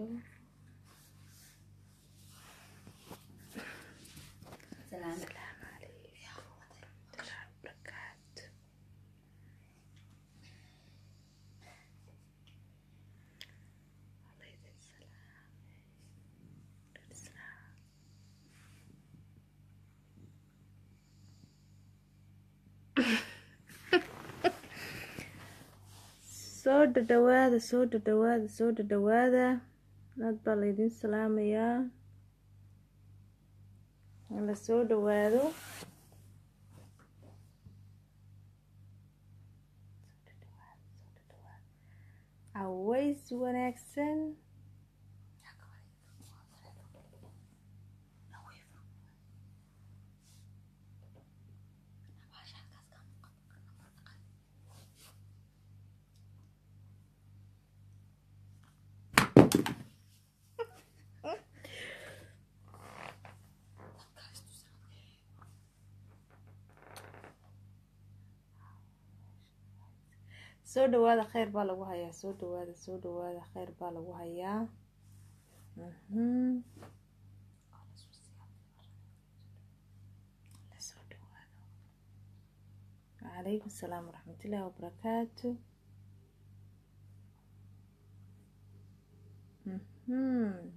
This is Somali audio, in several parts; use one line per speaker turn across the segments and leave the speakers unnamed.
halo
Salaam.
asalaamu calaykum waraxmatullaahi wabarakaatu Alaykum salaam. Salaam. soo dhadhawaada soo dhadhawaada soo dhadhawaada aad baa laydin salaamayaa la soo dhawaado caways wanaagsan soo dhawaada kheyr baa lagu hayaa soo dhawaada soo dhawaada kheyr baa lagu hayaa mhm lasoo dhawaado wacalaykum salaam waraxmatullaahi wabarakaatu mhm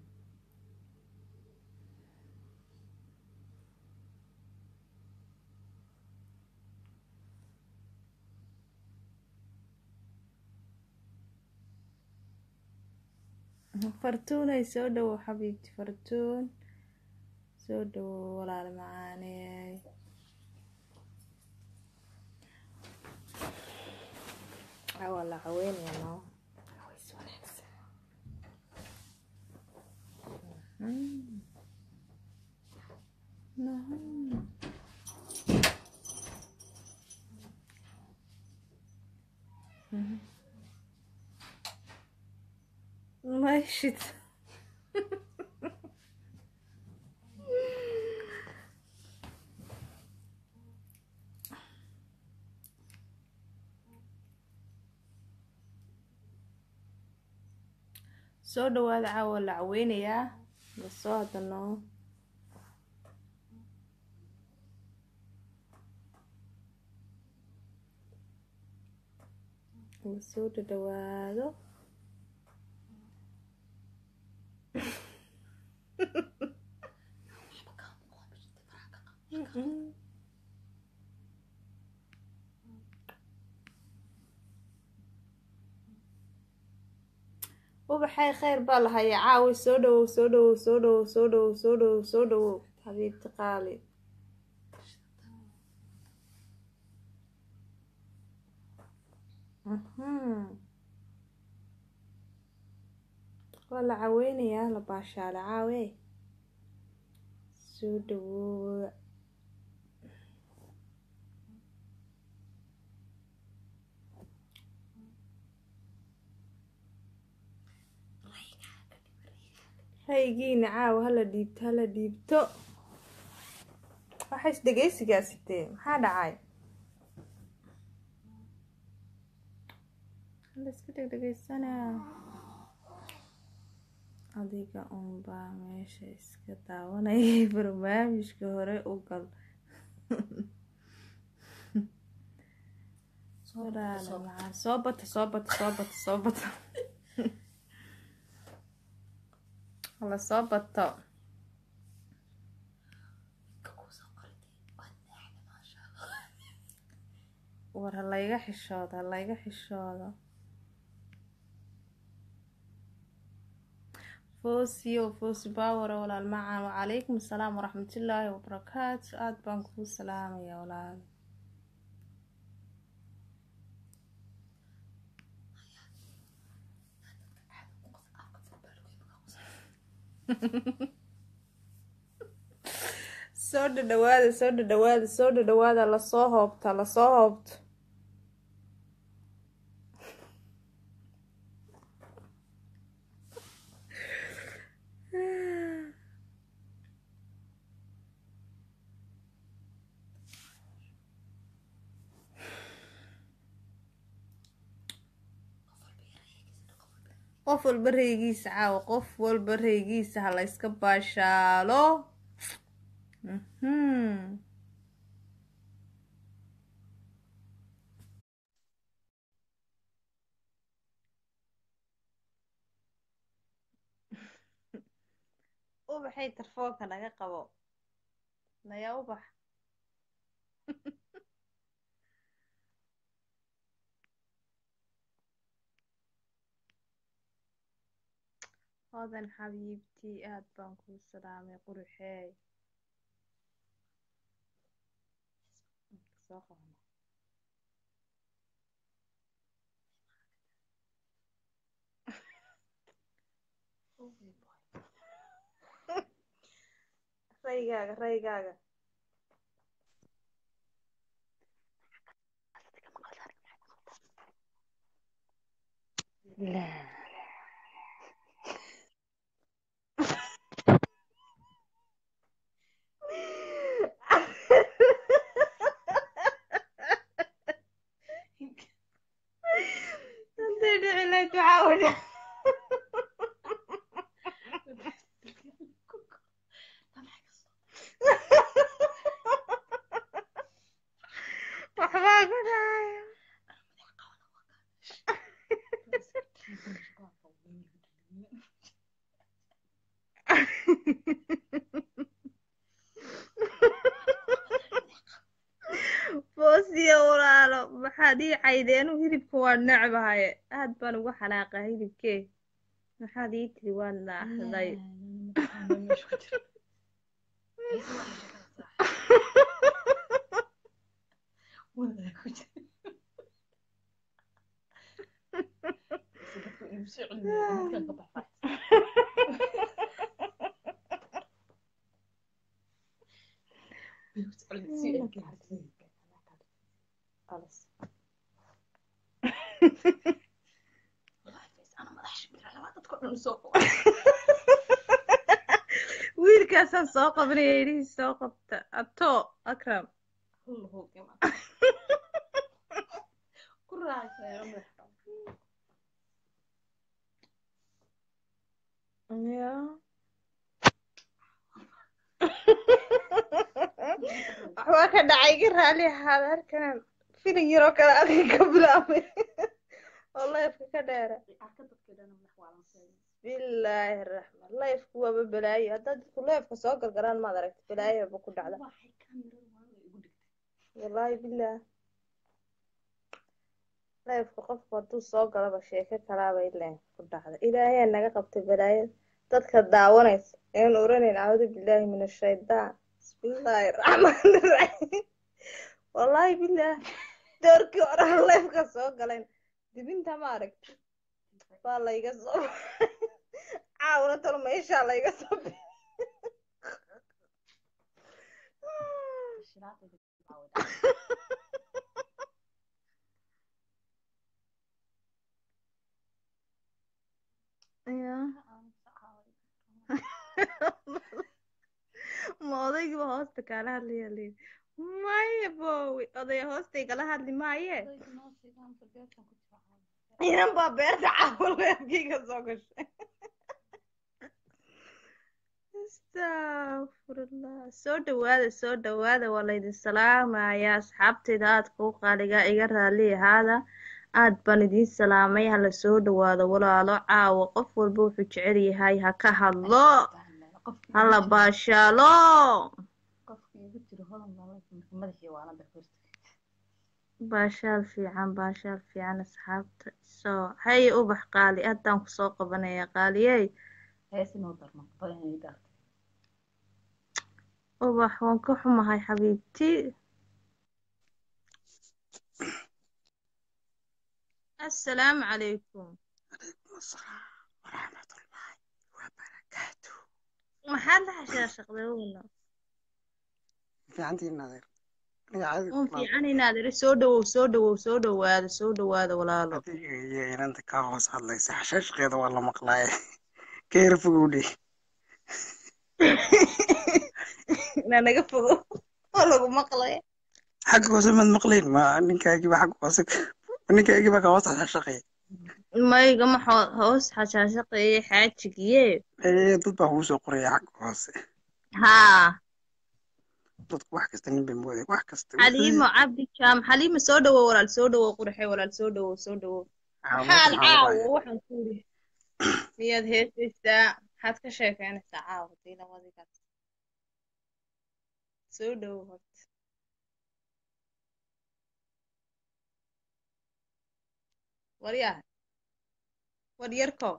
fartuunay soo dhawow xabiibti fartuun soo dhawow walaal macaaney waa la caweynaya noo caweys wanaagsan Mhm. Mhm. Mhm. ماشي soo dhawaada caawa la caweynayaa lasoo hadano lasoo dhadhawaado ubaxay kheyr baa la hayaa caawi soo dhawow soo dhawow soo dhawow soo dhawow soo dhawow soo dhawow xabiibti qaali Mhm. waa la caweynayaa la baashaale caawe soo dhawoowa haygiina caawa hala dhiibto hala dhiibto waxays dhegeysigaasitee maxaa dhacay hala iska dhegdhegeysanaa adiga unbaa meesha iska daawanayay barnaamijka hore u gal walaala macaan soo bata soo bata soo bata soo bata hala soo bato war halayga xishoodo halayga xishoodo foosiyo foosi baawara walaal macaan wacalaykum asalaam waraxmatullaahi wabarakaatu aada baan kuu salaamaya walaal soo dhadhawaada soo dhadhawaada soo dhadhawaada lasoo hoobta lasoo hoobto qof walba reygiisa caawa qof walba reygiisa ha la yska baashaalo Mhm. ubaxay tarfoonka naga qabo naya ubax hodan xabiibtii aad baan kuu salaamay quruxeey soo qabana raygaaga raygaaga Hadday dhici lahayd waxaa wada waxbaa ku dhacaya boosiyo walaalo maxaad ii caydeenu hilibka waa necbahaye aad baan ugu xanaaqaa hilibkee maxaad ii tiri waan naaxday wiilkaasaan soo qabanaya idhihii soo qabta ato akram ya waxbaa ka dhacay ga raali ahaada halkan filin yaroo kale adiga ka bilaabay oo leefka ka dheera bismillaahi raxmaan leefku waaba balaayo haddaad dadku leefka soo galgalaan maad aragta balaayaba ku dhacda wallaahi bilaah leefka qofku hadduu soo galaba sheeko kalaaba ileen ku dhacda ilaahayaa naga qabtay balaayada dadka daawanaysa een oranayn acuudu billaahi min ashaydaan bismillaahi raxmaani raxiim wallaahi bilaah doorkii horaa leefka soo galeen dibinta ma aragti waa layga soo caawna talo meeshaa layga soo bi ya ma odaygiiba hoosta kaala hadlaya leedi maya bowi odaya hoosta igala hadli maaye inan baa beerta caawal weerkayga soo gashay astafurullah soo dhawaada soo dhawaada waa laydin salaamayaa asxaabtayda aad kuu qaaligaa iga raali ahaada aad baan idiin salaamay hala soo dhawaado walaalo caawa qof walba wuxuu jecel yahay ha ka hadlo hala baashaalo baashaal fiican baashaal fiican asxaabta soo hay ubax qaali haddaan kusoo qabanaya qaaliyey ubax waan ka xumahay xabiibtii assalaamu calaykum maxaad la xashaashaqday weyno un fiican inaad iri soo dhawow soo dhawow soo dhawaada soo dhawaada walaalo
iyo inanta kaa hoos hadlaysa xashaashkeeda waa la maqlaaye keera fogowdhe
inaa naga fogo oo lagu maqlay
xagga hoose maad maqlayn ma ninkaagiiba xagga hoose ninkaagiiba kaa hoos xashaashaqaya
mayga ma xo- hoos xashaashaqeeye xaajigiye
ee dad baa kugu soo qoraya xagga hoose
haa
dadku wax kasta nin bay moodaya wax kasta
xaliimo cabdi jaam xaliimo soo dhawow walaal soo dhawow qurxe walaal soo dhawow soo dhawow maxaad caawo waxaan ku yidhi miyaad heesaysaa maxaad ka sheekeynaysaa caawo hadii labadigaas soo dhawow horta waryaha waryarkow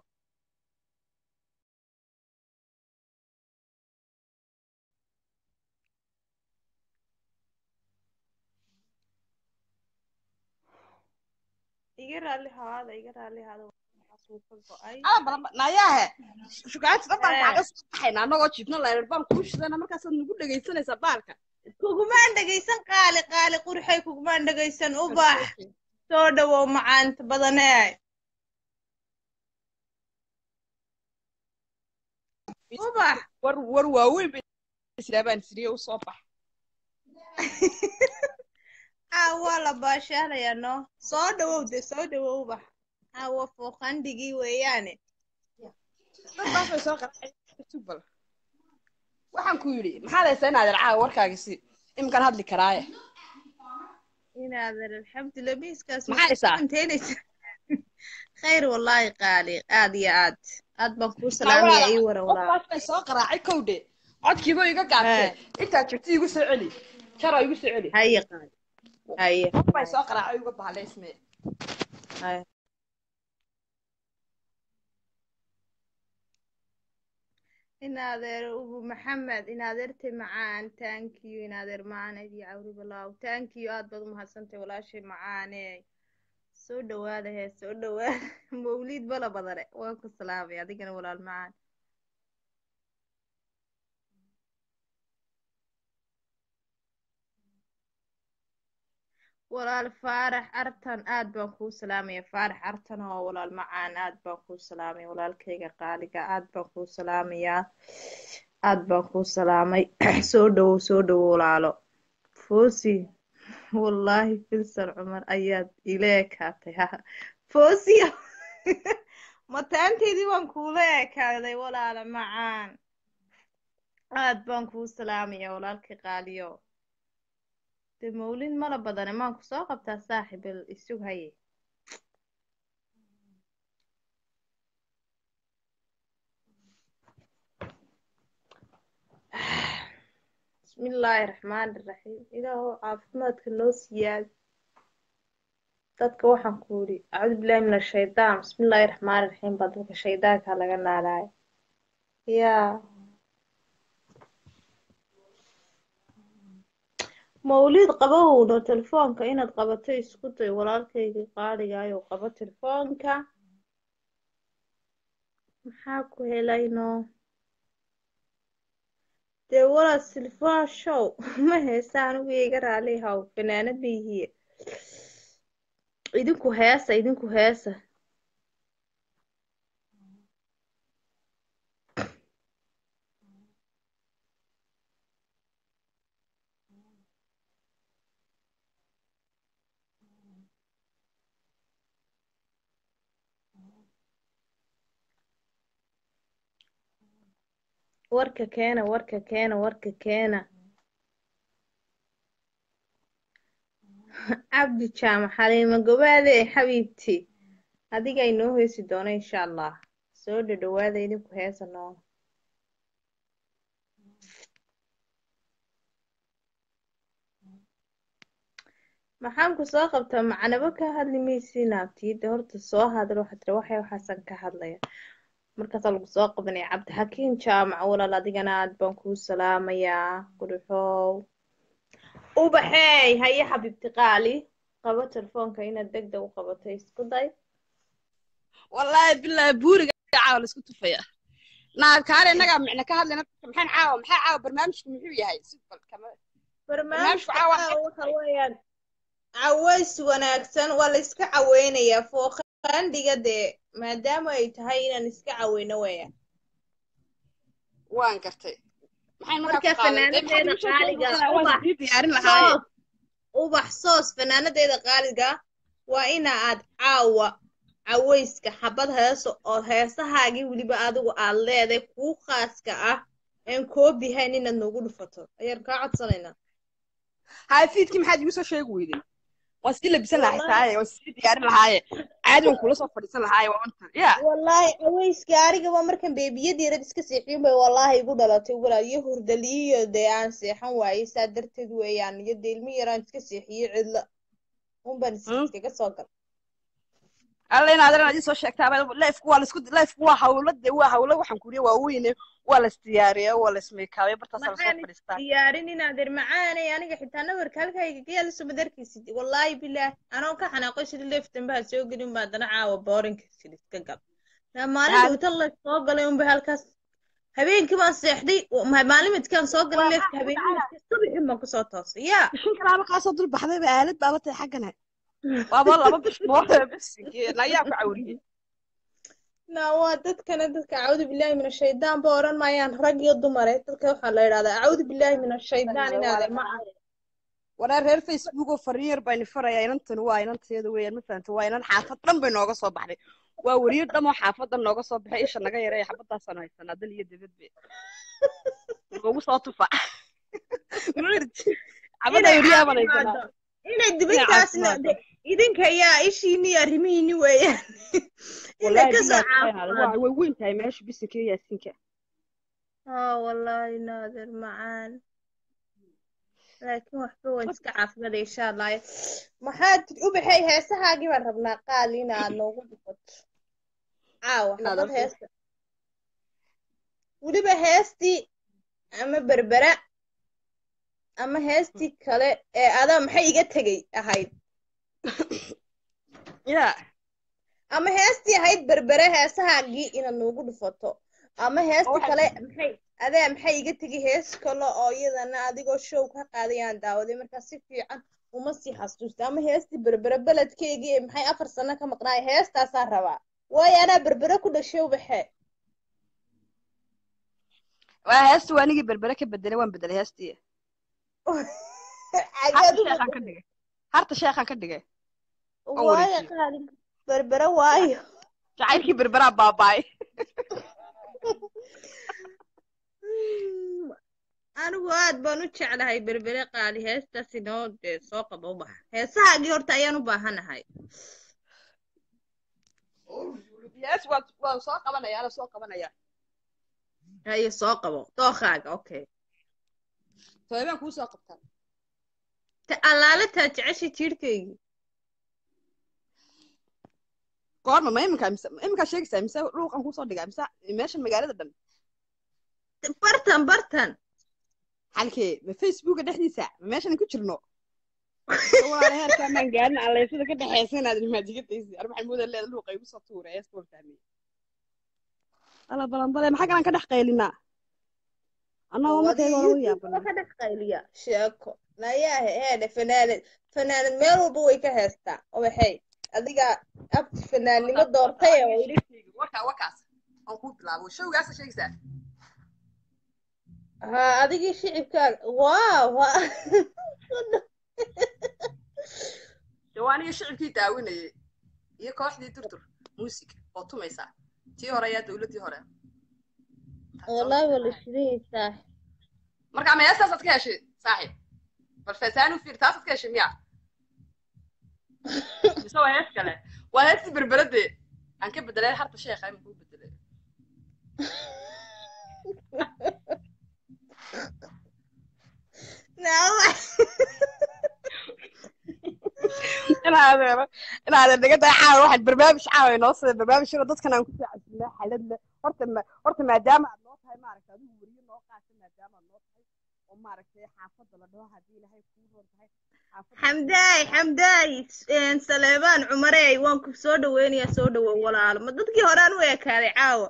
iga raalli haada iga raalli haada waxaasuu ka go-ay
nayaahe shukaanti dhan baan
Ee.
kaaga soo baxayna annagoo jiifno leerar baan kuu shidana markaasaad nagu dhegaysanaysaa baalka
kugumaan dhegaysan qaali qaali qurxay kugumaan dhegaysan ubax soo dhawow macaanta badanee ubax
war war waaweyn bay israa baan siriye u soo bax
aa waa la baashaalayaa no soo dhawow de soo dhawow ubax aa waa fooqandhigii weeyaane
dad baas bay soo qarxay tubal waxaan ku yidhi maxaad haysaa inaad caawa warkaagi si iminkaan hadli karaaye
inaadan alxamdulillah miiskaas
Maxaa haysaa?
inteynaysa khayr wallaahi qaali aad iyo aad aad baan kuu salaamaya ii wara walaa
baas bay soo qaraacay kowdhe codkiiba iga gaabtee intaad jirta igu soo celi jaro igu soo celi
haye qaali haye
qof bay soo qaraacay uga bahaleysme
haye inaadeer ubu maxamed inaadeertay macaan thank you inaadeer macaan ayd iyo cawri balaaw thank you aad baad u mahadsantay walaashay macaane soo dhawaada hee soo dhawaada mawliid bala badane waan ku salaamay adigana walaal macaan walaal faarax artan aad baan kuu salaamaya faarax artan oo walaal macaan aad baan kuu salaamaya walaalkayga qaaliga aad baan kuu salaamayaa aad baan kuu salaamay soo dhawow soo dhawow walaalo foosi wallaahi filsan cumar ayaad ila ekaatay ha foosiya mataanteydii baan kuula ekaaday walaala macaan aad baan kuu salaamaya walaalkay qaaliyo de mawlid mala badane maan ku soo qabtaa saaxiibel isug haye bismillaahi raxmaani raxiim ilaahow caafimaadka noo siyaad dadka waxaan ku yidhi acuudu billahi min ashaytaan bismillaahi raxmaani raxiim baa dadka shaydaanka laga naalaaya yaa mawlid qabowno telefoonka inaad qabato isku day walaalkayga qaadhigaayo qabo telefoonka maxaa ku helayno dee walaad silfaa show ma heesa anigu iga raali haw fanaanad bayhiye idinku heesa idinku heesa warka keena warka keena warka keena cabdi jaamac xaliimo gobaade xabiibti adiga inoo heesi doono insha allah soo dhadhawaada idinku heesa noo maxaan ku soo qabtaa macnabo ka hadli maysiin abtiyada horta soo hadal waxaa tiri waxay waxaasan ka hadlaya markaasaa lagu soo qabanaya cabdixakiin jaamac walaal adigana aad baan kuu salaamayaa qurxow ubaxeey haye xabiibti qaali qabo telefoonka inaad deg deg u qabato isku day
wallaahi bilaahi buuriga caawa la isku tufaya naabkaale innagaa micna ka hadlayna maxaan caawa maxaa caawa barnaamijku muxuu yahay sibal kama
barnaamijka
caawa-
caawa waxa weeyaan caways wanaagsan waa la iska caweynayaa fooqandhiga dee maadaama ay tahay inaan iska caweyno weeyaan
waan gartay maxay
Marka fanaanadeeda qaaliga
waan sii diyaarin lahaaye
soos ubax soos fanaanadeeda qaaliga waa ina aad caawa cawayska xabad heeso oo heesahaagii weliba adigu aad leeday kuu khaaska ah een koobihayn inaad noogu dhufato ayaan kaa codsanaynaa
hay fiidkii maxaad igu soo sheegi weyday waan sii labisan lahay
Wallahi.
taaye waan sii diyaarin lahaaye caadi waan kula soo fadhiisan lahaaye waa unta ya
wallaahi cawayska anigaba markan beebiyadii yarad iska seexiyun bay wallaahi igu dhalatay walaal iyo hurdaliyo dee aan seexan waayey saa darteed weeyaan iyo dee ilmi yaraan iska seexiyey cidla unbaan is-
Mm.
iskaga soo gal
alla in adeer inaad ii soo sheegtaa lifku waa laisku lifku waa hawlo dee waa hawlo waxaan kuriya waa weyne waa la isdiyaariya waa la ismeykaabiya bartaasaa lasoo
maxaan
fadhiistaa
diyaarin inaadeer macaanay aniga xitaa nabarka halkayga gayaa lasoo madarkaysid wallaahi bilaah anoo ka xanaaqo sidii leef dambaha soo gelin baa dana caawa boorinka sidii iska gal naa maalin
Yaa-
dhowta la soo galay unba halkaas habeenkii baan seexday ma- maalin midkaan soo galay
Waa
leefka
maxaa ku
habeenkii
dhacaya?
subaxin baan kusoo toosay yaa
bishin kalaaba kaasoo dul baxdayba aalad baaba tahay xaggana waaba laba bish moota bisinki nayaa ku cawriyey
naa waa dadkana dadka acuudu billaahi min ashaydaan ba odhan maayaan rag iyo dumare dadka waxaa la yidhahdaa acuudu billaahi min ashaydaan inaadeer ma aha
wareer reer facebook oo fariin yar baa ni faraya inantan waa inanteeda weeyaan ma fahanta waa inan xaafad dhan bay nooga soo baxday waa weriyo dhan oo xaafadan nooga soo baxay isha naga yareeya xabadaasaan haysanaa dal iyo dibadbe noogu soo tufa xabada
Inay
weriyaha baan haysanaa
caafimaado. inay dibintaasna
caafimaado.
de- idinka yaa ishiini iyo arrimihiini weeyaan inay
wallaahi
kasoo
billahi subxaana Allah,
caafimaado
waa way weyn tahay meesha bisinka iyo yaasinka
aa wallaahi naadir macaan laakiin waxba waa iska caafimaada insha allah maxaad u baxay heesahaagii baan rabnaa qaali inaad noogu dhufato caawa
Inaad
xabad
arko.
heesta weliba heestii ama berbera ama heestii kale ee adaa maxay iga tegay ahayd
ya
ama heestii ahayd berbere heesahaagii inaad noogu dhufato ama heesti
waxay-
kale maxay adaa maxay iga tegi hees kale oo iyadana adigoo show ka qaaday aan daawaday markaa si fiican uma sii xasuusta ama heestii berbere beledkeygii ee maxay afar sano ka maqnaay heestaasaan rabaa waayo anaa berbere ku dhashay ubaxe
waa heesta waa anigii berbere ka bedelay waan bedelay heestii
Xageed
harta
u
sheekhaan ka dhigay harta sheekhaan ka dhigay
waayo
wareejiyey.
qaali berbere waayo
jacaylkii berberaa baaba'ay
anigu aad baan u jeclahay berbere qaali heestaas inoo dee soo qaba ubax heesahaagii horta ayaan u baahanahay
yes waan waan soo qabanaya ana soo qabanaya
haye soo qabo dookaaga okay
toobaan kuu soo qabtaa
ta allaale taa jeceshay jiirhkaygii
goorma ma iminka mise ma iminkaa sheegaysaa mise dhuuqan kuusoo dhigaa mise meeshan magaalada dhan
bartan bartan
halkee ma facebooka dhexdiisa ma meeshan ku jirno walaala heerkaa maan gaarin alleysada ka dhexeysa inaad ilmaajigadaysi ar maxay moodaa leeda dhuuqa igu soo tuura eesta waan fahmay ala balanbale maxaa galan ka dhex qaylinaa annagoo markayga hore u yaabana
ka dhex qayliya sheeko nayaa heedhe fanaanad fanaanad meel walba way ka heestaa obaxay adiga abti fanaannimo doortay oo yidhi
warkaa warkaas aan kuu bilaabo showgaasa sheegaysaa
haa adigii shicibkaaga waaw
jawaaniyo shicibkii daawinayay iyo kooxdii durdur muusig oo tumaysa tii hore ayaa dowladdii hore
wallaahi waa la shidaysaa
marka ma heestaasaad ka heshay saaxiib bal feesaanu fiir taasaad ka heshay miya mise waa hees kale waa heestii berberade aan ka bedelay harta sheekha ima kuu bedelay inaadeero inaadeer naga daa caawa waxaad barnaamij caawa inoo sida barnaamijyada dadkan aan kusoo casilnaa xaladle horta ma horta maadaama aad noo tahay maaragta adigu weriyo noo qaata maadaama aad noo tahay oo maaragtay xaafadda la dhaho haddii ilahay kuu roon tahay xaafadda
xamdaay xamdaay saleebaan cumarey waan ku soo dhaweynayaa soo dhawow walaalo ma dadkii horaan u ekaaday caawa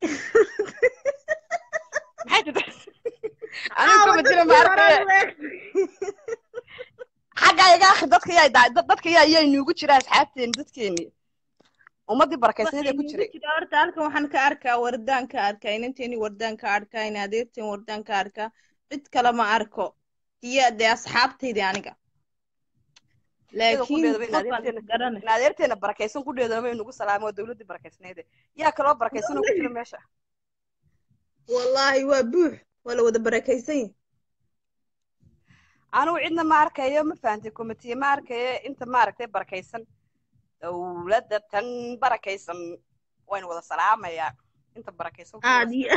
maxay jirta anigu kama jira maaragtay xagga iga akri dadka yaa daa- dad- dadka yaa yaa inuugu jira asxaabteeni dadkeeni ummadii barakaysaneed ee ku jiray
jira horta halkan waxaan ka arkaa wardaan ka arkaa inanteeni wardaan ka arkaa in adeerteen wardaan ka arkaa cid kale ma arko iyo dee asxaabtaydi aniga laakiin
qudheedaba in
qofaan
adeerteena
garanay
in adeerteena barakaysan qudheedaba inugu salaamo oo dowladdii barakaysneede yaa kaloo barakaysanoo ku jira meesha
wallaahi waa buux waa la wada barakaysan yahay
anugu cidna ma arkayo ma fahantay komitiye ma arkayo inta maaragtay barakaysan dowladda tan barakaysan waynu wada salaamayaa inta barakaysan ku wada
aad iyo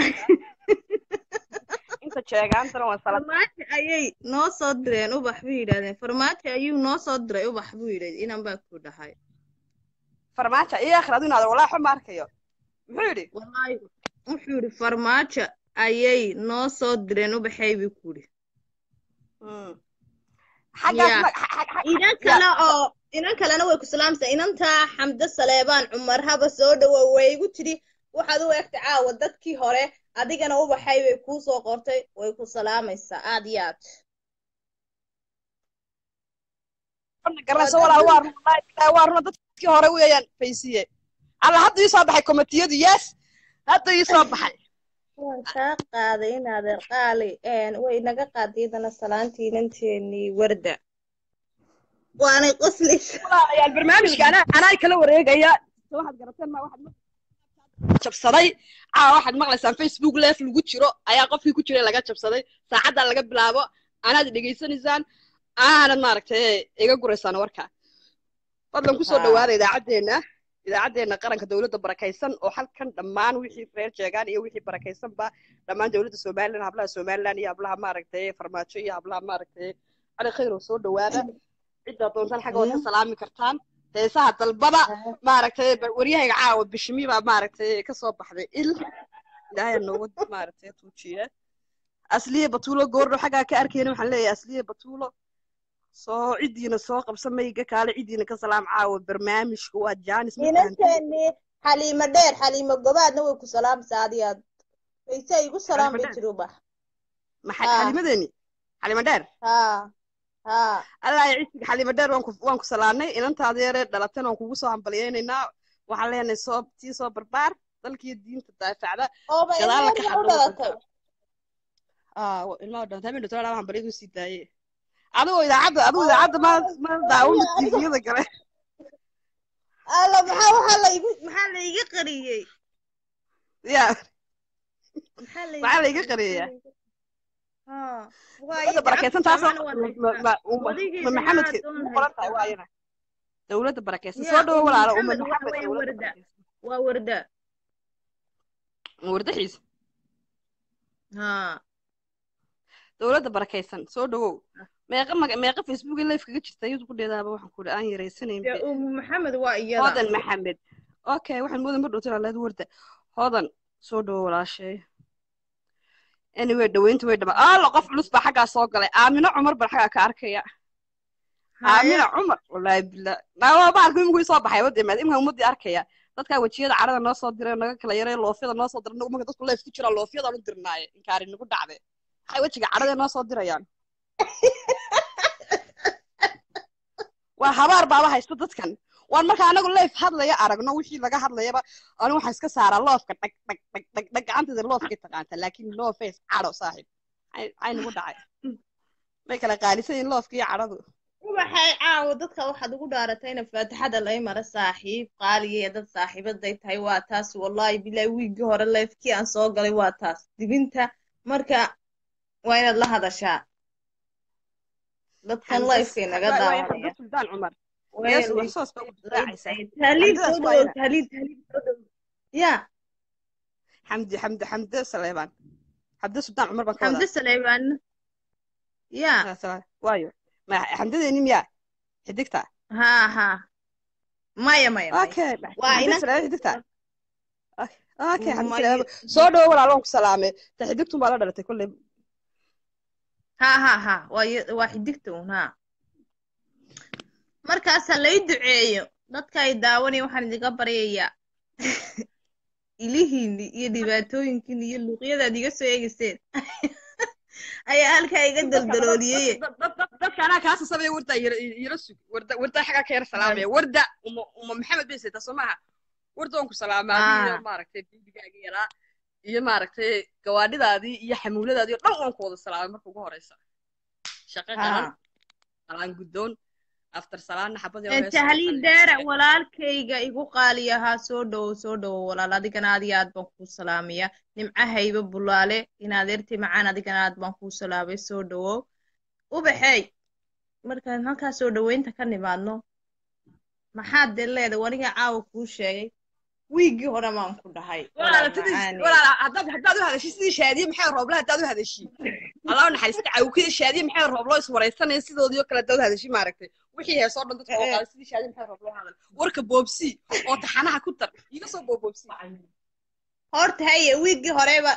inta jeegaantana waan sala
farmaajo ayay noo soo direen ubax buu yidhahdeen farmaajo ayuu noo soo diray ubax buu yidhahd inan baa ku dhahay
farmaajo iyo akhir adu inaad walaaxo ma arkayo muxuu yidhi
wallaahi wuxuu yidhi farmaajo ayay noo soo direen ubaxay buu ku yidhi
Mm. xaggaas
Yeah.
ma- xa- xa- xa-
inan
ya-
kale oo inan kalena way ku salaamsaa inantaa xamdo saleebaan cumar haba soo dhawow way igu tidhi waxaad u egta caawa dadkii hore adigana ubaxay bay kuu soo qortay way ku salaamaysaa aad iyo aad
Warna garanayso walaal waa run wallaahi bilaahi waa runa dadkii hore weeyaan faysiye alla hadda ii soo baxay komitiyadu yes hadda ii soo baxay
waan kaa qaaday in adeer qaali way naga qaaday idana salaantii inanteenii warda waanay qoslaysa
walaalayaal barnaamijka anaa anaa kala wareegaya waxaad garateen ma waxaad ma- jabsaday caa waxaad maqlaysaan facebook leef lagu jiro ayaa qofkii ku jiray laga jabsaday saacaddaa laga bilaabo anaad dhegaysanaysaan aanad maaragtay iga guraysaan warka fadlan kusoo
Haa.
dhawaada idaacaddeena idaacaddeena qaranka dowladda barakaysan oo halkan dhammaan wixii reer jeegaan iyo wixii barakaysanba dhammaan dowladda somalilan hablaha somalilan iyo hablaha maaragtay farmaajo iyo hablaha maaragtay cali khayr oo soo dhawaada ciddaa doontaan xagga waad ka salaami kartaan heesaha dalbada maaragtay bar- waryahayga caawa bishimi baa maaragtay ka soo baxday il ilaahay nooga maaragtay tuujiye asliye batuulo goordho xaggaa ka arkayna waxaan leeyahay asliye batuulo soo ciddiina soo qabsa mayga kaale ciddiina ka salaam caawa barnaamijka waa jaanis ma fahantin
inanteenii xaliimo dheer xaliimo gobaadna way ku salaamsaa adi aad wayse igu salaam bay
dheer?
tiri ubax
maxay
Haa.
xalimadeeni xalima dheer
haa haa
allah ya cisiga xalima dheer waan ku waan ku salaamnay inantaada yaree dhalatana waan kugu soo hambalyaynaynaa waxaan leenahay soo tii soo barbaar dalkiyo diinta daafacda
ooba
gadaal la ka
ilmaheeda u
xadho
dhalatay
ah wa- ilmaha dhanta habeen dhatoona waxaan baryadu sii daayay adigoo idaacadda adigu idaacadda ma ma daawada tviyada gale
alla maxaa waxaa la igu maxaa la iga qariyey
ya
maxaa la
maxaa la iga qariyayaa
haa
dowladda barakeysan taasoo ma- ma- uma-
Wadigeeda
ma maxamedka
maa doon
ugu qoran tahay
haysaa.
waayana dowladda barakeysan
Ya,
soo dhawo
Umm
walaalo uma
Maxamed waxa
maxamed
weeye
dowladda
warda.
barakeysan
waa warda
wardaxiisa
haa
dowladda barakeysan soo dhawow meeqa maga meeqa facebook live kaga jirta iyadu ku dheedaaba waxaan ku aan yaraysanayn
dee umu maxamed waa iyada
hodan maxamed okay waxaan moodan ma dhowtan alaad warda hodan soo dhawo walaashay anyway dhaweynta way dhama alla qof culus baa xaggaa soo galay aamino cumar baan xaggaa ka arkaya aamina cumar wallaahi billah naa baalku imiguu soo baxay wadda imaad imika ummadii arkaya dadkaa wejiyada carada noo soo diray naga kala yaray loofyada noo soo diray nagu marka dadku leef ku jiraa loofyadaan u dirnaaye inkaari nagu dhacday maxay wejiga carada noo soo dirayaan waa habaar baaba haysta dadkan waan marka anagu leef hadlaya aragno wixii laga hadlayaba anigu waxaan iska saaraa loofka dhag dhag dhag dhag dhag gacanteeda loofkay taqaanta laakiin no face cadho saaxiib Maxay- maxay nagu dhacay may kala qaalisan yihiin loofka iyo cadhadu
ubaxay caawa dadka waxaad ugu dhaaratayna faatixada lay mara saaxiib qaaliya dad saaxiibaday tahay waa taas wallahi bilahi wiigii hore leefkii aan soo galay waa taas dibinta marka waa inaad la hadashaa dadkan leefkay naga daawanaya
suldaan cumar
Way-
Yes,
way-
warsoos baa u difaacaysaa.
tahliil
Xamdidaas
soo
waa
dhawow
ina.
tahliil tahliil soo dhawow ya
xamdi xamdi xamde saleebaan xamde suldaan cumar baan ka
xamdi
wadaa
saleybaan ya
Ah, sala- waayo ma xamdadeeni miyaa xidigta
ha ha maya maya maya
okay
waa
xamde
inan
saleebaan xidigta okay xamde
Maya-
saleebaan soo dhawo walaal waan ku salaamay ta xidigtun baa la dhalatay kolley
ha ha ha waa y- waa xidigta un ha markaasa lay duceeyo dadka ay daawanaya waxaan idinka baryayaa ilihiinni iyo dhibaatooyinkiinni iyo luuqyadaad iga soo eegayseen ayaa halkaa iga daldalooliyey
dadka anaa kaasa sabaya wardaa yara sug warda wardaa xagaa ka yara salaamaya warda uma uma maxamed bay saytaa soo maaha warda waan ku salaamaa adiga
Ah.
maaragtay biibigaaga yaraa iyo maaragtay gawaadhidaadii iyo xamuuladaadii oo dhan waan ku wada salaamay marka ugu horeysa shaqo qaran
ha
qalaan guddoon after salaadna xabad yar oo
ee
hees oo
tahliil
kale.
dheere walaalkayga igu qaali ahaa soo dhowow soo dhowow walaal adigana aad iyo aad baan kuu salaamaya nimcahayba bulaale in adeertay macaan adigana aad baan kuu salaamay soo dhowow ubaxey markaan halkaa soo dhoweynta ka nimaadno maxaad dee leedahay waniga caawa kuu sheegay wiiggii hore baan ku dhahay
walaala
walaal
sidii
macaani
walaala haddaad haddaad u hadashid sidii shaadiye maxay roobla haddaad u hadashid allah u naxariista cawkida shaadiye maxay rooblo is waraysanaya sidoodii oo kale haddaad u hadashid maaragtay wixii heesoo dhan dadka oo
Eh.
qaada sidii shaadiye maxay rooblo hadal warka boobsi oo taxanaha ku tar iga soo booboobsi
horta haye wiiggii horeba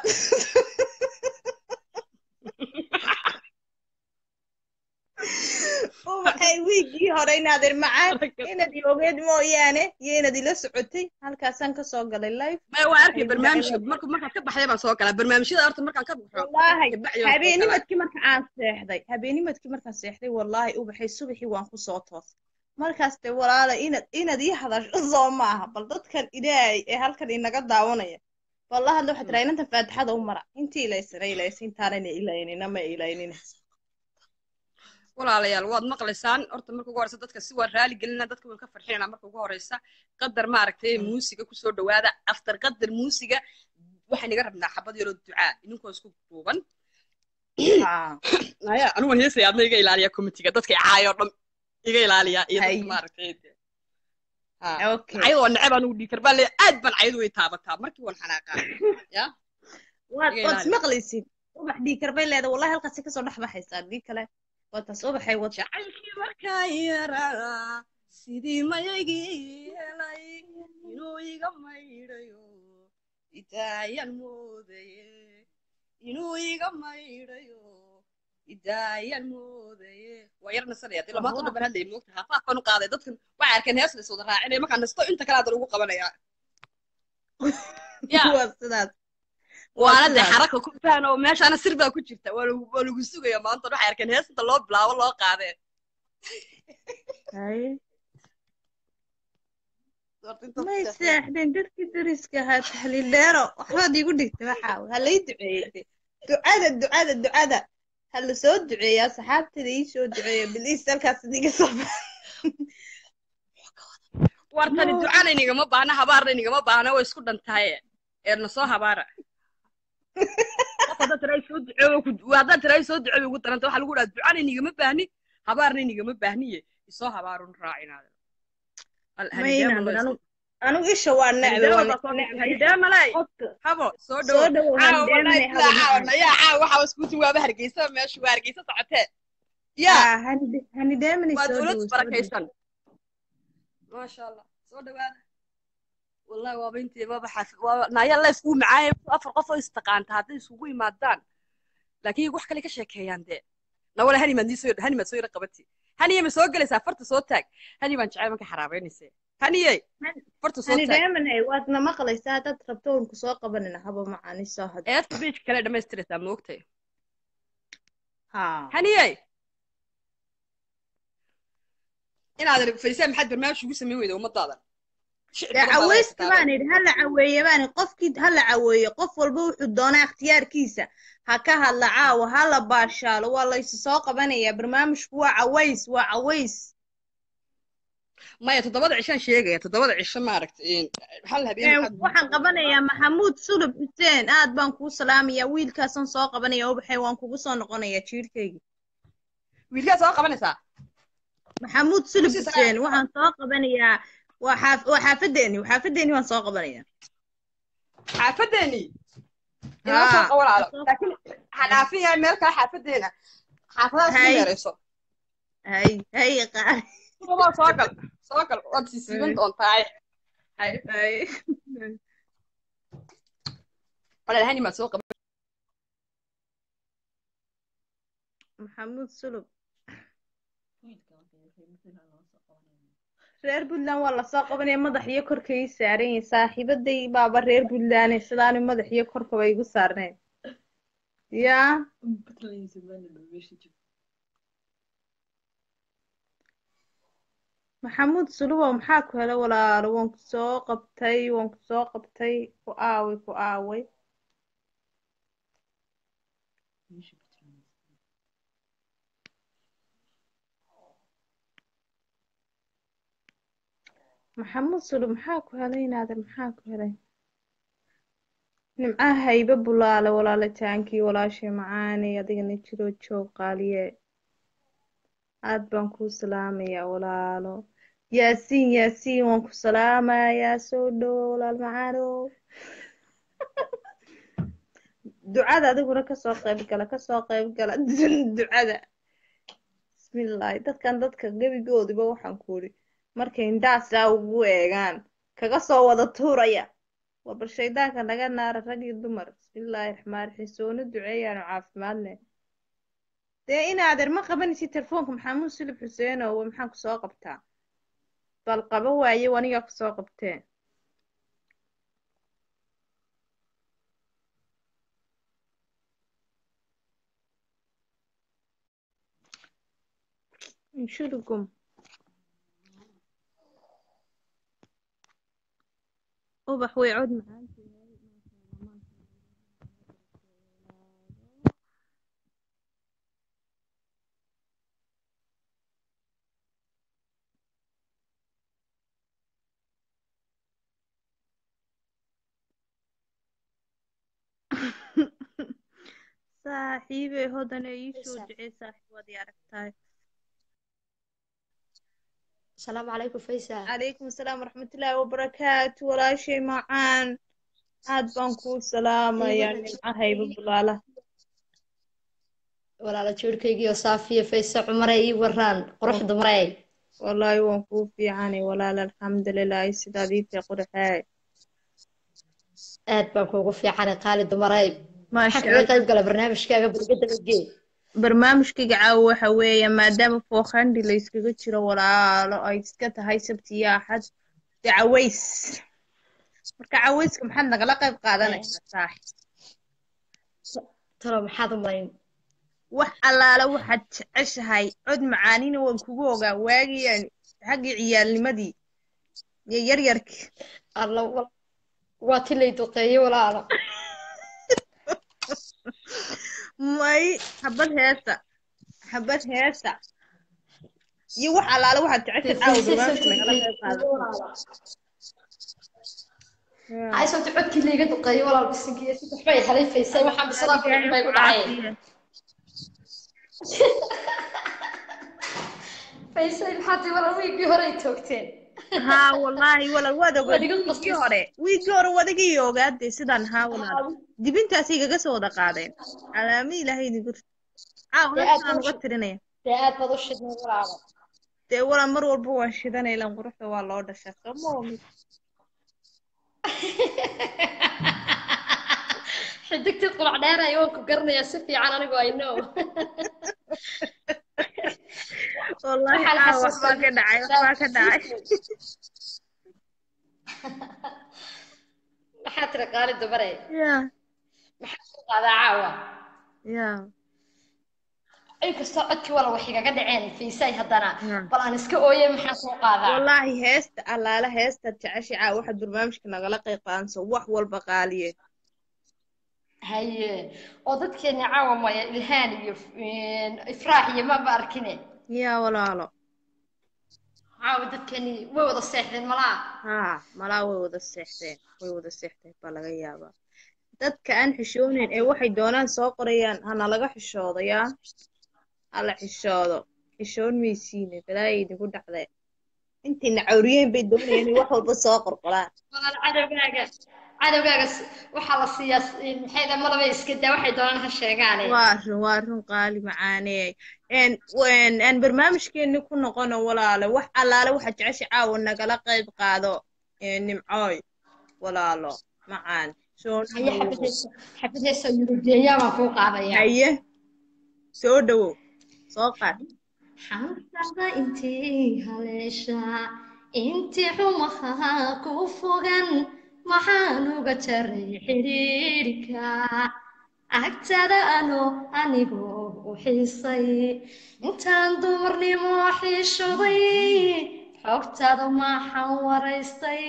ubaxay wiiggii hore inaadeer macaan inaad iogeed mooyaane iyo inaad ila socotay halkaasaan kasoo galay live
maya waa arkay barnaamijka marka markaad ka baxday baan soo galaa barnaamijyada horta markaan ka baxo
wallaahi
kabacdi baan soo galaa
habeenimadkii marka aan seexday habeenimadkii markaan seexday wallaahi ubaxay subaxii waan kusoo toosay markaas dee walaala inaad inaad ii hadasho soo maaha bal dadkan ilaahay ee halkan inaga daawanaya balla hadla waxaa tiraa inanta faatixada u mara intii ilaysana ilaysa intaanana ilaynina ma ilaynina
walaalayaal waad maqlaysaan horta marka ugu horeysa dadka si waa raali gelina dadka waan ka farxinayna marka ugu horeysa qadar maaragtay muusiga kusoo dhawaada after qadar muusiga waxaan iga rabnaa xabad yaroo ducaa idinkoo isku duuban
Haa.
aya anigu waan heesaya adna iga ilaaliya committeega dadka icaayo dhan iga ilaaliya iyo
Hay.
dadka maaragtay dee. Ha.
okay
cayad waa neceb anugu dhiikar baa le aad baan cayadu way taabataa markii waan xanaaqaa ya
waad
iga
waad
ilaali.
ismaqlaysid ubax dhiikar bay leedahay wallahi halkaasi kasoo dhex baxaysaa dii kale waa taas ubaxay wad
jacaylkii markaa yaraa sidii mayaygii helay inuu iga maydhayo idaayan moodaye inuu iga maydhayo idaayan moodaye waa yar nasanaya dee lamaanta dhan baan hadlaya moogta haafaafkan u qaaday dadkan waxay arkeen hees lays wada raacinaya markaan nasto inta kale hadan ugu qabanaya ya
waa sidaas
waana dee
sidaas.
xaraka ku fahan oo meeshaana sir baa ku jirta waa lagu waa lagu sugaya maanta waxay arkeen hees inta loo bilaabo loo qaadee
Hay.
Horta inta
may
seexdeen.
seexdeen dadkii dariska ahaa tahliil dheero waxbaad iigu dhigtay waxaa ha lay duceeyey ducada ducada ducada ha la soo duceeyaa saxaabtada ii soo duceeya biliis halkaas idiga soo
wartani
No.
ducana inigama baahna habaarna inigama baahna way isku dhantahaye eerna soo habaara qof haddaad tiraa soo duceeyo ku- haddaad tiraa soo duceeyo ugu daranta waxaa lagu dhaha ducana inigama baahni habaarna inigama baahniye isoo habaarun raacinaada
maynaadan anu anigu isha waa necbe waa necbe
hanideemalay
qofka
habo soo
soo
dhowo
dhowow
caawa
handeemane
wallahi bilaa caawa nayaa caawa waxaa waskuuti waaba hargeysa meeshu waa hargeysa socotee yaa
hanideemane
waa
soo
dowlad
dhowow soo dhowow
barakaysan maasha allah soo dhawaada wallahi waaba intii waaba xaaf waaba naaya la iskugu macaaya afar qof oo istaqaanta hadday isugu yimaadaan laakiin wax kale ka sheekeeyaan dee nawala hani maad soo hani maad soo yara qabati haniye ma soo gelaysaa farta soo taag hani baan jecel marka xaraabeynaysa haniye farta soo taag
hanideemane waadna maqlaysaa haddaad rabto oon ku soo qabanina haba macaani soo had
eedka beej kale dhammaystiraysaa ma ogtay
haa
haniye inaadan fadhiisaan maxaad barnaamij ugu samayn weyda ummadaadan Shicib
dee
badan baad
caweyska
haysataa.
baan idhi hala caweeye baan idhi qofkii hala caweeye qof walba wuxuu doonaa ikhtiyaarkiisa ha ka hadla caawa ha la baashaalo waa laysu soo qabanayaa barnaamijku waa caways waa caways
maya toddobada cishaan sheegaya toddobada cisho maaragtay hal habeen
Ee,
waxaad-
waxaan qabanayaa maxamuud sulub xuseen aad baan kuu salaamayaa wiilkaasaan soo qabanaya ubaxay waan kugu soo noqonayaa jiirkayga
wiilkaa soo qabanaysaa
maxamuud sulub
Kusii
xuseen waxaan soo qabanayaa waa xaaf waa xaafadeeni waa xaafadeeni waan soo qabanayaa
xaafadeeni inoo soo
Haa.
qawalaalo laakiin waxaa dhaafiyaa meel kale xaafadeena xaafadaha isku
Hay.
yeerayso
hay hay qaar
Kuwa soo gal soo gal waad siisiiban
Hay.
doontaa
hay hay
walaal hani maad soo qaban
maxamuud sulub reer puntland waa lasoo qabanaya madax iyo korka ii saaran yihiin saaxiibaday baaba reer puntland sidaani madax iyo korkaba igu saarneen yaa maxamuud sulubow maxaa ku helay walaalo waan ku soo qabtay waan ku soo qabtay ku aaway ku aaway maxamuud sulu maxaa ku helay inaadan maxaa ku helay nimcaha haybe bulaale walaalataankii walaashay macaanay adigana jiroo joog qaaliye aad baan kuu salaamayaa walaalo yaasiin yaasiin waan ku salaamayaa soo dhowo walaal macaanow ducada adiguna kasoo qayb gala kasoo qayb gala ducada bismillaahi dadkan dadka gebigoodiba waxaan ku idhi markay indhaasaa ugu eegaan kaga soo wada tuuraya waa bal shaydaanka naga naara rag iyo dumar bismillaahi raxmaan raxiim soona duceeyaanu caafimaadne dee inaadeer ma qabanaysid telefoonka maxamuud sulib xuseenow maxaan kusoo qabtaa bal qaba waaye anigaa kusoo qabtee inshurugum ubax way cod macaantii saaxiibey hodane ii soo ducee saaxiib waad i aragtaay
السلام عليكم فيصل
calaykum asalaam waraxmatullaahi wabarakaatu walaashay macaan aad baan kuu salaamayaa nimcahayba bulaala
walaala joorkaygii oo saafiya fayse cumare ii waraan quruxda marey
wallaahi waan kuu fiicanay walaal alxamdulilaahi sidaad ii tahay qurxee
aad baan kuugu fiicanay qaali dumarey
maasha
maxaa kaga qayb gala barnaamijkaaga burgada lagee
barnaamijkayga caawa waxa weeye maadaama fookhandi la yskaga jiro walaalo ay iska tahay sabti iyo axad dee caways marka cawayska maxaad nagala qayb qaadanaysaa saaxib
talo maxaad u malayn
wax allaala waxaad jeceshahay cod macaanina waan kugu ogaa waagii xaggii ciyaalnimadii iyo yaryarkii
alla wal- waa ti lay duqeeyey walaalo
may xabad heesa xabad heesa iyo wax allaala waxaad jeceshahay caawa barnaamijka nagala qayb qaadato Yeah.
hayso ti codkii layga duqeeyey walaal bisinkiiyo si waxbay helay faysay waxaan bisadaa ku bay ku dhaceen faysay maxaa tii walaal wiigii hore ay toogteen
haa wallaahi walaal waad ogaad
Waad iga
wiigii
qoslaysaa.
hore wiigii hore waad iga ogaadee sidaan haa walaal dibintaasay igaga soo wada qaadeen calaami ilaahay idinku caaw
Dee aad
heestaan uga
u-
tirinaya
dee aad baad u shidnay walaalo
dee walaal mar walba waan shidanay ilan quruxda waa loo dhashaa soo ma oomid
xidigtii qulac dheeraya waan ku garanayaa si fiican anigu I know
wallaahi
Waxaan
caaw waxbaa ka dhacay waxbaa ka dhacay
maxaa tiri qaali dumare
ya
maxaa soo qaadaa caawa
ya
inkastoo codkii wala wax igaga dhaceen faysay haddana
Ya.
bal aan iska ooyay maxaa soo qaadaa
wallaahi heesta allaala heestaad jeceshay caaw waxaad barnaamijka nagala qayb qaadanayso wax walba qaaliye
haye oo dadkeena caawa maya ilhaan iyo een, ifraax iyo maba arkine
ya walaalo
caawa dadkeeni way wada seexdeen malaa
haa malaa way wada seexdeen way wada seexdeen baa laga yaabaa dadka aan xishooneyn ee waxay doonaan soo qorayaan hana laga xishoodo yaa hala xishoodo xishoon maysiine balaaya idinku dhacdee intayna cawriyeen bay doonayaan inay wax walba soo qorqoraan
walaal cadowgaaga cadowgaaga s- waxaa la siiyaa s- een, maxay dhahay malaba iska daa waxay doonaan ha sheegaane
waa run waa run qaali macaaneey n n aan barnaamijkeeni ku noqono walaalo wax allaale waxaad jecesha caawa nagala qayb qaado ee nimcooy walaalo macaan soo
haye
dhawow
xabadheesa xabadheesa yurugeeyaa baan kuu qaadaya
haye soo dhawow soo qaad
xansada intii haleesha intii xumaha ku fogan maxaan uga jaray xidhiidhka agtada ano anigoo u xiisay intaan dumarnimo xiishoday xogtaada maxaan waraystay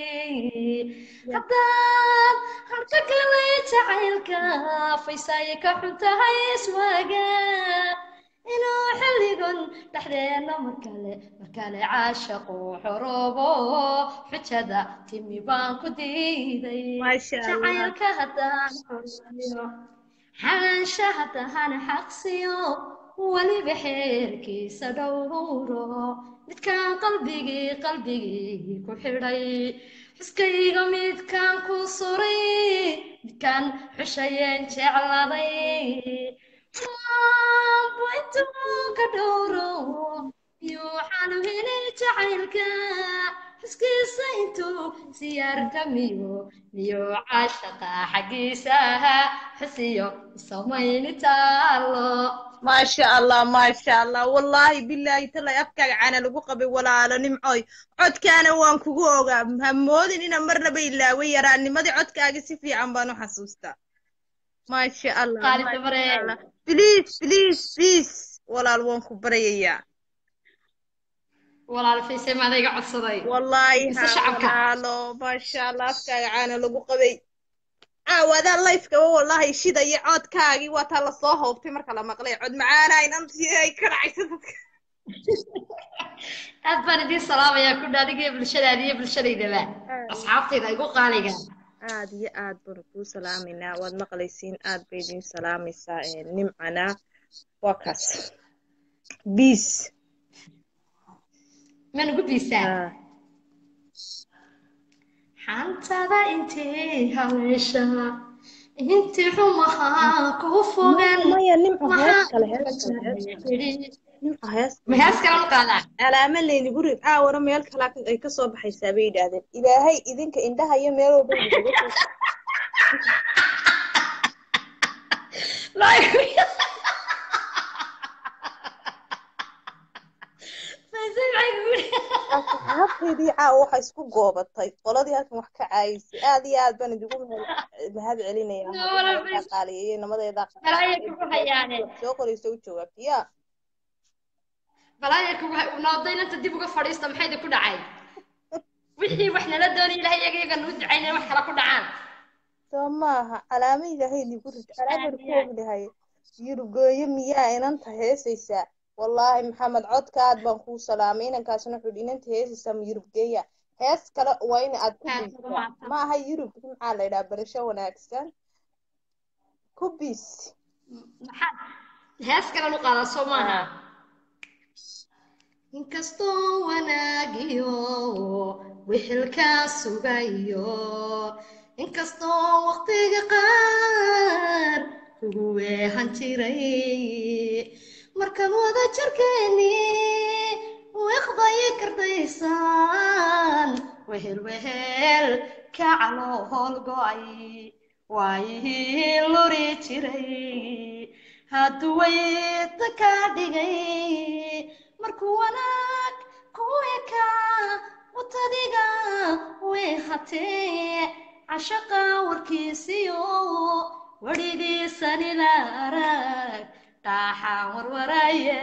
haddaan harka galay jacaylka faysaaye ka xun tahay iswaaga inuu xilligan dhexdeena markale markale caashaqu xoroobo xujada timi baan ku diiday
Masha Allah.
jacaylka haddaan xorsiyo xalaansha haddaan xaqsiyo weliba xeerkiisa dhowro midkaan qalbigii qalbigii ku xidhay xuskayga midkaan ku suray midkaan xushayeen jecladay maanbu intuu ka dhowro miyuu xalu helay jacaylka xuskiisa intuu siyaarka miyo miyuu caashaqa xaggiisa ahaa xusiyo samayni taalo
maasha allah maasha allah wallaahi bilaahi talay afkaaga caana lagu qabay walaalo nimcoy codkaana waan kugu ogaa ha moodin ina marnaba ilaaway yaraanimadii codkaaga si fiican baan u xasuustaa maasha allah
qaali
maasha
dabare
allah. please please please walaal waan ku baryayaa
walaal fiise maadayga codsaday
wallaahi
Mise
ha
shacabka.
walaalo maasha allah afkaaga caana lagu qabay caawadaa lifekaba wallaahi shidaya codkaagii waa taa lasoo hoobtay marka la maqlay cod macaana inantii ay ka dhacaysa dadka
aad baan idiin salaamayaa ku dhaadiga iyo bulshadaada iyo bulshadaydaba asxaabtayda igu qaaliga
aad iyo aad baan kuu salaaminaa waad maqlaysiin aad bay idiin salaamaysaa ee, nimcana waa kaas biis
ma nugu biisaa xantada intay haleesha intii xumaha kuu fogan
maya nimco hees
maxaa
kale hees kale hees kale
tidhi
nimco hees
ma hees kale ma qaadaa
calaama laynigu rid caawana meel kalaa ka- ay kasoo baxaysaa bay yidhaahdeen ilaahay idinka indhaha iyo meel walba idinkaga soo asxaabteydii caawa waxa isku goobatay qoladii halkan wax ka caayisay aad iyo aad baan idigu mahad- mahad celinaya
Walaal,
qaaliyeeye nabadeeda
balaya kugu hayaane
soo qoraysa u jawaabta ya
balaya kugu hay nooday inanta dib uga fadhiista maxay idinku dhacay wixii wax nala doonay ilahay iyaga iyaga nuu ducaynay wax kala ku dhacaan
soo maaha calaamo ilaahay nigu rid calaaman ku ognahay yurugooyo miyaa inanta heesaysaa wallaahi maxamed codka aad baan kuu salaamay inankaasna wuxuu yidhi inanta heesaysaa ma yurubgeeya hees kale waa in aad ku
Aad
biisaa
ugu mahadsan.
ma aha yurub maxaa la yidhaha barasho wanaagsan ku biis
maxaa hees kale nu qaadaa soo maaha inkastoo wanaagiyo wixilkaa sugayo inkastoo waqtiga qaar kugu weehan jiray markaan wada jarkeeni wiqday kardaysaan wehel wehel ka caloo hoolgo'ay waayihii luri jiray hadduu weyta kaa dhigay markuu wanaag ku ekaa watadiga way hatee cashaqa warkiisiyo wadhigiisanila arag dhaaxaan warwaraye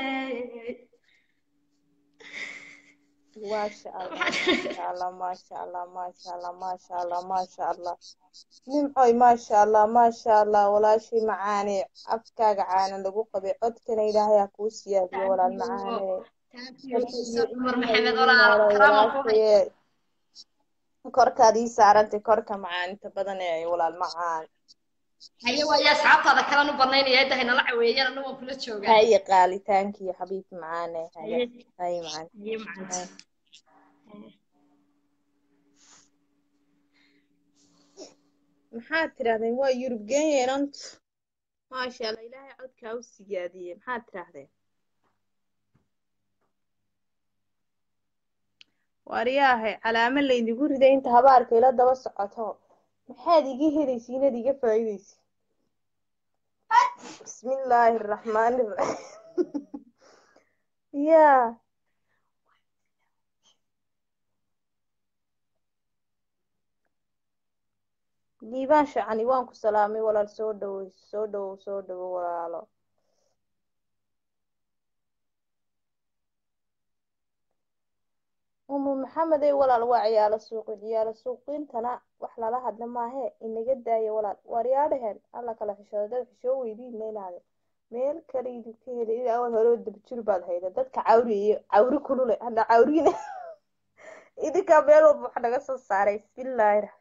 maasha allah maasha allah maasha allah maasha allah maasha allah maasha allah nimcoy maasha allah maasha allah walaashii macaane afkaaga caana lagu qabay codkana ilaahay ha kuu siyaadiyo walaal macaane
cumar maxamed walaal karaaman ku hay
Walaashayee, korkaad ii saarantay korka macaanta badan ee walaal macaan
haye waaye asxaabtaada kalan u banaynaya edahay nala caweeyana anu waan kula joogaa
haye qaalitaankiyo xabiibki macaane haye
haye
haye macaan
haye macanta
maxaad tidhahdeen waa yurub geeyanantu maasha allah ilaahay codkaa u siyaadiyey maxaad tidhahdeen waryaahay calaamo laydigu riday inta habaarka ila daba socoto maxaad iga helaysa inaad iga faa'iidaysa bismillaahi araxmaani iraxiim yaa diibaan shacani waan ku salaamay walaal soo dhowow soo dhowow soo dhowow walaalo umu maxamed ey walaal waa ciyaalo suuqi ciyaalo suuqiintana wax lala hadla maahe inaga daaya walaal waaryaadhaheen alla kala xishooda dad xishoo weydiina inaade meel kale idinka heli ilaa awal hore dabjir baad hayda dadka cawri iyo cawri kulule hadda cawrina idinkaa meel walba wax naga soo saaray bismillaahi raxmaan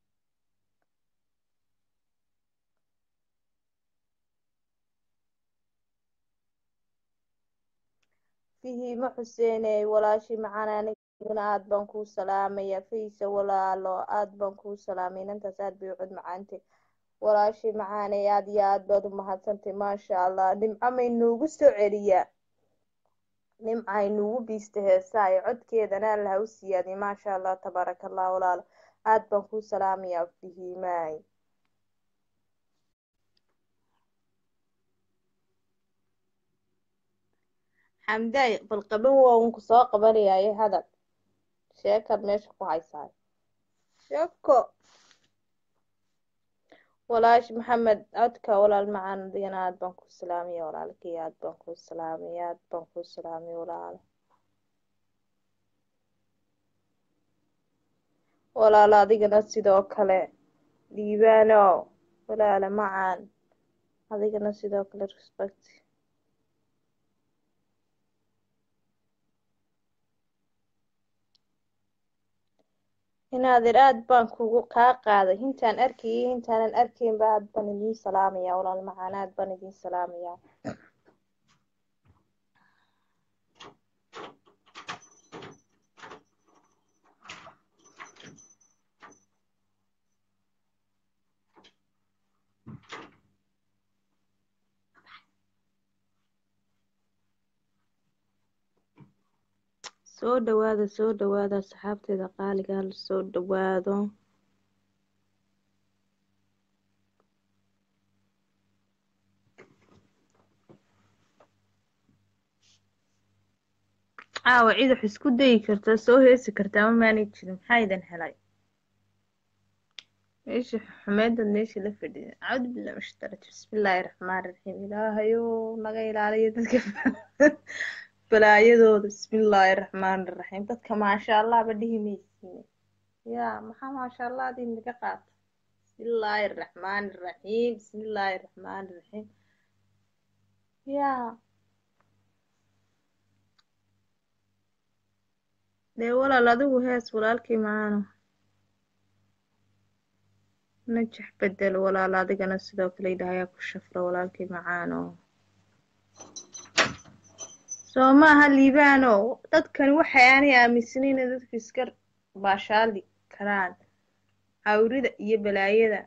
fihima xuseeney walaashii macaan aniguna aad baan kuu salaamaya faysa walaalo aad baan kuu salaamay inantaas aad bay u cod macaantay walaashii macaaney aad iyo aad baad u mahadsantay maasha allah nimco maynuugu soo celiyaa nimca aynuugu biista heesaa ee codkeedana alla ha u siyaadiy maasha allah tabaaraka allah walaalo aad baan kuu salaamayaa fihimaay xamdaay bal qaban waa unku soo qabanayaaye hadal sheekaad meesha ku haysaay sheeko walaash maxamed codka walaal macaan adigana aad baan kuu salaamaya walaalkii aad baan kuu salaamaya aad baan kuu salaamaya walaalo walaalo adigana sidoo kale dhiibaano walaalo macaan adigana sidoo kale respect inaadir aad baan kugu kaa qaaday intaan arkayay intaanan arkaynba aad baan idiin salaamayaa walaal macaan aad baan idiin salaamayaa soo dhawaada soo dhawaada asxaabteeda qaaliga hala soo dhawaado caawa cid wax isku dayi kartaa soo heesi kartaa ma maanay jirin maxaa idin helay meesha xumeedad meeshii la fadhida acuudu billahi min shaitaan rajiim bismillaahi raxmaani raxiim ilaahayo naga ilaaliyo dadka balaayadooda bismillaahi raxmaani raxiim dadka maasha allah ba dhihi maysiine yaa maxaa maasha allah adii naga qaata bismillaahi raxmaani raxiim bismillaahi raxmaani raxiim yaa dee walaal adigu hees walaalkii macaano najax bedel walaal adigana sidoo kale idhahayaa ku shafro walaalkii macaano soo maaha liibaano dadkani waxay aanay aaminsanayn in dadku iska baashaali karaan cawrida iyo balaayada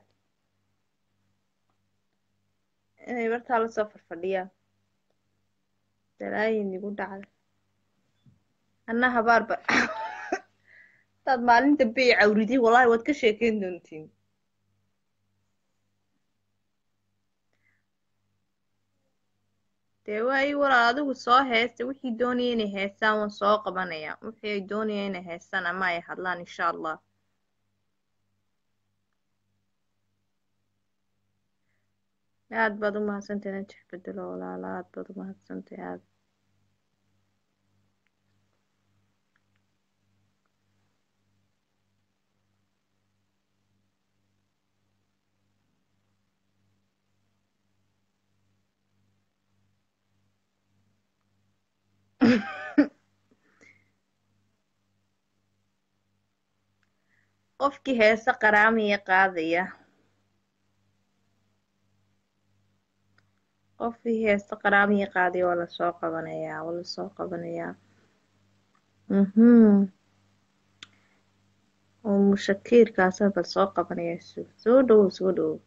inay markaa lasoo farfadhiyaan balaayin igu dhacda anna habaarba hadaad maalinta bay cawriday wallaahi waad ka sheekeyn doontiin dee waayi walaal adigu soo heesta wixii doonaya inay heestaan waan soo qabanaya wixii ay doonaya inay heestaan ama ay hadlaan insha allah aad baad u mahadsantay najax bedelo walaala aad baad u mahadsantay aad qofkii heese qaraamiya qaadaya qofkii heese qaraamiya qaadaya waa lasoo qabanayaa waa lasoo qabanayaa mhm oo mushakiirkaasa bal soo qabanaya soo dhowow soo dhowow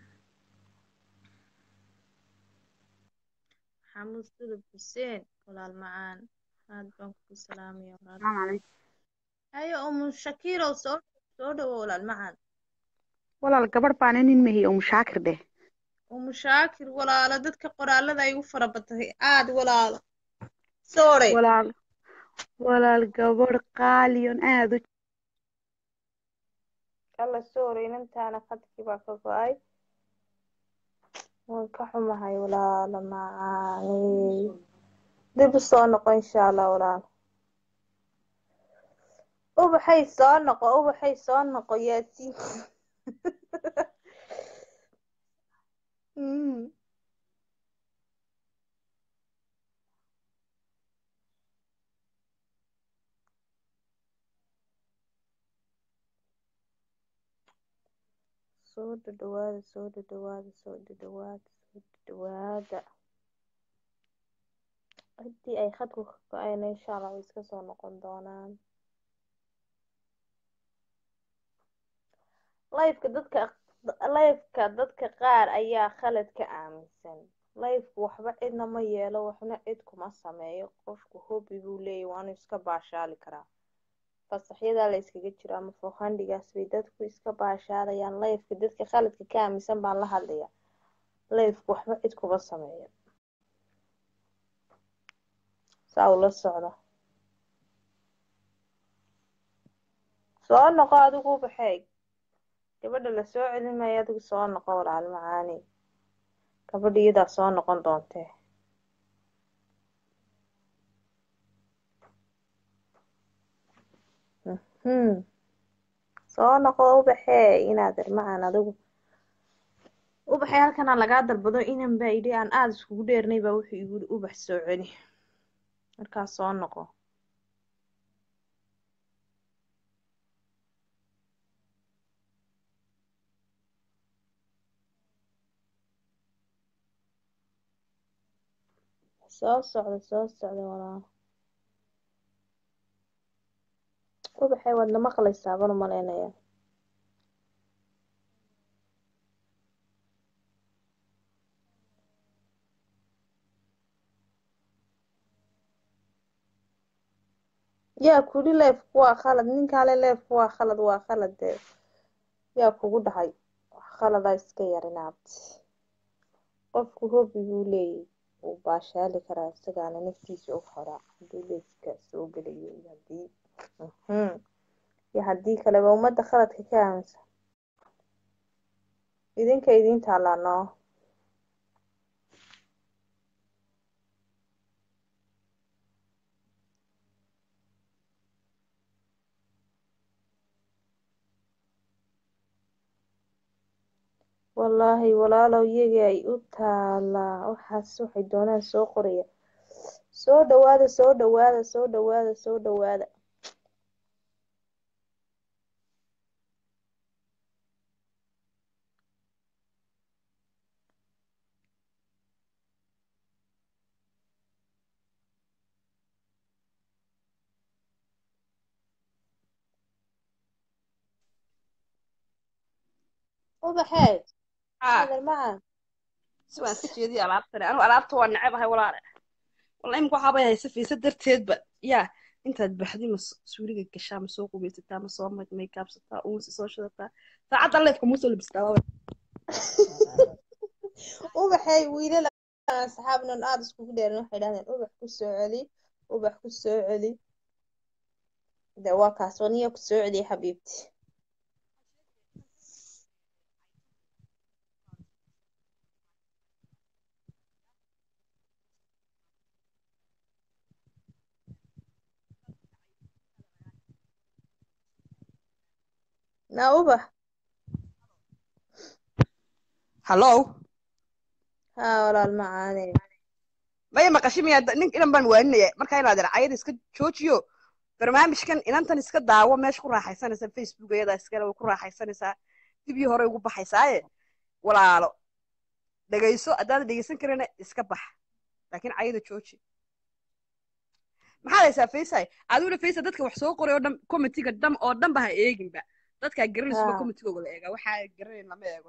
maxamuud sudub xuseen walaal macaan aad baan kugu salaamaya walaal hayo umu shakiirow soo soo dhowow walaal macaan
walaal gabadh baana nin mahiy oo mushaakir dheh
umu shaakir walaalo dadka qoraalada ay u fara batay aad walaalo soore
walaal walaal gabadh qaaliyon aad u
alla soore inantaana khadkii baa ka go-ay waan ka xumahay walaalo macaaney dib u soo noqo insha allah walaalo ubaxay soo noqo ubaxay soo noqo yaasiin soo dhadhawaada soo dhadhawaada soo dhadhawaada soo dhadhawaada haddii ay khadku ka go-ayna insha allah way iska soo noqon doonaan lifeka dadka lifeka dadka qaar ayaa khalad ka aaminsan lifeku waxba cidna ma yeelo waxna cid kuma sameeyo qofku hobby buu leeyahy waanu iska baashaali karaa fasaxyadaa la iskaga jiro ama fooqhandhigaas bay dadku iska baashaalayaan lifeka dadka khaladka ka aaminsan baan la hadlaya lifeku waxba cid kuma sameeyo saa ula socda soo noqo adigu baxeeg gabadha la soo celin maayo adigu soo noqo walaal macaani gabadha iyadaa soo noqon doontee mhm soo noqo ubaxee inaad irmacan adigu ubaxee halkanaa lagaa dalbado inan baa idhi aan aada iskugu dheernay baa wuxuu igu yidhi ubax soo celi markaas soo noqo soo socda soo socda walaal ubaxee waadna maqlaysaa baan u malaynayaa yaa kuli leefku waa khalad ninkaale leefku waa khalad waa khalad dee yaa kugu dhahay wax khaladaa iska yarinaabti qofku hobby buu leeyahy wuu baashaali karaa isagaana naftiisa u horaa hadduu leefka soo gelayo iyo haddii mhm iyo haddii kaleba ummadda khaladka ka aaminsan idinka idiin taallaa noo wallaahi walaalow iyaga ay u taalaa waxaas waxay doonaan soo qoraya soo dhawaada soo dhawaada soo dhawaada soo dhawaada ubaxee
haa
adeer macaan
si waan iska jeediya alaabtani anigu alaabta waa necabahay walaale walla imika waxaabay haysa fiisa darteedba yaa intaad baxdi ma suuliga gashaa ma soo qubaysataa ma soo maykaabsataa uunsi soo shidataa saacadda leefka muu soo labistaa waa
ubaxay wiilal aan asxaabnan aada iskugu dheerin waxay dhahdeen ubax ku soo celi ubax ku soo celi de waa kaas waniya ku soo celiya xabiibti na ubax
hallow
haa walaal macaane
maya maqashi miyaa nin inan baan waaninaya markaa inaad ircayada iska joojiyo barnaamijkan inantan iska daawo meesha ku raaxaysanaysaa facebook iyadaa iskale way ku raaxaysanaysaa dibii hore ugu baxaysaaye walaalo dhegayso haddaad dhegaysan karina iska bax laakiin cayada jooji maxaad haysaa faysay adiguna faysay dadka wax soo qoray oo dhan comitiga dham oo dhanba ha eeginba dadkaa garanaysuba
haa
comitigooga la eegaa waxaa garanayn lama eego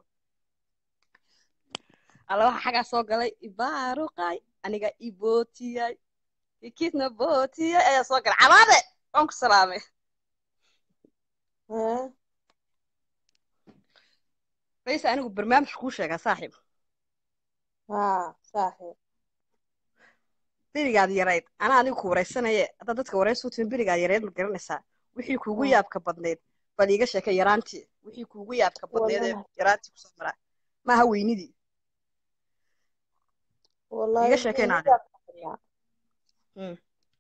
alla waxa xagaa soo galay ibaaruqay aniga ibootiyay ikidna bootiyay ayaa soo galay cabaade waan ku salaamay
haa
faysay anigu barnaamij kuu sheegaa saaxiib
haa saaxiib
berigaad yarayd anaa adiga ku wareysanaye haddaad dadka wareysu timin berigaad yarayd ma garanaysaa wixii kuugu
haa
yaabka badnayd bal iiga sheekay yaraantii wixii kuugu yaabka badnayd ee
wallahi
yaraantii kusoo maraa maaha weynidii
wallahi
iiga
wixii
sheekayna
igu
adiga
yaabka badnaa
Mm.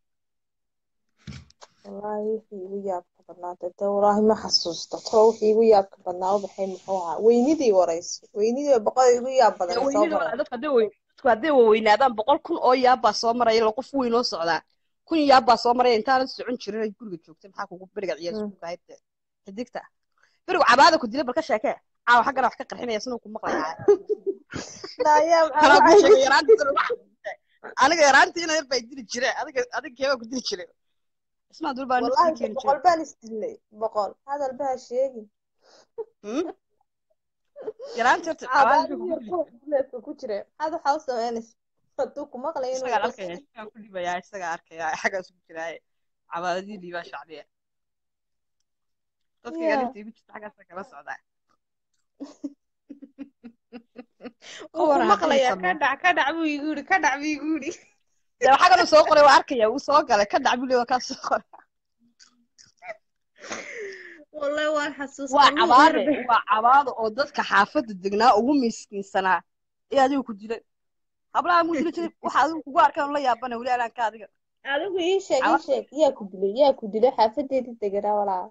wallahi wixii igu yaabka badnaa dee wallaahi ma xasuusto too wixii igu yaabka badnaa ubaxay muxuu ahaa weynidii wareyso weynidii boqol igu yaab
dee
badanay soo
weynidii
mareen
waa dadku hadday weyn dadku hadday waweynaadaan boqol kun oo yaab baa soo maraya ila qof weyn oo socdaa kun yaab baa soo maraya intaanan socon jirin ay guriga joogtay maxaa kugu beriga ciyaal
Mm.
iskuulka ahayd dee xidigta berigu cabaada ku dilay bal ka sheekee caawa xaggana wax ka qarxinaya sinuu ku maqlayaa
Naaya
anaa kuu
maxaa
sheegay yaraantiisa lagu xasuustay aniga yaraantiina yar baa dili jire adiga adiga keebaa ku dili jire ismaa dul baa naftii
wallahi
keeni
boqol
jire
baan isdilnay boqol hadal baa sheegin
Hmm? yaraantii horta cabaadii buu ku dili jire
leedka ku jire maxaad waxaa u samaynaysa hadduu ku maqlay inuu
isagaa
iga
arkaya isagaa ku dhibayaa isagaa arkaya xaggaas ku jiraaye cabaadadii liibaa shacbiya dadka
Yeah.
galinta igu jirta xaggaasa kala socdaa
wuu
Kuwan
ku
haddii
maqlayaa ka
sameeyo
dhac ka dhac buu igu yidhi ka dhac buu igu yidhi
dee waxaa kaloo soo qoray waa arkaya wuu soo galay ka dhac buli waa kaa soo qoray
wallahi waan
waa
xasuustaa luuq
cabaade
yarbe
waa cabaade oo dadka xaafadda degnaa ugu miskiinsanaa ee adigu ku dilay hablaha muu dili jiray waxa adigu kugu arkaan la yaabana weli alaanka adiga
adigu ii sheeg ii
cabaade
sheeg yaa ku dilay yaa ku dilay xaafadeedii deganaa walaa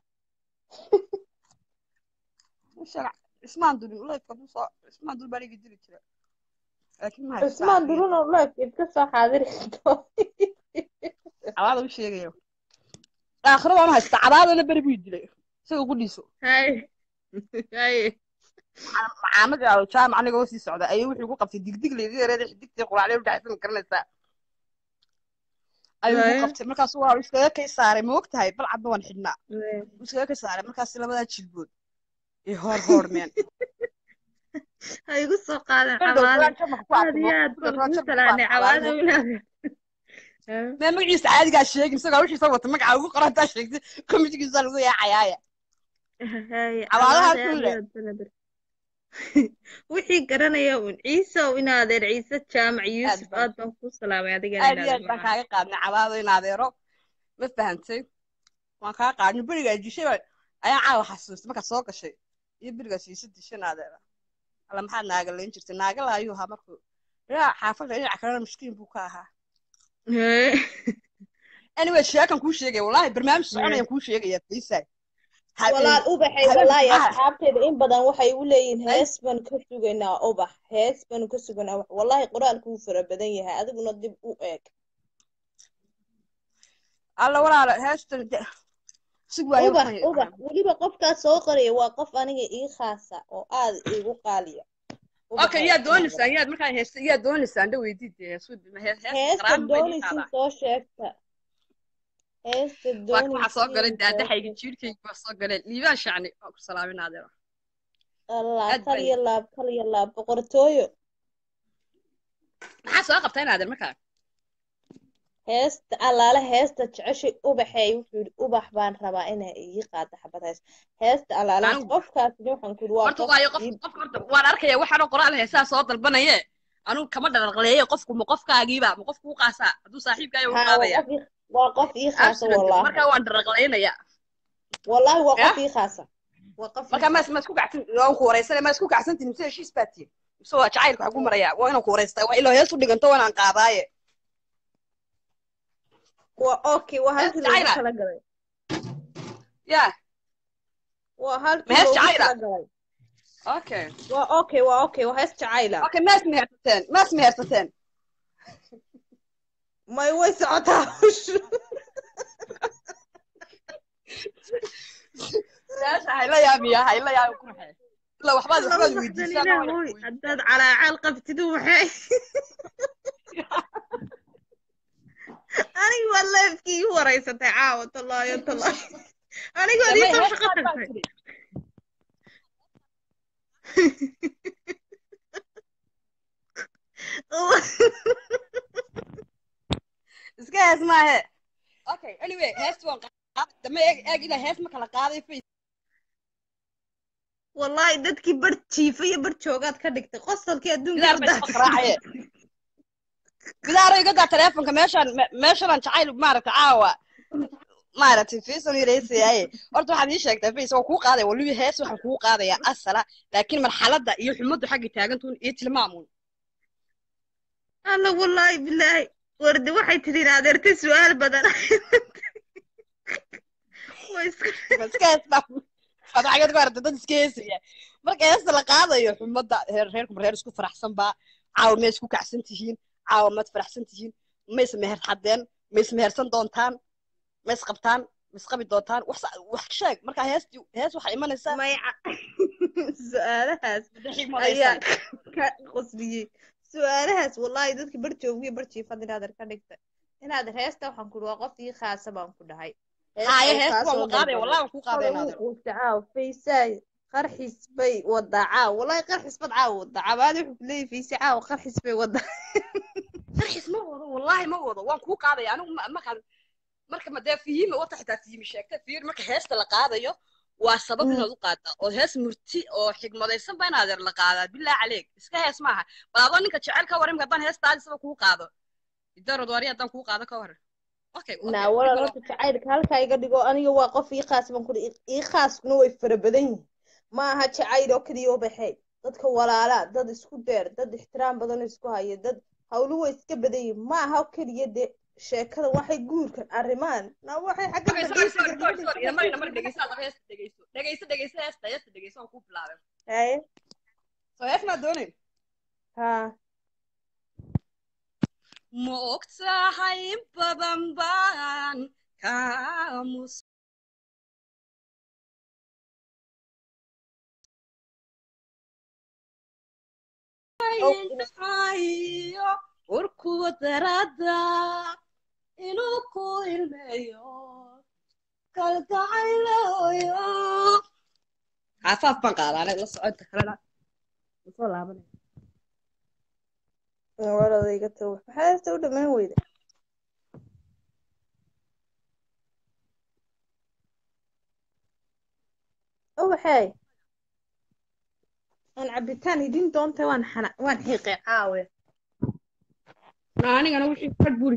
sheeg ismaan dulin leefka buu soo ismaan dul baan iga dili jira laakiin ma haystaa
cusmaan
aniga
durun oo leefkeed ka soo xaadiri
cabaada u sheegayo aakhiro waan haystaa cabaadana beri buu i dilay isaga qudhiiso
hay hay
macaamad aa jaamac aniga oo sii socda ayuu wuxuu ku qabtay digdig layga yareeday xidigtii quraacday u dhexaysa ma garanaysaa ayuu ku
Waaya.
qabtay markaasu waa iskaga kay saaray ma ogtahay balcadna waan xidhnaa wuu iskaga kay saaray markaas labadaa jilbood iyo hoor hoormeen
ha igu soo qaadan
berdhow
cabaade
duraan jamac ku
aad
arko
iyo aad
berdhow
baan
duraan
kuu
jamac ku
salaanay
arko
cabaade
cabaadna
inaad
mee magaciisa caadigaa sheegin isagoo wixiisa wata magaca ugu qoran taa sheegtay komitigiisa lagu yaacayaaya
hay
cabaadaha
cabaade aad
kulle
iyo aad bana ber wixii garanaya un ciise oo in adeer ciise jaamac
aad
yuusuf
baan
aad baan kuu salaamay adigana
aad
in
iyo
adeer
aad baan
macaan
kaaga qaadnay cabaado in adeero ma fahantay waan kaa qaadnay berigaa dishay baan ayaa caawa xasuustay markaad soo gashay iyo berigaas iisa dishan adeera alla maxaad naaga layn jirtay naaga la ayuu ahaa markuu yaa xaafadda dhinaca kalena miskiin buu ka ahaa anyway sheekan kuu sheegaya wallahi barnaamij soconayaan kuu sheegaya fiisay
walaal ubaxay
habeen
wallaahi
maxaa
asxaabteeda in badan waxay u leeyihiin
ay
hees baan ka sugaynaa ubax hees baan ka sugaynaa ubax wallaahi qoraalku wuu fara badan yahay adiguna dib u eeg
alla walaala heestan de- sig waayo
ubax
waxaan
ubax weliba qofkaas soo qoraya waa qof aniga ii khaasa oo aad iigu qaaliya
okay yaa doonaysaan yaad markaa heesta yaa doonaysaan dha weydid heesta
heesta
qaraami bay
doonaysin
qaadaa
soo sheegta heesta
waa waxaa soo galay
doonaysin soo
daadaxayga
sheegta
jiirkayga waa soo galeen liibaan shacni waa ku salaamin adeero
allah
aad
kal
baan
iyo laab kal iyo laab boqortooyo
maxaa soo qabtaa in adeer markaa
heesta allaale heesta jeceshay ubaxeey wuxuu yidhi ubax baan rabaa inay ii qaado xabad hees heesta allaale
anigu
qofkaasina waxaan ku yidhi waa
horta
qof
waayo qof
ii
qof horta waan arkaya waxaanoo qoraal heesaa soo dalbanaye anugu kama dharaqleeye qofku ma qofkaagiiba ma qofku u qaasaa hadduu saaxiibkaayo u
haa waa
qaadaya
qof ii waa qof ii khaasa
absolutely
wallaahi
markaa waan dharaqlaynaya
wallaahi waa
ya
qof ii khaasa waa qof ii
markaa ma
khaasa
ma isku gacsan waan ku wareysanay ma isku gacsantiin mise heshiis baa tihin mise waa jacaylka waxaa ku maraya waa inaan ku wareystaa waa ilaa hees u dhiganto waa inaan qaadaaye
waa okay waa
hees
halkii loogu
jacayla
talagalay
ya
waa
ma
halkii
hees
loogu
jacayla
talagalay
okay
waa okay waa okay waa hees jacayla
okay maas mehersateen maas mehersateen
may way socotaa hawshu
meesha hayla yaabiya hayla yaabi qurxe ila waxbaad
laba
waxbaad
baxdan
weydiisaan oo
ilaahoy
wax
haddaad calaacaal qabtid waxay aniga waa leefkii ii wareysatay caawa tallaayo tallaayo anigood ii
damay
soo
hees
shaqo
qaad baan
tagtay
tiri iska hees maahe okay anyway hees waan qaaday damay eeg eeg ilaa hees ma kala qaaday face
wallaahi dadkii bar jiifa iyo bar joogaad ka dhigtay qosolkii adduunka
bidaar
u
bay soo
daatay
qaraacaye bidaaro iga daa teleefonka meeshaan me- meeshaan jacayl maaragtay caawa maaragtay fiisan yareysayaaye horta waxaad ii sheegtaa face waan kuu qaadaya waliba hees waxaan kuu qaadayaa asala laakiin marxaladda iyo xumaddu xagga taagantuun iyo tilmaamuun
alla wallaahi bilaahi wardi waxay tidhi adeertay su-aal badan Way iska-
iska hees baa waad xageed ku aragtay dad iska heesaya marka heesta la qaadayo xumadda reer reerku reer isku faraxsan baa caawa ma isku kacsan tihiin caawa maad faraxsan tihiin ma is meher xadeen ma is mehersan doontaan ma is qabtaan ma is qabi doontaan wax sa- wax sheeg marka heesti hees waxaa imanaysaa
mayca su-aalahaas
madaxii
ayaa
madaysan
ka qosliyey su-aalahaas wallahi dadka barjoogiyo barjiifad inaad ka dhigtay inaad heesta waxaan ku waa qof ii khaasa baan ku dhahay
haaye heesta waan ku qaadaya wallahi waan ku qaadaya naadir
caaw faysaay qarxis bay wadaa caaw wallahi qarxis bad caaw wadaa cabaadi wuxuu ku leeyahay faysi caaw qarxis bay wadaa
tarxis ma wado wallahi ma wado waan kuu qaadaya anigu ma- markaan marka madee fiyimi wata xitaa fiyimi sheegta fiyir marka heesta la qaadayo waa sabab
Mm.
inaad u qaadaa oo hees murti oo xigmadaysan ba inaad yar la qaadaa bilaa caleeg iska hees maaha bal adoo ninka jecel ka waran haddaan heestaadi saba kuu qaado idarod wari haddaan kuu qaado ka waran okay okay,
naa walaal
dhib
horta jacaylka halkaa iga dhigo aniga waa qof ii khaas baan ku dhahay ii khaaskuna way fara badan yihiin ma aha jacayl oo keliya oo baxay dadka walaalaa dad isku deer dad ixtiraam badan oo isku haya dad hawlu way iska badan yihiin ma aha oo keliya de sheekada waxay guurkan arrimaan na waxay xagga
Okay, sorry, sorry, sorry, sorry. Ina mari, ina mari, dhegeyso, hadaba heesta dhegeyso. Dhegeyso, dhegeyso, heesta, heesta dhegeyso, waan kuu bilaabay.
haye
So, hees maad doonayn?
haa
Ma ogtahay in badan baan kaamus hayo warkuwa darada inuu ku ilmeeyo kalgacaylayo xaafaaf baan qaadaa anaga la soconta kalena soo laabanay
walada iga tago maxaa heesta u dhammaan weyda o waxay aan cabitaan idin doonta waan xana waan xiiqay caawe
anigana wixii fadh buri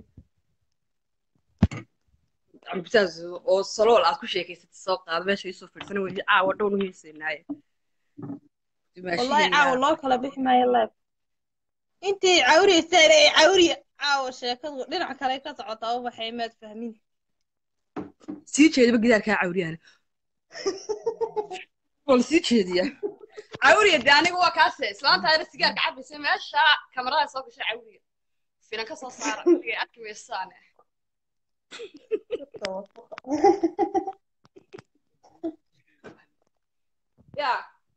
ambitaas oo salool aad ku sheekaysatay soo qaado meesha isoo fiirsana weli caawa dhownu heesaynaaye
wallahi caawa loo kala bixi maayo leeb intii cawriyeysaan ee cawriya caawa sheekadu dhinac kale ka socotaa u waxay maad fahmin
sii jeedaba gidaarkaa cawriyaana wal sii jeediya cawriya de aniga waa kaase islaantaayna sigaarka cabaysa meesha kamarada soo gashay cawriya finan ka soo saara wligay arki weysaane ya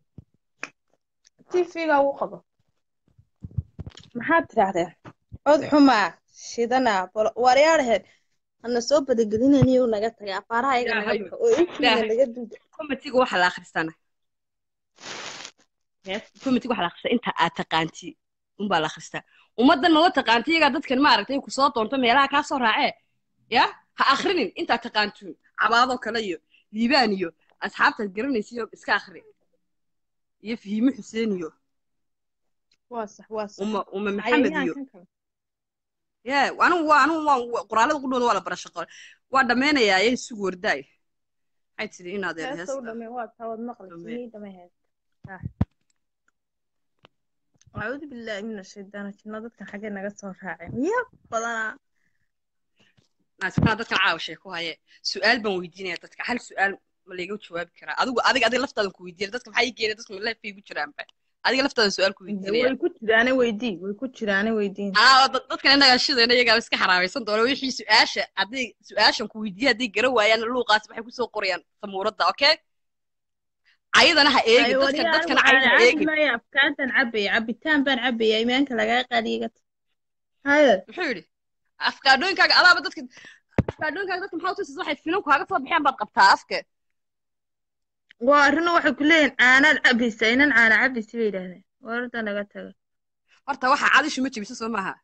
tv-ga ugu qabo maxaad tidhaahdeen cod xumaa shidanaa bolo waaryaadhaheen hana soo badagelinaniyo naga tagay afaaraha iyaga naga
Ilaahayo.
baxo oo intiina
Ilaahay.
naga duuda
comitiga waxaa la akhristaana comitiga waxaa la akhristaa inta aad taqaanti unbaa la akhristaa ummaddan maba taqaanti iyagaa dadkan maaragtay ku soo doonto meelaha kaa soo raacee ya ha akhrinin intaad taqaantuun cabaadoo kale iyo liibaan iyo asxaabtaad garanaysiyo iska akhri iyo fahiime xuseen iyo
waa sax waa sax
uma uma maxamed iyo
cayayaankan kale
ya anigu waa anigu waan qoraalada qudhooda waa la barasho qore waa dhammaynayaa ee sugu wardaay maxay tidhi inaad eer
heesta u
heesta
dhamay waa taawad maqli
Dhamee.
sinii dhamay heesta acuudu billaahi min ashaydaani jinno dadkan xaggee naga soo raacay miya badanaa
naasifana dadkan caawa sheeko haye su-aal baan weydiinaya dadka hal su-aal ma layga jawaabi karaa adigu adiga adiga laftaadan ku weydiinaya dadka maxaa ii geena dadka malefay ku jiraanba adiga laftaadan su-aal ku weydiinaya
way ku jiraane weydii way ku jiraane weydiin
aa dad- dadkan innaga shidayna iyagaa iska xaraamaysan doona wixii su-aasha hadday su-aashan ku weydiiya hadday gara waayaan luuqaas waxay kusoo qorayaan samuuradda okay ayadana ha eegin dadkan dadkana ayada ha eegin
maya afkaantan cabaya cabitaan baan cabaya imaanka lagaa qaaliga haye
muxuu yidhi afkaadhooyinkaaga adaaba dadka afkaadhooyinkaaga dadka maxaa utusaysa waxay finan kaaga soo baxeen baad qabtaa afka
waa arrino waxay ku leeyihin caanaad cabaysa inan caana cabaysa bay yidhahdeen wararta naga taga
horta waxa cadishu ma jebisa soo maaha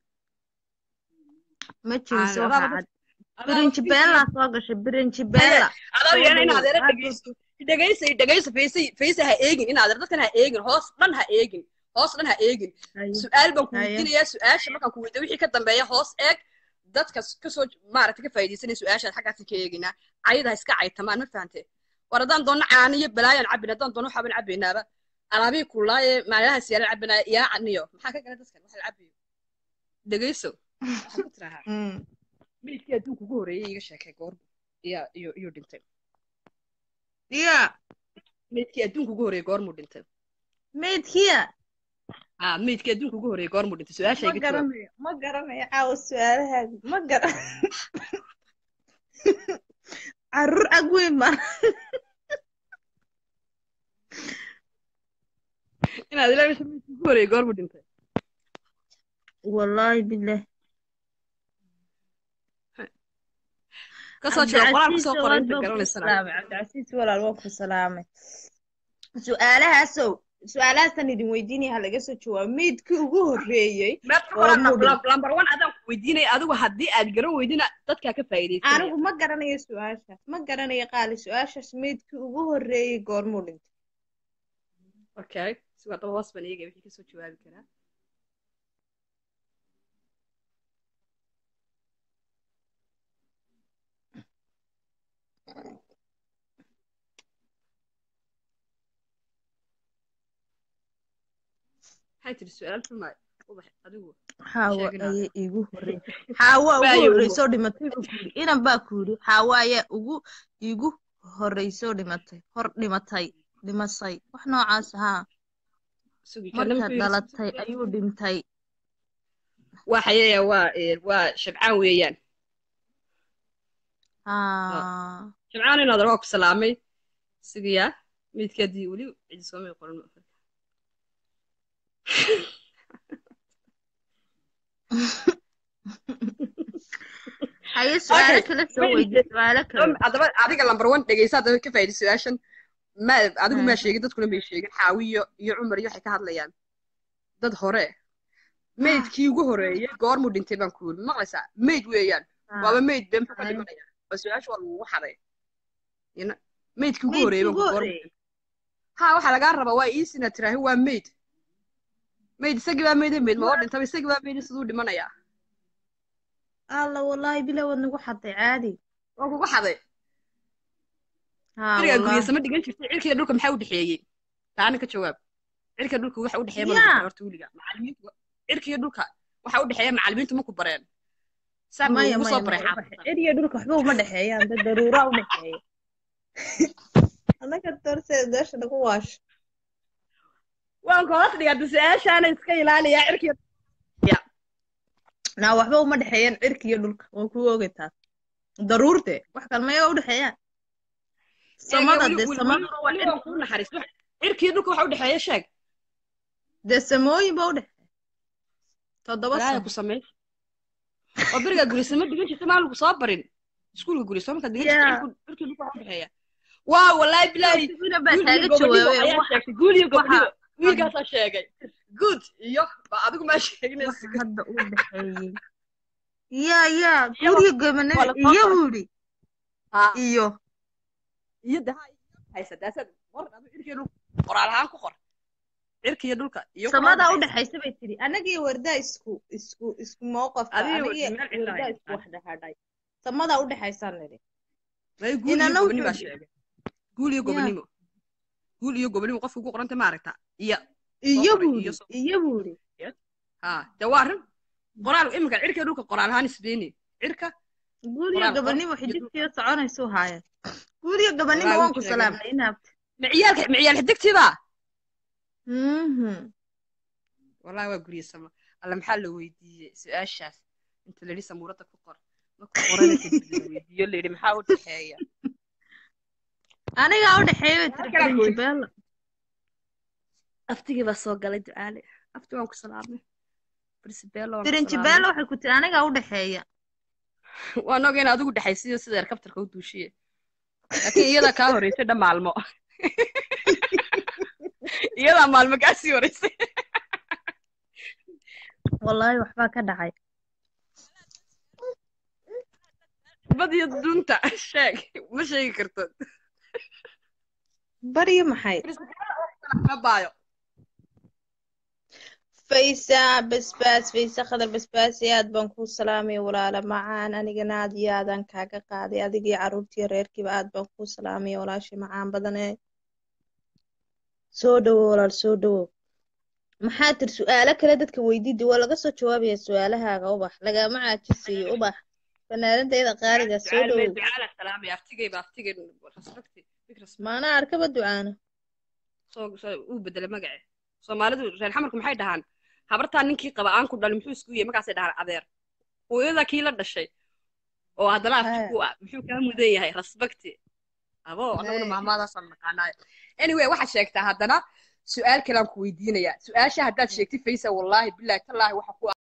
ma jiriso
Caana,
waxa
adaaba
cad birinjibeella soo gashay birinjibeella
adaa yeena in adeera
Aad
dhegeysto dhegeysa dhegeysa faysa faysa ha eegin in adeer dadkan ha eegin hoos dhan ha eegin hoos dhan ha eegin
Haye.
su-aal baan ku
Haye.
weydiinayaa su-aasha markaan ku weydiiyo wixii ka dambeeya hoos eeg dadka kasoo maaragtay ka faa'iidaysanaya su-aashaad xaggaasi ka eeginaa cayada ha iska caytamaan ma fahante war haddaan doono caano iyo balaayaan cabbin haddaan doono waxaaban cabbaynaaba alaabihii kulaaye maalahaas yaalan cabbinaya yaa caniyo maxaa ka gala dadkan waxa la cabbayo dhegeyso waxaa ku tirahaa
Mm.
midkii adduunka ugu horreeyay iga sheekay goorbu iyo iyo iyo dhintay
ya
midkii adduunka ugu horreeyay goormuu dhintay
maydkiya
ah midkii adduunka ugu horreeyay goormuu dhintay su-aasha
ma
iga jawaab
garanayo ma garanayo caawa su-aalahaadi ma gara caruur ag weyn baan
inaad ilaa meesha meydkii ugu horreeyay goormu dhintay
wallaahi billah
kasoo jira qoraal kusoo qoray inta
Cabdicasiis
garanaysana
waan ku salaamay cabdicasiis walaal waan ku salaamay su-aalahaasow su-aalahaasaan idin weydiinaya ha laga soo jawaabo meydkii ugu horreeyey
meedka
oo mudhin
lambar one adaan ku weydiinaya adigu haddii aad garan weydina dadkaa ka faa'iidaysanaya
anigu ma garanayo su-aashaas ma garanayo qaali su-aashaas meydkii ugu horreeyey goormuu dhintay
okay si waa daba hoos baan eegaya wixii kasoo jawaabi karaa maxay tiri su-aal xumaay ubax adigu
xaawa
Sheegin
ayay iigu horreysay xaawa ugu
Waayo,
horreysoo dhimatay buu ku yidhi inan baa ku yidhi xaawa ayaa ugu iigu horreysoo dhimatay hor dhimatay dhimasay wax noocaas haa
sugi karna
marka
muxuu yidhi
dhalatay ayuu dhintay
waa xayeeya waa ee, waa shabcaan weeyaan
haa
shabcaan inaad waa ku salaamay sigiyaa meydkaadii weli cidi soomay qoran ma oga.
haye su-aalo
Okay,
kale soo
wait.
weydiye su-aalo kale
adaba adiga lambar one dhegeysa hadaba ka faa'iidi su-aashan ma adigu maa
Hmm.
sheegin dadkuna may sheegin xaawi iyo iyo cumar iyo waxay ka hadlayaan dad hore meydkii ugu horeeyey goormuu dhintay baan ku yiri maqlaysaa meyd weeyaan
Haa.
waaba meyd bee muxuu ka
Ay.
dhimanaya waa su-aasha waa lagugu xaday Ina- meydkii ugu
Meydkii
horeeyey baan
ugu
ku goormuu
horreeyey
ha waxaa lagaa rabaa waa iisina tiraahi waa meyd meyd isagii baa meyd meyd ma oo dhintaba isagii baa meyd siduu dhimanayaa
alla wallaahi bila waad nagu xaday caadi
waa kugu xaday
haa
cirigaa
wallaahi
guriyasama dhigan jirtay cirkiga dhulka maxaa u dhexeeyey taana ka jawaab cirka dhulka waxa u dhexeeya
Ya.
mana horta weliga macallimiintu cirkiga dhulka waxa u dhexeeya macallimiintu ma ku bareen saa ma
maya
ugu
maya
soo baray
maya
xaafadda
eriya dhulka waxba uma dhexeeyaan dad daruuraa u dhexeeya annaga dorse meesha nagu waasho
waan koos dhigata su-aashaana iska ilaaliyaa cirkiga
naa waxba uma dhexeeyaan cirka iyo dhulka waan kuu ogay taas daruurte wax kale maya u dhexeeyaan samada dee samaduna waa
weli waan kuu naxariis cirkiga dhulka waxa u dhexeeya sheeg
dee samooyin ba u dhexeeya toddoba
ilaaya
samo
ku sameey oo berigaa gurisama dhigan jirta maa lagu soo barin iskuulka gurisoo markaad dhigan jirta
Ya.
cirku- cirkiga dhulka waxa u dhexeeya waa wallaahi bilaahi
Sibina baa
guul
taaga
iyo gobonimo
jawaabay
ayaa
wax
sheegtay guul iyo
waxa
gobonimo wiilkaasaa sheegay good iyo ba adigu maa sheeginaysa
wax hadda u dhexeeyey ya ya
Iyo
guriga
waa
gobanada
la soo
iyo
qoray.
buu yidhi
ha
iyo
iyo daha haysa daasad qor adu cirkiga dhulka qoraal ahaan ku qor cirkiga dhulka iyo
samadaa u
qoraal
dhexaysa bay tiri anaga iyo wardaa isku isku isku mowqafka
Adiga
anaga iyo
meel cidla
wardaa
ay
isku wax dhexadhay samadaa u dhexaysaan nidhi
may guul iyo
inana
gobonimo baa
wuxuu
sheegay guul iyo
Ya.
gobonimo guul iyo gobonimo qofka ugu qoranta maaragta iyo
iyo
qoray,
buu
iyo
yidhi
soo-
iyo buu yidhi
ha de waa arrin qoraal iminka cirkiga dhulka qoraal ahaan isbeeni cirka
guul iyo
qoraal qor
gabanimo
iyo
xididkiyo soconaysuu haayeen guul iyo gabanimo
Wallaahi
waan
wuu
ku
sheegay.
salaamnay inaabta
miciyaalka miciyaal xidigtiba
mhm
wallahi waa guryasama alla maxaa la weydiiyey su-aashaas inta la yidhi samuurada ku qor marku qorana kadib la weydiiyo la yidhi maxaa u dhexeeya
anigaa u dhexeeya bay tiri
Halkan aan ku
principal
aftigii baa soo galay ducaale afti waan ku salaamay brisbelo waan ku
principal
salaamay
waxay ku tiri anigaa u dhexeeya
waan oga in adigu dhexaysiyo sida erkabtarka u duushiye laakiin iyadaa kaa horeysay dha maalmo iyadaa maalmo kaa sii horeysay
wallaahi waxbaa ka dhacay
bad iyo dunta sheeg ma sheegi karto
baryo maxay
ma baayo
faysa basbaas faysa khadar basbaasi aad baan kuu salaamaya walaala macaan anigana aad iyo aadaan kaaga qaaday adigii carruurtiyo reerkiiba aad baan kuu salaamaya walaashii macaan badane soo dhowo walaal soo dhowo maxaa tir su-aalo kale dadka weydiida waa laga soo jawaabaya su-aalahaaga ubax lagama caajisiyo ubax fanaanadayda qaaliga soo dhowow
ducaala salaamay aftigayba aftigay rasbagti fikras
maanaa arkaba ducaana
soo soo uu bedelay magace soomaalidu reer xamarku maxay dhahaan habartaa ninkii qaba aan ku dhalin muxuu isku yahay markaasay dhahaan adeer hooyada kii la dhashay oo haddana afti ku ah muxuu kaa mudan yahay rasbagti abo annaguna
Hey.
mahmaadaasaan naqaanaayo anyway waxaad sheegtaa haddana su-aal kale aan ku weydiinayaa su-aasha haddaad sheegtay faysa wallaahi bilaahi tallaahi waxa ku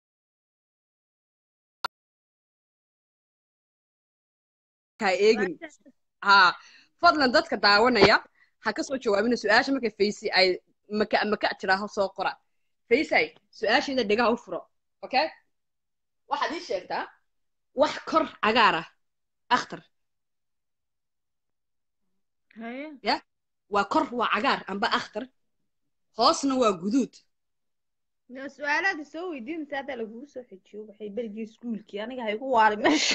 kaa eegin haa fadlan dadka daawanaya ha ka soo jawaabina su-aasha markay faysi ay maka maka tiraaho soo qora faysay su-aasheeda dhegaha u furo okay waxaad ii sheegtaa wax kor cagaar ah akhtar
haye
waa kor waa cagaar amba akhtar hoosna waa guduud
Dee su-aalaada soo weydiinaysa hadda lagugu soo xejiyo waxay berigii iskuulkii aniga ha igu waari meesha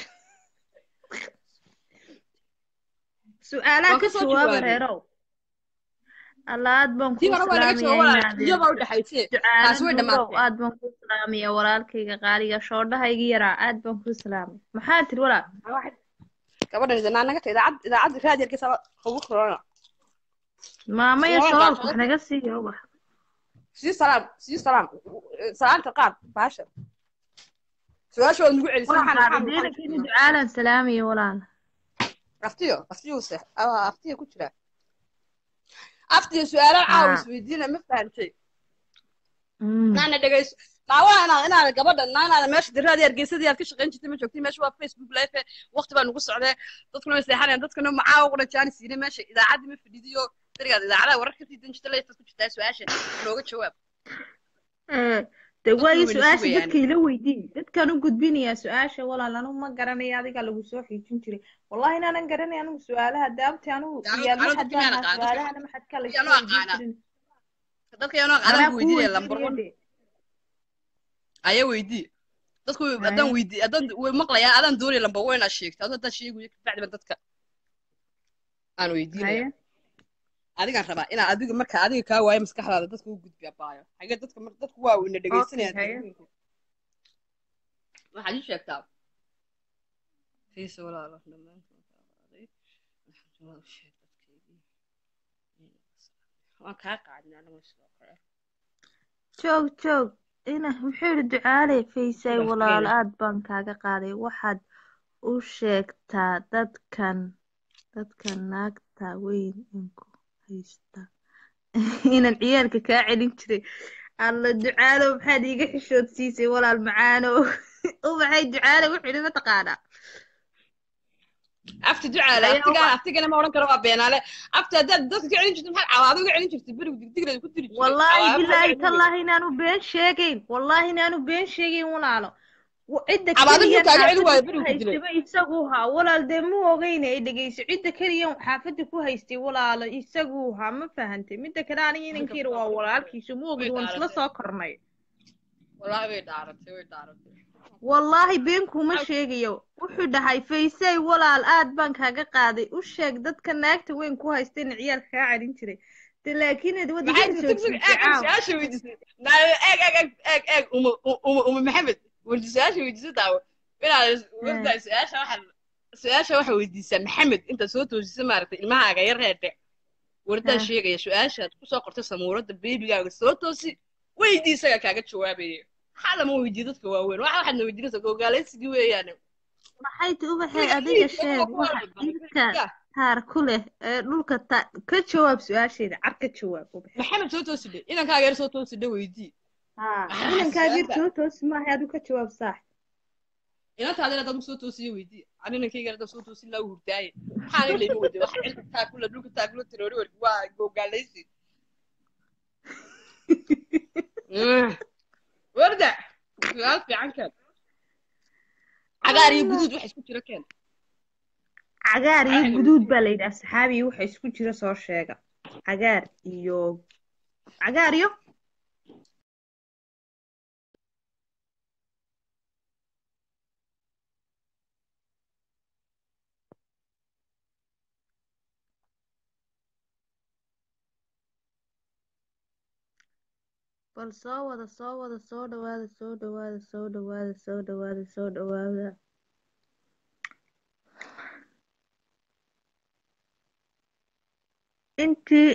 su-aalaha
Waan
ka
ka soo
jawaaba
jawaabay.
reerow alla aad baan
tii
kuu
hore waa laga
salaamayaa
jawaaba
inaad
iyobaa u dhexaysee
ducaala
taasi way
nuurow
dhammaatay
aad baan kuu salaamayaa walaalkayga qaaliga shoodhahayga yaraa aad baan kuu salaamay maxaa tiri walaal
gabadhan idanaa naga ta idaacad idaacad raadiyarkiisa ugu korona
maamaya
Waa
shoolka
gaasho.
wax naga siiyo ubax
sii salaam sii salaam salaanta qaad baasha su-aasha waad nagu celisay
waan
maxaan
qaaday
maxaan
diinakini ducaalan salaamaya walaal
aftiyo aftiyo se aftiyo ku jira aftiyo su-aalaha caawa
Haa.
isweydiina ma fahantay
Mm.
naana dhegayso daawa inaad inaad gabadha na inaad meesha diraadi hargeysadii aad ka shaqayn jirtay ma joogtay meesha waa facebook live waqti baa nagu socdee dadkuna way seexanayaan dadkana macaawa qura jaani siine meesha idaacaddii ma fadhidiyo berigaad idaacadaha warar ka siidan jirta leeyaad ku jirtaa su-aasha nooga jawaab
Eh, de
Dadku
waayo
way
su-aasha
sugayaan.
dadka ila weydii dadkaan u gudbinayaa su-aasha walaal anigu ma garanaya adigaa lagu soo xiijin jiray wallahi inaanan garanay anigu su-aalaha daabti anigu
Anigu-
iyaal
anigu
maxad
dadka miyaan
baan ahaa
aqaan, dadka-
su-aalahana maxadkaa la
Iyaan
soo
u
weydiin
aqaana.
jirin
dadka yanoo
anaa
adaan
kuu
weydiinaya lambar
weydiinaya
one
de
ayaa weydii dadku
Haye.
haddaan weydii haddaan way maqlayaa adaan doonaya lambar one inaad sheegto adoo haddaad sheegayo kabacdi ba dadka aan weydiinaya
haye
adigaan rabaa inaa adiga marka adiga kaa waayo maskaxdaada dadka u gudbiya baayo xagee dadka mar dadku waa weyna
okay
dhegaysanayaan
haye
telefoonka waxaad ii sheegtaa fiisa walaalo dhammaantood qaaday waxaan jawaab u sheeg dadkaygii waan kaa qaadin anigu sidoo kale
joog joog ina muxuu yidhi ducaale faysay
Wax
walaal
kale.
aad baan kaaga qaaday waxaad u sheegtaa dadkan dadkan naagta weyn inku haysta inaan ciyaalka kaa celin jiray alla ducaalo maxaad iiga xishoodsiisay walaal macaano ubaxay ducaale wuxuu yidhi mataqaanaa
afti ducaale
Ayaa
aftiga
uba-
aftigana ma odhan karo waa beenaale afti haddaad dadka ka celin jirto maxaad cawaado uga celin jirtay berigu digdigleed ku diri jiray
wallaahi
cawaado maxaad
bilaahi
uga celin
tallaahi inaanu been sheegayn wallaahi inaanu been sheegayn walaalo Wa- cidda
cawaado
keliya
muxuu kaaga celin waayo
xaafadda ku
berigu ku dilay
haystaba isagu haa walaal dee mu ogeyna ay dhegeyso cidda keliya xaafadda ku haystay walaalo isagu haa ma fahantay midda kale aniga inankiira waa walaalkiisu mu ogid waan isla soo kornay
wallaahi way dhaaratay way dhaaratay
wallaahi been kuma sheegayo wuxuu dhahay faysay walaal aad baan kaaga qaaday u sheeg dadka naagta weyn ku haystayna ciyaalka kaa celin jiray de laakiin ad
maxay
wadiga
tiri tug tug eeg eeg su-aasha weydiisay naa eeg eeg eeg eeg eeg uma uma uma maxamed wardi su-aasha weydiisay daawo inaad wardaa su-aasha waxa su-aasha waxa weydiisaa maxamed intaad soo toosisa maaragtay ilmahaaga yar reerde wardaan
Ah.
sheegaya su-aashaad kusoo qortay samuurada beebigaaga soo toosi weydii isaga kaaga jawaabaya maxaa lama weydiiyo dadka waaweyn waxa waxaadna weydiinaysa gogaalaysigii weeyaane
maxay ti ubaxay adiga sheeg waxa dhirka taar ku leh ee dhulka ta ka jawaab su-aasheeda car ka jawaab ubax
maxamed soo toosi dhe inankaaga yar soo toosi dhe weydii
haa
Ah,
inankaaga
su-aasha.
soo toosi maahay adigu ka jawaab saax
inantaadina haddaad soo toosiyo weydii ani inankayga haddaad soo toosin laa hurdaaye maxaana layma weydiy wax cilka taakula dhulka taakula tiroori warki waa gogaalaysi warda su-aal fiican keen cagaar iyo guduud wax isku jira keen
cagaar iyo
Cagaar.
guduud baa la yidhaha saxaabiyi waxa isku jira soo sheega cagaar iyo cagaar iyo bal soo wada soo wada soo dhawaada soo dhawaada soo dhawaada soo dhawaada soo dhawaada intii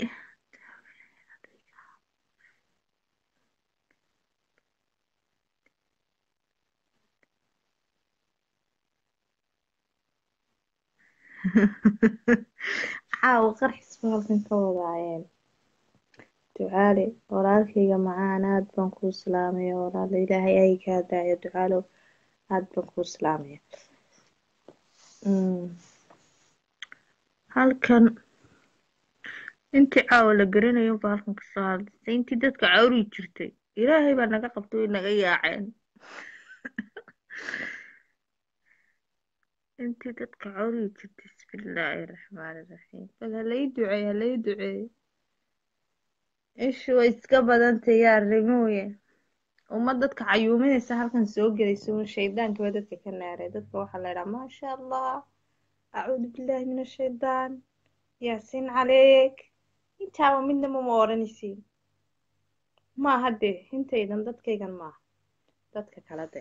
caawa qarxis ba halkan ka wadaayeen ducaale walaalkayga macaan aad baan kuu salaamaya walaalo ilaahay ay kaa daayo ducaalow aad baan kuu salaamaya Mm. halkan intii caawa la garanayo unbaa halkan kasoo hadlaysay intii dadka cawri jirtay ilaahay baa naga qabtay way naga yaaceen intii dadka cawri jirtay bismillaahi raxmaani raxiim bal halay duceey halay duceey ishu way iska badantay yaa rimooye uma dadka cayuuminaysa halkan soo gelaysa un shaydaanka baa dadka ka naaray dadka waxaa la idhaha maasha allah acuudu billaahi min ashaydaan yaasiin caleeg intaaba midnaba ma odhanaysiin maaha dee intaydan dadkaygan maaha dadka kale dee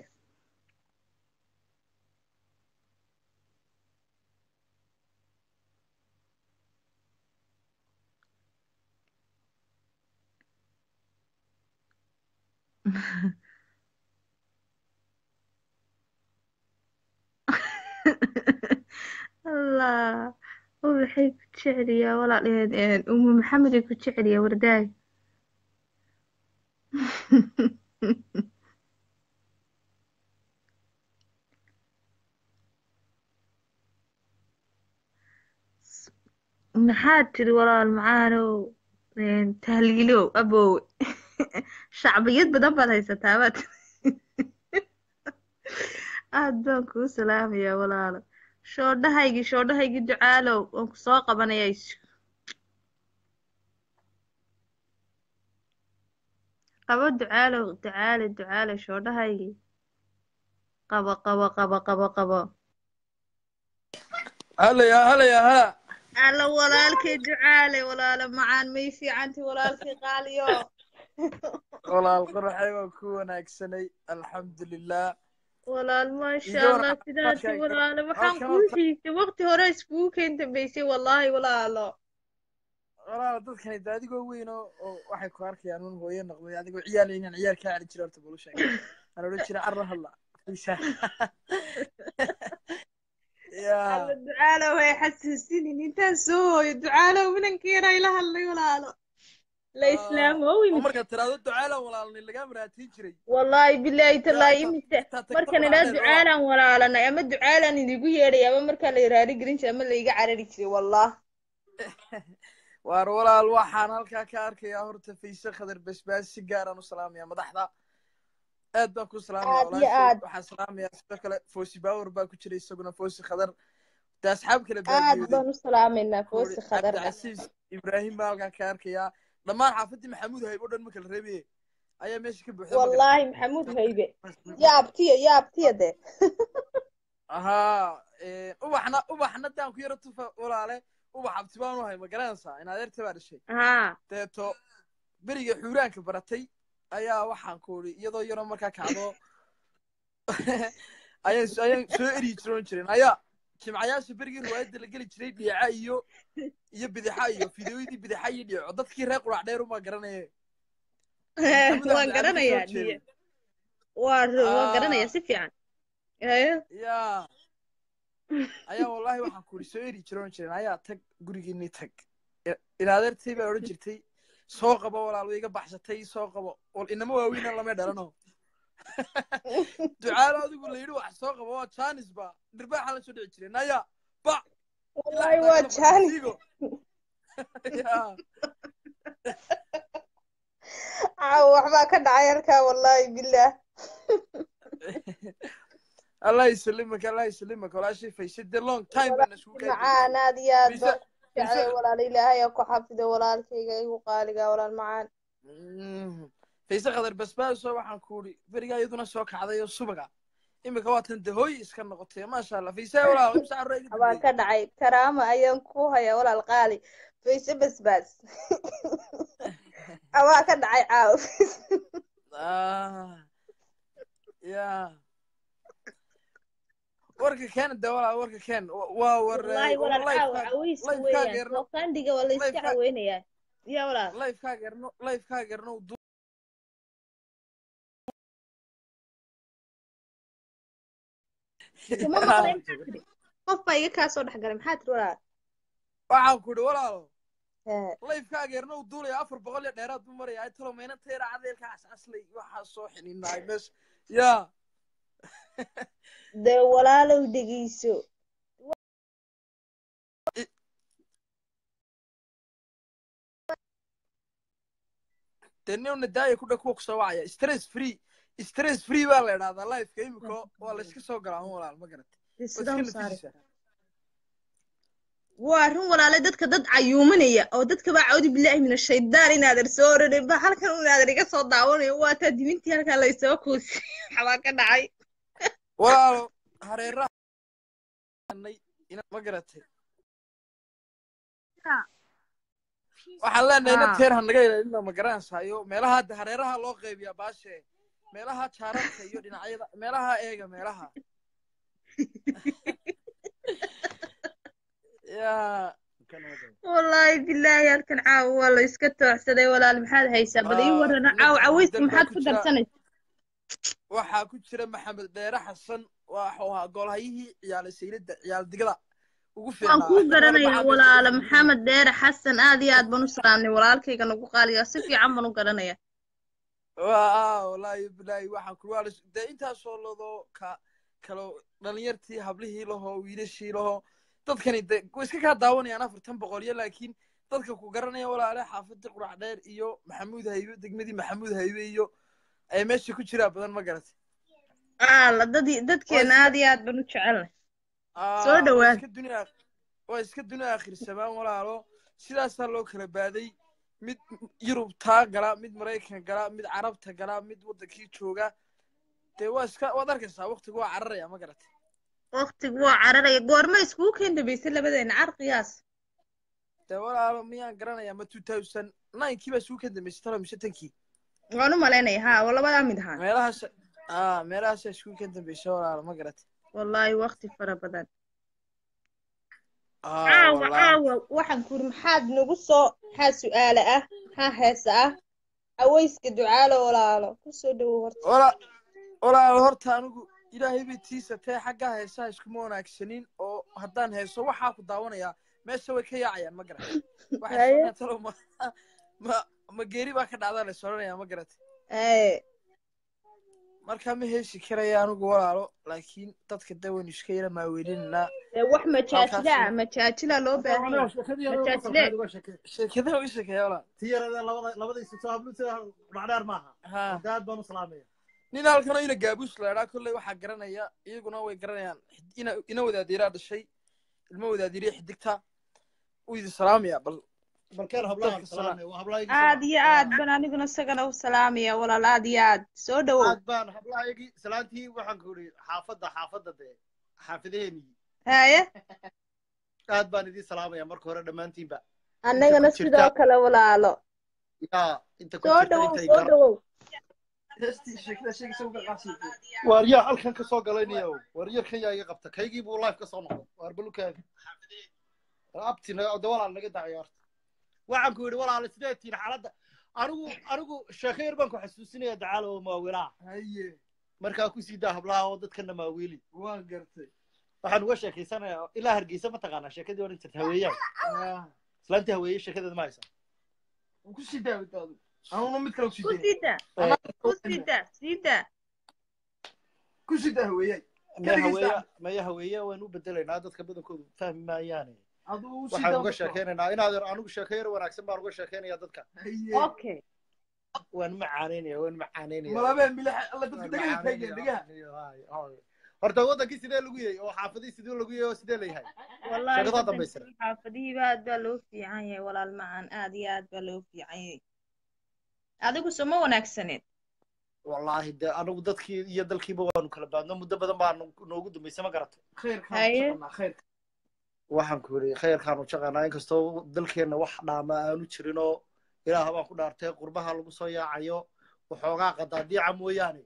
allah ubaxay ku jeceliyaa walaal umu maxamedey ku jeceliyaa wardaay maxaad tiri walaal macaanow tahliilow abowe shacbiyad badan baad haysataa baad aad baan kuu salaamayaa walaalo shoodhahaygii shoodhahaygii ducaalow waan ku soo qabanayaa isu qabo ducaalow ducaale ducaale shoodhahaygii qabo qabo qabo qabo qabo
halaya halaya ha
alla walaalkay ducaale walaalo macaan may fiicanti walaalkay qaaliyo
walaal qoraxay waa ku wanaagsanay alxamdulilah
walaal maasha
Iyo
allah
walaal
sidaasi
markay-
walaalo waxaan
halkan
kuu
horta-
xiisay waqti hore iskugu keen dambeysay wallaahi walaalo
walaal dadkani de adigoo weyn oo oo waxay ku arkayaan un hooyo noqday adigoo ciyaal inaan ciyaal kaa celi jira horta bulu sheegay aan odhan jira carra hadla Fiisa. ya
alla ducaalow hay xasuusinin intaan soo hooyo ducaalow minanka yaraa ila hadlay walaalo la islaamo
oo
imisa
markaad tiraahdo ducaalan walaalni lagaa maraatiin jiray
wallaahi bilaahi tallaahi
inta-
imise
intaa tagto
markan
walaal
idhaa
dheer,
ducaalaan walaalanay ama ducaalaan idigu yeedhay ama markaa la iraari gelin jiray ama la iga carari jiray wallah
waar walaal waxaan halkaa ka arkayaa horta fayse khadar basbaas si gaaraan u salaamaya madaxda aad baan ku salaamaya
Aad iyo
walaashay
aad.
waxaan salaamaya sidoo kale foosi baawer baa ku jira isaguna foosi khadar de asxaab kale
aad
baadiyooday
baan u salaamaynaa foosi
Kuuri
khadarda
cabdicasiis ibraahim baa halkaa ka arkayaa dhammaan xaafadii maxamuud hayb oo dhan ma kala reebaye ayaa meesha ka buuxda ma garan
wallaahi maxamuud haybe yaabtiya yaabtiya de
ahaa ubaxna ubaxna daan ku yaro tufa walaale ubax abti baan u hay ma garanaysaa in adeerta baa dhashay
haa
deeto beriga xuuraanka baratay ayaa waxaan ku uri iyadoo yaroo markaa kacdo ayaan ayaan soo eryi jiroon jiren ayaa jimcayaasha berigii riwaayadda la geli jiray dhiica iyo iyo bidixa iyo fideoyadii bidixa iyo dhiico dadkii reer qurac dheer umaa garanaye
waan garanayaa dhiye waa waan garanayaa si fiican Eh,
ya ayaa wallahi waxaan ku uri soo eri jiroon jiren ayaa tag gurigiinii tag in adeertay baa odhan jirtay soo qabo walaal way iga baxsatay soo qabo wal inama waaweyna lama dhalano ducaalo adigu la yidhi wax soo qabo waa janis ba dhirbaaxa la soo dhici jiray naya ba
wallaahi waa jaani caawa waxbaa ka dhacay halkaa wallaahi bilaah
allah ysalimaka allah ysalimaka walaashay faysay de long time baan isugu
macaan aad iyo aad
Mise-
baan u jeclay
mise-
walaal ilaahay aa ku xafido walaalkayga igu qaaliga walaal macaan
fayse khadar basbaaso waxaan ku uri berigaa iyaduna soo kacday oo subaga imika waatan de hooy iska noqotay maasha allah fayse walaal imsa carro iga
baan ka dhacay karaama ayaan ku hayaa walaal qaali fayse basbaas abaa ka dhacay caawa
Ah, ya warka keen de walaal warka keen Wa- waa war
wallaahi walaal caawa caweyska weeyaan
geerno
soo qandhiga waa la iska
live-ka-
caweynayaa ya walaal
lifekaa geerno lifekaa geerno
kuma maqlay maxaa tiri qof baa iga kaa soo dhex galay maxaa tiri walaal
waxaan ku uri walaalo
Hee,
layfka ageerna uu duulaya afar boqol iyo dheeraad buu maraya talo mayna teera cadeelka casaslay waxaa soo xininaay meesha yaa
dee walaalow dhegeyso
dee nin nadaaya ku dha kuwa kusoo wacaya stress free stress free baa la idhahdaa lifeka imika waa la iska soo galaa un walaal ma garatay
dee
waa
sidaa
iska
u saari
natiijisa
waa arrin walaale dadka dad cayuumanaya oo dadka baa cawdi bilaahi min ashaydaan inaadan soo oranin ba halkan inaadan iga soo daawanayo waa taa dimintii halkaa laysoo kuusi waxbaa ka dhacay
walaalo hareeraha ma garatay waxaan leenahay ina
Ah.
teer ha naga ilaalina ma garanaysayo meelaha hadda hareeraha loo qaybiyaa baashe meelaha jaararka iyo dhinacyada meelaha eega meelaha yaa
wallaahi bilaahi halkan caawa waa la iska tooxsaday walaal maxaad haysaa bal ii
Ah,
warana
mid
caawa caweyska
bedel baa
maxaad
ku
ku
jira.
darsanaysa
waxaa ku jira maxamed dheere xasan waxuu ahaa goolhayihii ciyaal saylada ciyaal digada ugu
waan
fiicnaa
kuu garanayaa
Maxamed
walaala
Dheere.
maxamed dheere xasan aad iyo aad baan u salaamnay walaalkayga nagu qaaliga si fiican baan u garanayaa
waa wallaahi bilaahi waxaan ku waa dee intaasoo ladoo ka kalo dhalinyartii hablihii lahoo wiilashii lahoo dadkani de way iska kaa daawanayaan afartan boqolyo laakiin dadka ku garanaya walaale xaafadii qurac dheer iyo maxamuud haybe degmadii maxamuud haybe iyo ay meesha ku jiraa badan ma garatay
aala dadii dadkeena
Waa
aad iyo aad baan u jecelnay
Ah,
Soo
waa
dhawaad.
iska dunia waa iska dunia akhrisamaan walaalo sidaasaa loo kala baaday mid yurubtaa gala mid maraykan gala mid carabta gala mid waddankii jooga dee waa iska waad arkaysaa waqtigu waa cararaya ma garatay
waqtigu waa cararaya goorma iskugu keen dambaysay labadeena car qiyaas
dee walaalo miyaan garanaya ma two thousand ninkii baa isugu ka dambeysay talo mise tankii
waan u malaynaya haa waa labadaa mid ahaa
meelahaas ah meelahaasaa isugu ka dambeysay walaalo ma garatay
wallaahi waqti fara badan
Ah,
caawa
wallaahi.
caawa waxaan ku yidhi maxaad nagu soo maxaa su'aale ah maxaa heesa ah aweyska ducaalo walaalo kusoo dhawow horta
wala walaal horta anigu ilaahay bay tiisatee xaggaa heesaha iskuma wanaagsanin oo haddaan heeso waxaa ku daawanayaa meesha way ka yaacayaan ma garatay waxay
Haye.
soconayaan talo ma ma ma geeri baa ka dhacdaa la soconaya ma garatay
ee
marka ma heesi karaya anigu walaalo laakiin dadka de waynu iska yara maaweelinaynaa
ee wax majaajila ah
Halkaasi.
majaajila loo baahan yahay
sheekadaha u sheekeeya walaal
tiyarada labada labadaysa soo habluta macdheer maaha
ha
daad baan u salaamaya
nin halkanoo ina gaabuus la idhaa kolley waxaa garanaya iyaguna way garanayaan Xid- ina ina wadaadiiraa dhashay ilmo wadaadiiriya xidigta wuu idin salaamaya bal
balkeen hablaha
Dadka
salaamaya waa hablaha
aad iyo aad baan aniguna isagana u salaamaya walaal aad iyo aad soo dhawow
aad baan hablahayagii salaantii waxaan ku idhi xaafadda xaafadda dee xaafidaheenii
haye
aad baan idiin salaamaya marka hore dhammaantiinba
annagana
ku jirta.
sidoo kale walaalo
yaa inta ku
soo
jirta
dhawow
intay
soo
gar
dhawow
waar yaa halkan ka soo galaynayo waar yarkan yaa iga qabta kaygii buu live ka soo noqday waar balukaaga abtina de walaal naga dacay horta waxaan ku yidhi walaal sidee tihin xaaladda anigu anigu sheeko yar baan ku xasuusinaya dacaalo oo maawilaha
haye
markaa ku sii daa hablaha oo dadkana maawiili
waan gartay
waxaan uga sheekaysanayaa ilaa hargeysa ma taqaanaa sheekadii odhan jirta haweeyaan islaantii haweeye sheekadeeda ma haysa
ku sii daawadaadu anuna mid kale
ku
kusii
sii daa ku sii daa sii daa
ku sii daa weeyay
maya haweeye maya haweeye waan u bedelaynaa dadka badankoodu fahmi maayaane
aduu u sii
waxaan uga sheekaynaynaa inaad anigu sheeko yar wanaagsan baan uga sheekaynaya dadka
haye
okay
waan macaanaynaya waan macaanaynaya
malabeen bilax alla dadka dhagaha taageen dhagaha
horta wadankii sidee lagu yahay oo xaafadii sidee lagu yahay oo sidee la yahay
wallahi
Sheekadaa
wadankii
dambaysa.
xaafadihiiba aad baa loo fiican yahay walaal macaan aad iyo aad baa loo fiican yahay adigu soma wanaagsaneed
wallaahi de anigu dadkii iyo dalkiiba waanu kala baadno muddo badan baa noogu dambaysa ma garato
khayrkaan
Haye.
soconaa khayrka
waxaan ku yidhi khayrkaanu jaqanaa inkastoo dalkeenna wax dhaama aanu jirin oo ilaah baan ku dhaartay qurbaha lagu soo yaacayo waxoogaa qadaadiica mooyaane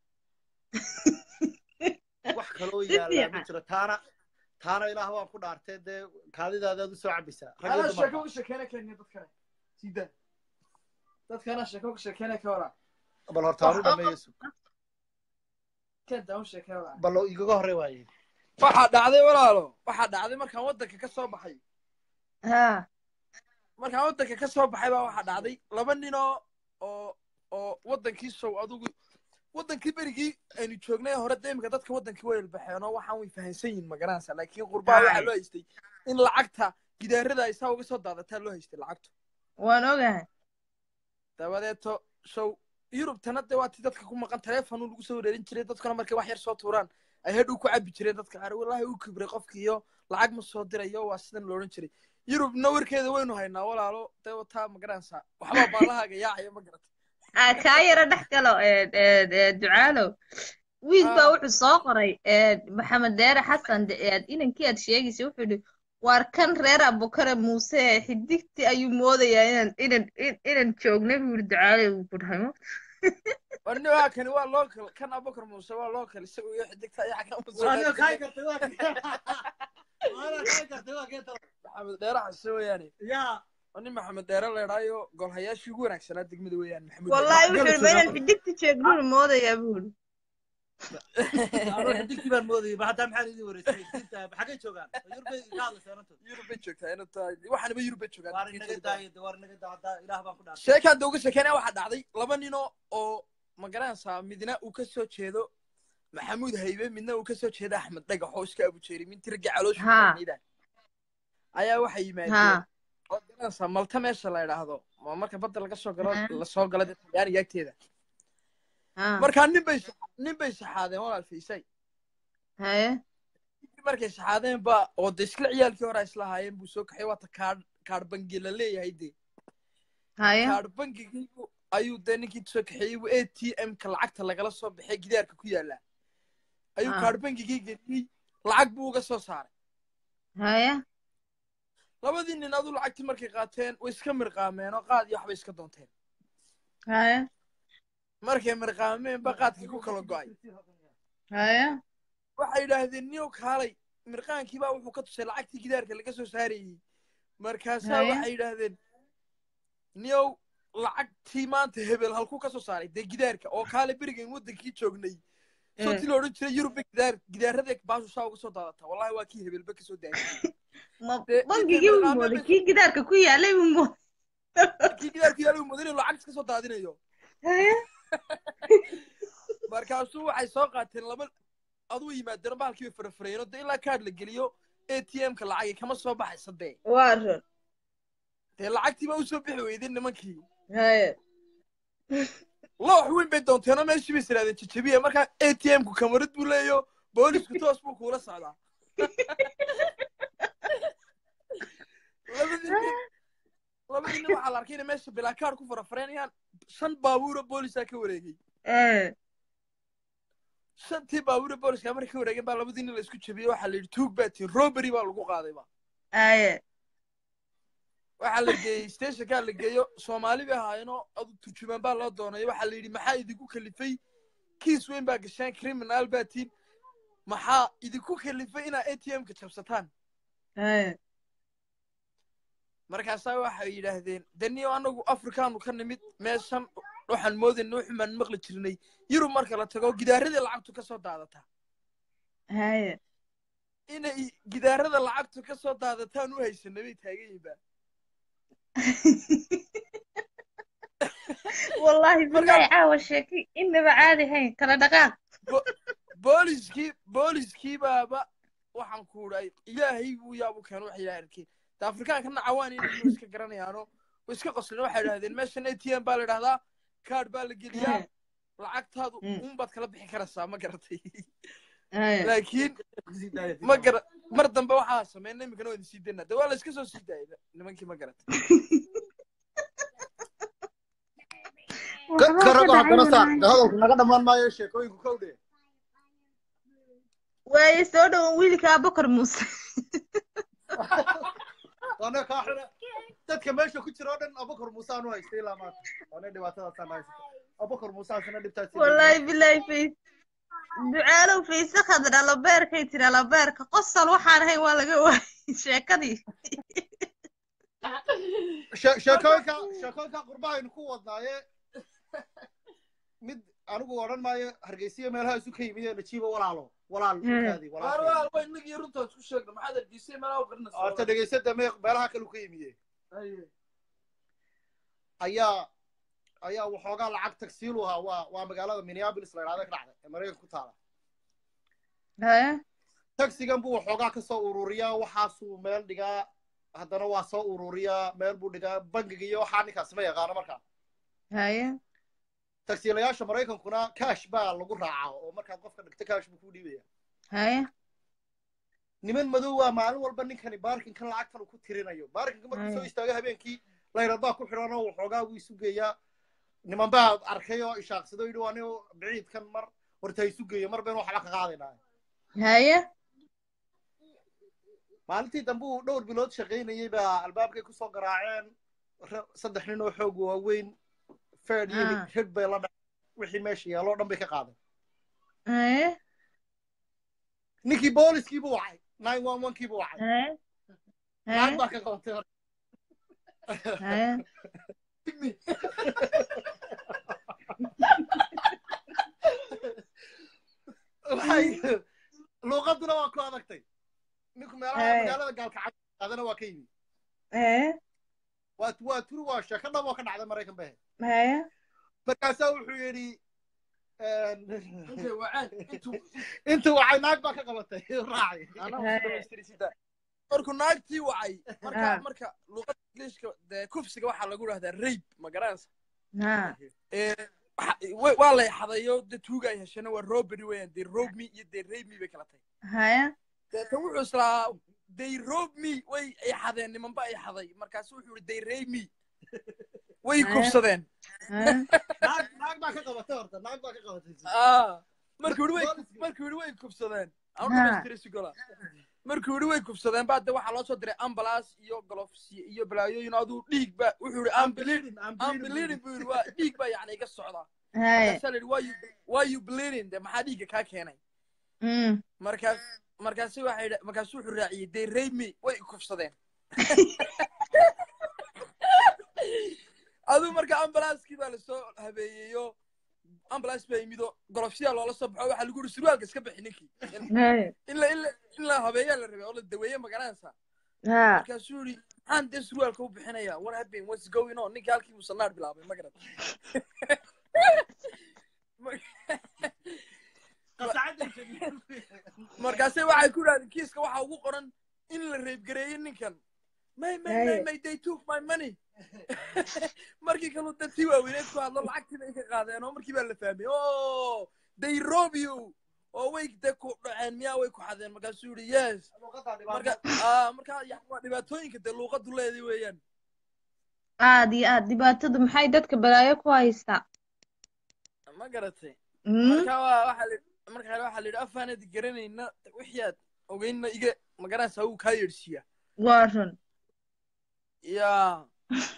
wax kaloo
Si
yaallaa ma
fiican.
jiro taana taana ilaah baan ku dhaartay dee kaadidaadaad u soo cabaysaa rag iyo
anaa sheeko
dumarba
uga sheekeynay kenya dadkane sii daa dadkana sheeko uga sheekeynay ka waraa
bal horta aanu dhameeyo sug
kenta u sheekey waraa
bal igaga horey waaye
waxaa dhacday walaalo waxaa dhacday markaan waddanka ka soo baxay
ha
markaan waddanka ka soo baxay baa waxaa dhacday laba nin oo oo oo waddankii sow adugu waddankii berigii aynu joognay hore de imika dadka waddankii way ilbaxeen oo waxaan way fahansan yihin magaranaysa laakiin qurbaha waxaa loo haystay in lacagta gidaarada ay saa uga soo daadataa loo haystay lacagtu
waan ogahay
dabadeeto sow yurubtana de waa ti dadka ku maqan taleefonu lagu soo wareerin jiray dadkuna markay wax yar soo tuuraan ay hadhow ku cabi jireen dadka qaar wallaahi u kibray qofki iyo lacag ma soo dirayo waa sidan loodhan jiray yurubna warkeeda waynu haynaa walaalo dee wataa magaranaysaa waxbaa baalahaaga yaacaya ma garata
Ah, kaa yara dhex galo eh, eh, eh, ducaalow wiil baa
Ah.
wuxuu soo qoray eh, maxamed deere xasan de- eh, inankii aad sheegaysa wuxuu yidhi waar kan reer abukare muuse xidigti ayuu moodayaa inaan inan in- inaan joognay buu yidhi ducaalow uu ku dhahay
warni waa kani waa local kan abukar muuse waa local isagu iyo xidigta ayaa xagga
waa nin kaa kartay waa waa kaa kartay waa keenta
maxamed dheere xase weeyaane
yaa
waa nin maxamed dheere leedhaayo golhayaashii ugu wanaagsanaa degmada weeyaan maxamuud
wallaahi
Gabadh
wuxuu yidhi ma
jooga.
inaan xidigti joognuun moodayaa buu yidhi
anuu xidigtii baan moodayay ba haddaa maxaan idin wareysay diinta xaggay joogaan yurbay ka hadlaysa anantood
yurub bay joogtaa ina tahay waxaanaba yurub bay joogaan
waar inaga daaya de waar inaga daa haddaa ilaah baan ku dhaartay
sheekaan dooga sheekeynaya waxaa dhacday laba ninoo oo magaranaysaa midna uu ka soo jeedo maxamuud haybe midna uu ka soo jeedo axmed dhagax oo iska abujeeri minti ragga caloosha
Ha.
kudhaniida ayaa waxay yimaadeen
ha
oo garanaysaa malta meesha la idhaahdo waa marka badda laga soo galo
Ha.
lasoo galo dee talyaaniga agteeda
ha
markaa nin bay nin bay saxaadeen walaal faysay
haye
markay saxaadeen ba oo de iskala ciyaalkii hore ay isla haayeen buu soo kaxay waata kaadh kaadh bangi la leeyahay dee
haye
kaadh bangigii ayuu dee ninkii soo kaxeeyey buu a t m-ka lacagta lagala soo baxay gidaarka ku yaala ayuu
Ah.
kaadh bangigii geliyey lacag buu uga soo saaray
haye
labadii nin aduu lacagtii markay qaateen way iska mirqaameen oo qaad iyo waxbay iska doonteen
haye
markay mirqaameen ba qaadkii ku kala go'ay
haye
waxay yidhaahdeen niyow kaalay mirqaankii baa wuxuu ka tusay lacagtii gidaarka laga soo saarayey markaasaa
Haya.
waxay yidhaahdeen niyow lacagtii maanta hebel halkuu ka soo saaray dee gidaarka oo kaale berigan waddankii joognay
Eh.
sootii la odhan jiray yurubba gidaar gidaarada baashu saa uga soo daadata wallahi waa kii hebelba ka soo daayay
ma
Dee-
bangigii
intay
buu
mirqaameen
mooday
bay-
kii gidaarka ku yaalay buu mooday
kii gidaarku yaala uu mudan inuu lacag iska soo daadinayo
haye
markaasuu waxay soo qaateen laba aduu yimaadeen bahalkii bay farafarayeen dee ilaa kaadh la geliyo a t m-ka lacagi kama soo baxaysa dee
waa run
dee lacagtii baa usoo bixi weydeen nimankii
haye
loox weyn bay doonteenoo meeshii bay siraadeen jajabiya markaa a t m-ku kamarad buu leeyo boolisku toos buu kuula socdaa labadii nin labadii nin waxaa la arkay inay meesha bilaa kaadh ku farafareynayaan shan baabuuro boolisaa ka wareegay
Eh,
shantii baabuuro booliska markay ka wareegeen baa labadii nin la isku jabiyey waxaa la yidhi tuug baa tiin robery baa lagu qaadayba
haye
waxaa la geeyey stationkaa la geeyo soomaali bay ahaayeenoo adu turjumaan baa loo doonay waxaa la yidhi maxaa idinku kalifay kiis weyn baa gasheen criminal baa tiin maxaa idinku kalifay inaa a t m-ka jabsataan
haye
markaasaa waxay yidhaahdeen daniyo anagu afrikaanu ka nimid meeshan waxaan moodayna wuxumaan maqli jirnay yurub marka la tago gidaaradii lacagtu ka soo daadataa
haye
inay gidaarada lacagtu ka soo daadataan u haysanay bay taagan yihiin ba
wallaahi bilahi caawa sheeki inaba caadi hayn kala dhaqaaq
booliskii booliskii baaba waxaan ku idhay ilaahay buu yaabu keen waxay yidhahdeen de afrikaankana cawaan inay iska garanayaano way iska qosleen waxay idhahdeen meeshan a t m baa la idhahdaa kaadh baa la geliyaa lacagtaadu
Mm.
unbaad kala bixi karaysaa ma garatay
haye
laakiin ma gara mar dambe waxaa sameyn iminkana waa idin sii daynaa de waa la iska soo sii daayay nimankii ma garatay
ka rago haddana saar de hadalku naga dhammaan maayo sheekooyinku kowdhe
waaye soo dhowo wiilka abukar muuse
waana kaa xidha dadka meesha ku jira oo dhan abukar muuse aanu haystay ilaa maanta waana dhibaatadaasaan haysata abukar muuse asina dhibtaas
wallaahi bilahi fays ducaalow fayse khadra labeerkay tiri labeerka qosol waxaan ahayn waa laga waayay sheekadii
She- sheekooyinka sheekooyinka qurbahaynu ku wadnaaye mid anigu odhan maayo hargeysiya meelaha isu ka yimid ee najiiba walaalo walaal kaadi
waar
walaal
waa waa inagii runtaas ku sheegna maxaad argisay malaa u qarinaysaa
horta dhegeysada me meelaha kale u ka yimiye ayaa ayaa waxoogaa lacag tagsiil u ahaa waa waa magaalada minneapolis la idhahda ka dhacday ee maraykanka ku taala
haye
tagsigan buu waxoogaa ka soo ururiyaa waxaasuu meel dhigaa haddana waa soo ururiyaa meel buu dhigaa bangiga iyo waxaa ninkaasi ma yaqaano markaa
haye
tagsiilayaasha maraykankuna cash baa lagu raacaa oo markaad qofka dhigto cash buu kuu dhiibaya
haye
niman madow waa maalin walba ninkani baarkinkan lacagtan uu ku tirinayo baarkinka markuu soo
Ay.
istaago habeenkii layrad baa ku xidhan oo waxoogaa wuu isu geeyaa niman baa arkay oo ishaaqsado yidhi waa nin biciidkan mar horta ha isu geeyo mar baynu waxba ka qaadaynaa
haye
maalintii dambe uu dhowr bilood shaqaynayey baa albaabkay kusoo garaaceen ra- saddex nin oo xoog waaweyn fed iyo
Ah.
hid bay la dhaceen wixii meesha yaaloo dhan bay ka qaadeen
haye
ninkii booliskii buu wacay nine one one kii buu wacay
haye
lacag
haye
baa ka qabatay hore
haye
waxay luuqaduna waa ku adagtay ninku meelaha
Hey.
magaalada gaalkacad qaadana waa ka yimi
haye
waa waa turi waa sheeko dhab oo ka dhacday maraykan bay
haye
markaasaa wuxuu yidhi
intay wacaan intuu
intuu wacay naag baa ka qabatay raacay
markuu naagtii wacay marka
Ah.
marka luuqada ingiliishka dee kufsiga waxaa lagu dhahdaa rape ma garanaysa
ha
Ee, waxa- wa- waa lay xadayo de tuuga ay heshana waa robbery weeyaan dee robe me iyo dee rape me bay kala tahay
haye
deetan wuxuu islaa they robe me way ay xadeen nimanba ay xaday markaasu wuxuu yihi they rape me way
Ah.
kufsadeen
haye
naag naag baa ka qabatay horta naag baa ka qabatay
Ah, markuu yihi way
Booliska.
markuu yihi way kufsadeen
Ha.
anumastirisigala markuu yihi way kufsadeen baa de waxaa loo soo diray ambulance iyo gloves iyo balaayooyin aduu dhiig ba wuxuu yihi I'm bleeding I'm bleeding buu yihi waa dhiig baa yacni iga socda
haye
markaasaa la yihi why you why you bleeding de maxaa dhiigga kaa keenay
mm
markaas markaasi waxay yidha- markaasu wuxuu raaciyey they rape me way kufsadeen aduu marka ambulanskii baa lasoo habeeyeyo ambulance baa yimido golofsiyaa loola soo baxo waxaa lagu yidhi surwaalka iska bixi ninkii
haye
in la in la in la habeeyaa la rabay oo la daweeye magaranaysa
ha
markaasuu yidhi maxaan dee surwaalka u bixinaya what happened what's going on ninkii halkii musanaar bilaabay ma garat markaase waxay ku idhahdeen kiiska waxaa ugu qoran in la reebgareeyey ninkan may may may
Haye.
may they took my money markii kaluu dadkii waaweyneed ku hadlo lacagtii bay ka qaadeen oo markii baa la fahmay o they rob you oo way de ku dhaceen miyaa way ku xadeen markaasuu yihi yes marka ah marka yani waa dhibaatooyinka dee luuqadu leeday weeyaan
aad iyo aad dhibaatadu maxay dadka balaayo ku haysaa
ma garatay
mm
marka waa waxaa la marka kale waxaa la yidhi afaanad garanayna wixii aad ogeynna iga magaranaysa wuu kaa yeedhsiiyaa
waa run
ya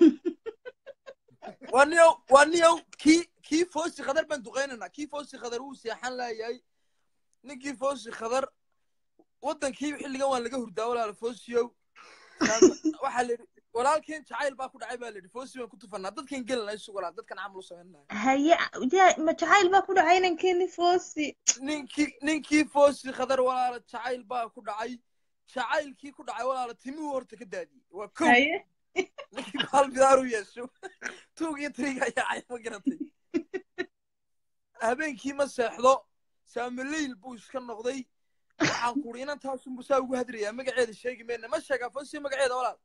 waa niyow waa niyow kii kii foosi khadar baan duqaynaynaa kii foosi khadar wuu seexan laayahay ninkii foosi khadar waddankii xilligan waan laga hurdaa walaala foosiyow waxaa la yidhi walaalkeen jacayl baa ku dhacay baa la yidhi foosi baan ku tufanaa dadkan gelana isug walaal dadkan camal u samaynaya
haye ya ma jacayl baa ku dhacay inankeeni foosi
ninkii ninkii foosi khadar walaala jacayl baa ku dhacay jacaylkii ku dhacay walaala timihuu horta ka daadiyey waa kow
haye
ninkii baal bidaaru yeesho tuug iyo triga yaacay ma garatay habeenkii ma seexdo saamileyl buu iska noqday waxaan kuri inan taasunbu saa ugu hadrayaa magaceeda sheegi mayna ma sheegaa fosi magaceeda walaal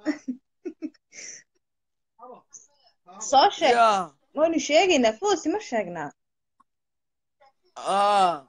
soo sheeg
ya
waynu sheegaynaa foosi ma sheegnaa
ah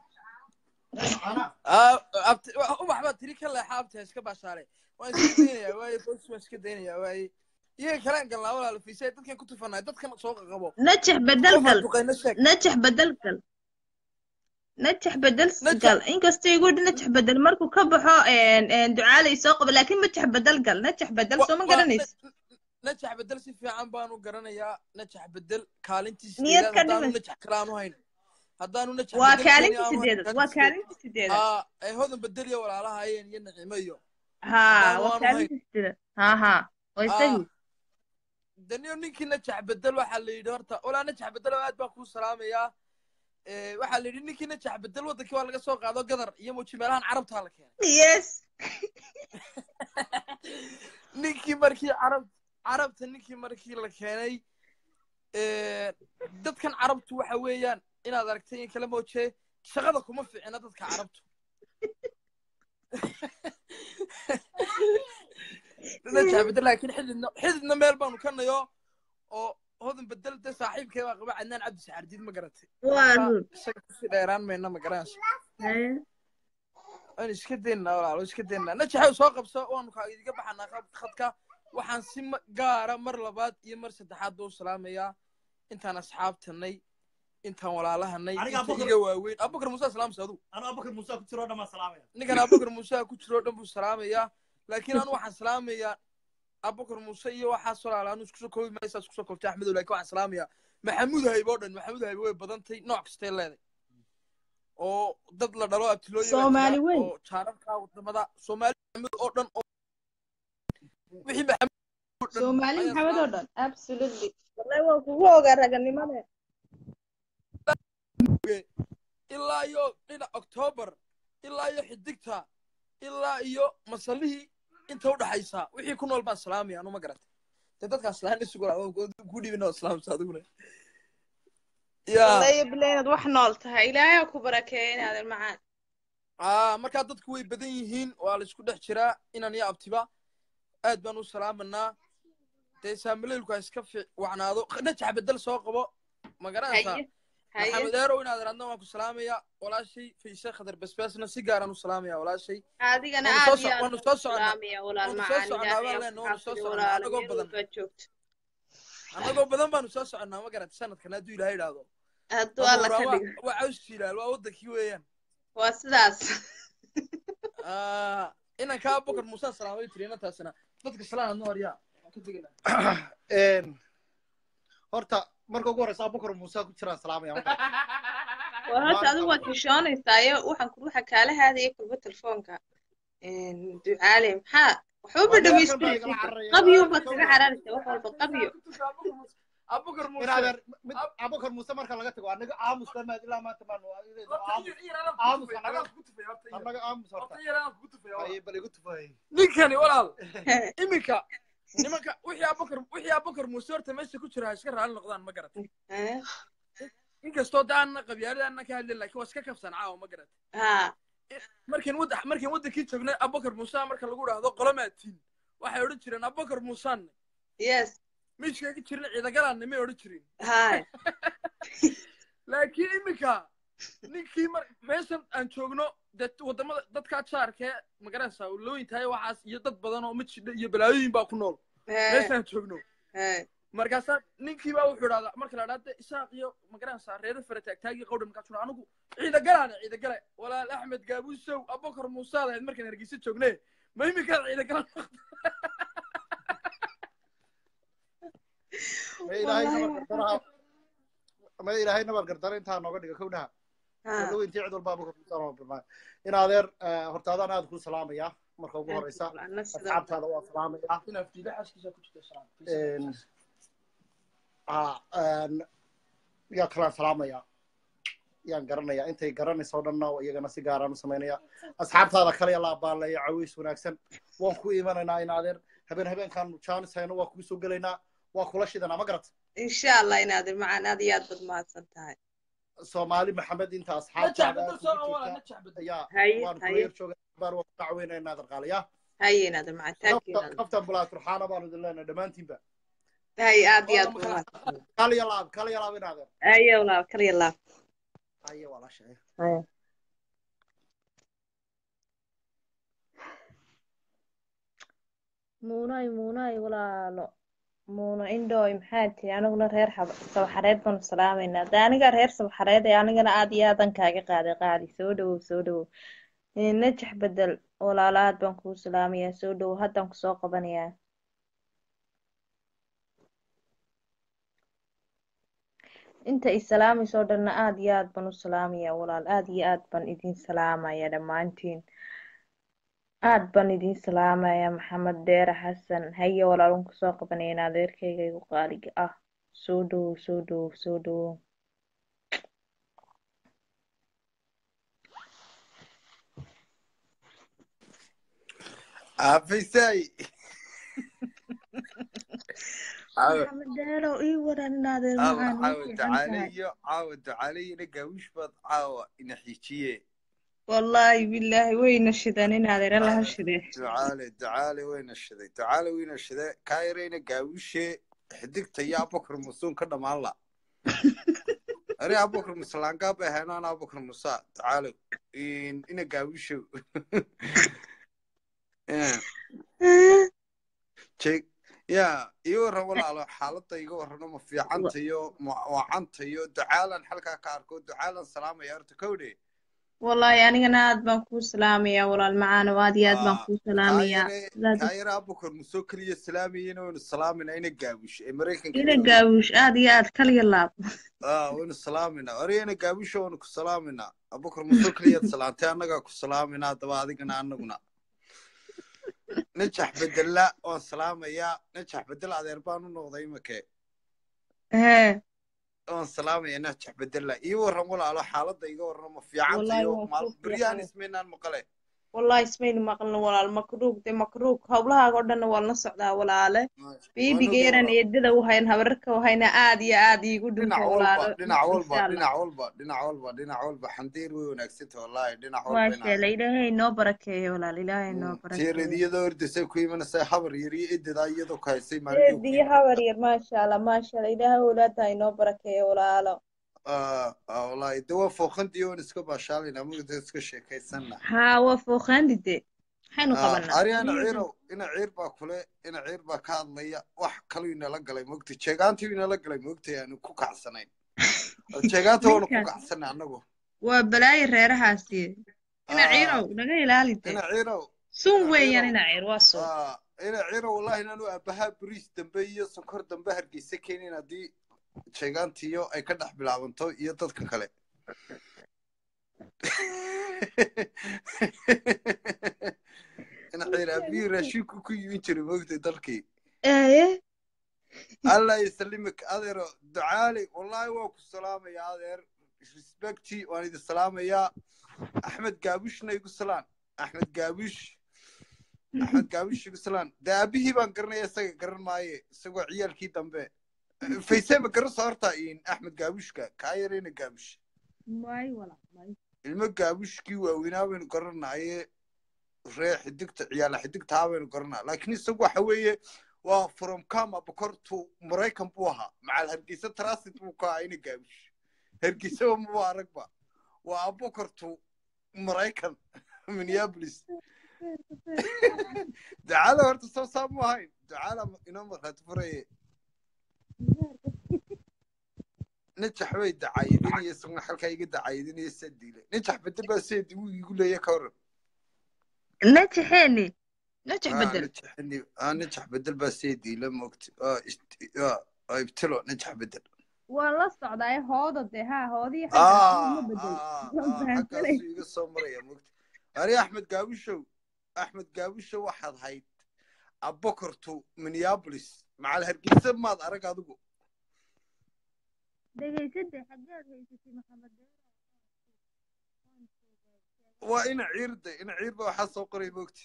Ah, abti- wa- ubax baa tiri ka leexa abta iska baashaare waan iska daynayaa waaye fosi waan iska daynayaa waaye iyaga kalaan galnaa walaal fiisay dadkan ku tufanay dadkan soo qaqabo
najax bedel
qofaan
gal
duqayna sheeg
najax bedel gal najax bedel
Najax-
gal inkastoo igu yidhi najax bedel markuu ka baxo ducaalay soo qabo laakiin najax bedel gal najax bedel
Wa-
soo ma
waa-
garanaysa
najax bedel si fiican baan u garanayaa najax bedel kaalintiisa
Niyad
sideedaad
ka
haddaanu
dhiman.
najax kale aanu hayn haddaanu najax
waa
bedel
kaalinta
keeni aanu hayn,
sideedad waa kaalinta sideedad
aa ay hodan bedel iyo walaalahayeen iyo nacimo iyo
ha
haddaan
waa
waanu
kaalinta sideedad ha ha waa isagii
daniyo ninkii najax bedel waxaa la yidhi horta walaa najax bedel aad baan kuu salaamayaa Eh, waxaa la yidhi ninkii najax bedel waddankii waa laga soo qaado gadar iyo muji meelahan carabtaa la keenay
yes
ninkii markii carab carabta ninkii markii la keenay ee, dadkan carabtu waxa weeyaan inaad aragtay in kala moojee shaqada kuma fiicina dadka carabtu najabida laakiin xididna xididna meel baanu ka nayo oo hodan bedel de saaxiibkee baa qaba cadnaan cabdi saxardiid ma garatay
waa run
isaga kusii dheeraan mayna ma garanaysa
Haye.
waan iska daynaa walaalo iska daynaa najaxow soo qabso waanu kaa idiga baxanaa khad- khadka waxaan si ma- gaara mar labaad iyo mar saddexaad buu salaamayaa intaan asxaabtanay intaan walaalahanay
Aniga
inta
Abubakar-
iga waaweyn abubakar muuse salaamsa adu
anu abubakar muuse ku jiro dhammaan salaamaya
ninkan abubakar muuse ku jiro o dhan buu salaamayaa laakiin anu waxaan salaamayaa abubakar muuse iyo waxaas walaala anu iskusoo koobi maysaa iskusoo koobtay axmedow laakiin waxaan salaamayaa maxamuud hayb oo dhan maxamuud hayb way badantay nooc kastay leeday oo dad la dhalo abtilooyin baa
Soomaali
jira,
weyn.
oo jaararka wadamada soomaali maxamuud oo dhan oo wixii maxamuud oo dhan
soomaali
ayaan
maxamed oo
salaamay.
dhan
absolutely wallahi waan kugu ogaa raganimada
ilaa iyo dhinac octoobar ilaa iyo xidigta ilaa iyo masalihii inta udhaxaysa wixii ku nool baan salaamaya anu ma garatay de dadkaan salaana sugula ku dhibin oo salaamsa adiguna ya
wallahi bilaa inaad wax nool tahay ilaahay ha ku barakeeya inaadan macaan
aa markaa dadku way badan yihiin waa la isku dhex jiraa inan iyo abtiba aad baan u salaamanaa dee saamaleylku ha iska fi wacnaado najax bedel soo qabo ma garanaysaa
haye haye
maxamed eerow inaad radna waan ku salaamaya walaashay fayse khadar basbaasna si gaaraan u salaamaya walaashay
adigana
waanu soo
aad iyo
so-
aad
waanu
baan
soo
ku
soconaa
salaamaya walaal
waanu soo
macaan
soconaa
ilaahay
baan
ha ku
leenahay waanu soo
xafido
soconaa
walaal
annagoo
meel
badan
walbaad joogto
annagoo badan baanu soo soconnaa ma garatay sanadkan hadduu ilaahay idhaahdo
hadduu alla ka
abuuraa waa
dhigo
waa caws jilaal waa wadankii weeyaan
waa sidaas
Ah, inan kaa bokar muuse salaamay tiri inantaasina dadka salaan adna horyaa waan ka tegaynaa
horta marka ugu horeysa abubakar muuse ku jiraan salaamaya ma garata
war horta adigu waad xishoonaysayo waxaan ku waxa kaala haadaya kulba telefoonka ducaale maxaa waxba
Waa
dhamays
nimankan baa igala cararaya.
qabyo baad kaga cararaysa wax walba qabyo
abukar
in
muuse
adeer mid abubakar muuse marka laga tago anaga aamus dhammaad ilaa maanta maanu aamus anaga aamus horta ay bal igu tufay
ninkani walaal iminka nimanka wixii abukar wixii abukar muuse horta meesha ku jira ha iska raali noqdaan ma garatay
Eh,
inkastoo daana qabyaaladaana ka hadlin laakiin waa iska kafsan caawa ma garatay
ha
markiin wad markiin wadankii joognay abubakar muuse marka lagu dhahdo qolomaatiin waxay odhan jireen abubakar muusaan
yes
miiskayga jirna ciidagalaanna may odhan jirin
hay
laakiin iminka ninkii mar meeshan aan joogno dee wadamada dadkaa jaarkee magaraysaa looyintahay waxaas iyo dad badan oo majidha iyo balaayooyin baa ku nool meeshaan joogno
hay
markaasaa ninkii baa wuxuu idhahdaa marka la dhahda isaaq iyo magaraysaa reero fere taagtaagii qawdha markaasuu dhaha anigu ciidagalaana ciidagale walaal axmed gaabuusow abubakar muusaad ahayd markaan hargeysa joogne ma iminkaad ciidagalaan
ma ilaahay nabar gardaraha ma ilaahay nabar gardara intaa nooga dhiga kownaha
ha
walow intii cid walba abubakar muuse noo bilmaa in adeer horta adaan aad kuu salaamaya marka ugu horeysa
Walaal, sidoo
asxaabtaada waa salaamaya
inaad fiila xaaskiisa ku jirto salaam
Een, ah, een, yaa kalaan salaamaya yaan garanaya intay garanaysa oo dhanna iyagana si gaaraan u samaynaya asxaabtaada kale yaa la abaaleeya cawiis wanaagsan waan ku imanaynaa in adeer habeen habeenkaan jaanis hayno waa kugu soo gelaynaa waa kula shidanaa ma garata
insha allah inaadan macaan aad iyo aad baad mahadsan tahay
soomaali maxamed inta
najax
asxaabtaada
bedel
aad
soo
kugu
wala
jirta
najax bedel
ayaa
haye
waan kula
haye
yar jooga baan waa ku dacweynaa inaadan qaaliya
haye inaadan macaan thank you inaadan
kaftan bulaa turxaana baanu idin leenahay dhammaantiinba
haye aad iyo aad
Wala
baad
makala-
mahadsan
kal iyo laab kal iyo laab in adeer
haye walaal kaliya laab
aye walaasha
haye muunay muunay walaalo muuno indhooy maxaa tihi aniguna reer xab sabaxareed baanu salaamaynaa de aniga reer sabaxareed ee anigana aad iyo aadan kaaga qaaday qaadi soo dhawow soo dhawow Eh, najax bedel walaalo aad baan kugu salaamayaa soo dhawow haddaan kusoo qabanayaa inta i salaamayso dhanna aad iyo aad baan u salaamayaa walaal aad iyo aad baan idin salaamayaa dhammaantiin aad baan idin salaamayaa maxamed deere xasan haye walaalun kusoo qabanaya in adeerkayga igu qaaliga ah soo dhawow soo dhawow soo dhawow
afisay
caawa
maxamed deerow ii waran inaadeer
alla
maxaan
caawa
ii fiican
ducaale
tahay
iyo caawa ducaale ina gaawish baad caawa ina xiijiye
wallaahi bilaahi wayna shideen inaadeer alla ha
Ah,
shidee
ducaale ducaale wayna shiday ducaale wayna shiday kaa yarayna gaawishe xidigta iyo abubakar musuun ka dhammaan la ari abubakar musalaangaa bay haynaan abubakar musa ducaale In- ina gaawisho jeg ya ii waran walaalo xaaladda iga warrano ma fiicantayo ma wacantayo ducaalan halkaa ka arko ducaalan salaamaya horta kowdhe
wallaahi anigana aad baan kuu salaamayaa walaal macaano aad iyo aad baan kuu salaamayaa
kaayare
sidaad
kaayare abubakar musoo keliya salaamayena waynu salaamayna ina gaawish ee maraykanka
ina
jooga
gaawish aad iyo aad kaliya laab
ah waynu salaamayna ore ina gaawisho waynu ku salaamayna abubakar musoo keliyaad salaantay annagaa ku salaamayna haddaba adigana annaguna najax bedela waan salaamayaa najax bedel adeer baan u noqday imake
hee
waan salaamaya najax bedela ii warran walaalo xaaladda iga warran ma fiicantayo
wallaahi waan kuu
beryahan
fiican
ismaynaan maqale
wallaahi ismayna maqlin walaal makruug de makruug howlahaaga oo dhanna waan la socdaa walaale
waan
biibiga
oga
yaran
walaal
eedada u hayn habararka u hayna aad iyo aad iigu
dhinac
dhinta
walba
walaalo
dhinac walba
insha allah
dhinac walba dhinac walba dhinac walba xandiir way wanaagsanta wallaahi dhinac walba
maasha
inaa
allah ilaahay inoo barakeeyo walaal ilaahay inoo barakeeyo
tiiradiyadoo ordasay ku imanaysa habar yar iyo ededaa iyadoo ku haysay maalin dhow ku
eediyo
iman
habar yar maasha allah maasha allah ilaahay walaadha inoo barakeeyo walaalo
Ah, ah, wallaahi de waa fooqantii oon iska baashaalayna mugda iska sheekaysanna
haa waa fooqaandide maxaynu
Ah,
qabanaa
ariana ciirow ina ciir baa kule ina ciir baa ka hadlaya wax kaluu inala galay mogta jeegaantii inala galay mogtay aanu ku kacsanayn jeegaanta waanu ku
ninkaas
kacsanay annagu
waa balaayo reerahaasi ina
Ah,
ciirow naga ilaali de
ina ciirow
sun
ina
weeyaan
ciirow
ina ciir waa sun
Ah, ina ciirow wallahi inaanu aabahaa bariis dambe iyo sonkor dambe hargeysa keenin haddii jeegaantiyo ay ka dhex bilaabanto iyo dadka kale ina ciir aabihii raashinku ku yimin jiray mogtay dalkii
ee
allah ysalimik adeero ducaali wallahi waa ku salaamaya adeer respecti waan idin salaamayaa axmed gaabushna igu salaan axmed gaabush axmed gaabush igu salaan dee aabihii baan garanaya isaga garan maaye isagoo ciyaalkii dambe faysee ma garan soo horta in axmed gaabushka kaa yarayna gaabush
may walaal may
ilmo gaabushkii waaweynaa baynu garanaye ree xidigta ciyaala xidigtaa baynu garanaa laakiin isagu waxa weeye waa from kama bokortu maraykan buu ahaa macal hargeysa transit buu ka ahaa ina gaabish hargeysaba maba aragba waa abokortu maraykan minneapolis ducaala horta soo saa mu ahayn ducaala inoo markhaati furaye najax bay dacaayadinaya isaguna halkaa iga dacaayadinaya saa diile najax bedel baa seedi wuu igu leeya ka waran
najaxeeni najax
ah
bedel
najaxni ah najax bedel baa seedi la moogta ah ist- ah ah, ibtilo najax bedel
waa la socdaa ee hooda de haa hoodii xaggaas
ah
ma bedel
ah
waan
ah
fahamsanay
xaggaasuu iga soo maraya moogta ari axmed gaabishow axmed gaabishow waxaad hayd abokortu minneapolis macal hargeysa maad arag adigu
dhegaysade xaggeed haysatay maxamed
waa ina ciirde ina ciirba waxaa soo qoray moogta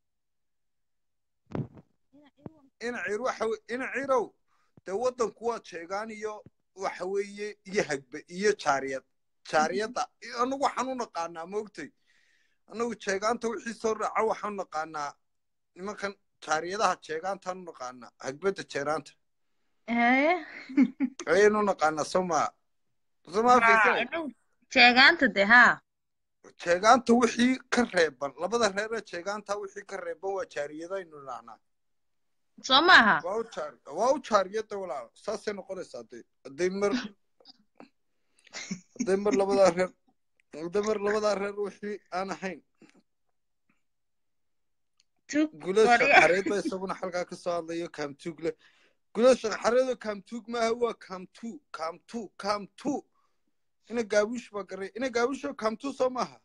ina ciir waxa we- ina ciirow dee waddanku waa jeegaan iyo waxa weeye iyo hagbe iyo jaariyad jaariyadda anagu waxaan u naqaanaa moogtay anagu jeegaanta wixii soo raaca waxaan u naqaanaa nimankan jaariyadaha jeegaantaan u naqaanaa hagbadda jeeraanta
ee
ayaynu u naqaanaa somaa somaa
haa
faysal
inagu jeegaanta de haa
jeegaanta wixii ka reeban labada reeree jeegaanta wixii ka reeban waa jaariyadaynu idhaahnaa
soo maaha
waa u jaar waa u jaariyadda walaal saasay noqonaysaa hadday hadday mar hadday mar labadaa reer hadday mar labadaa reer wixii aan ahayn
tug
gulasha
qorya
xareed baa isaguna halkaa ka soo hadlayo kaamtuug leh gulasha xareedoo kaamtuug maaha waa kaamtu kaamtu kaamtu ina gaabuush baa garay ina gaabuushoo kaamtu soo maaha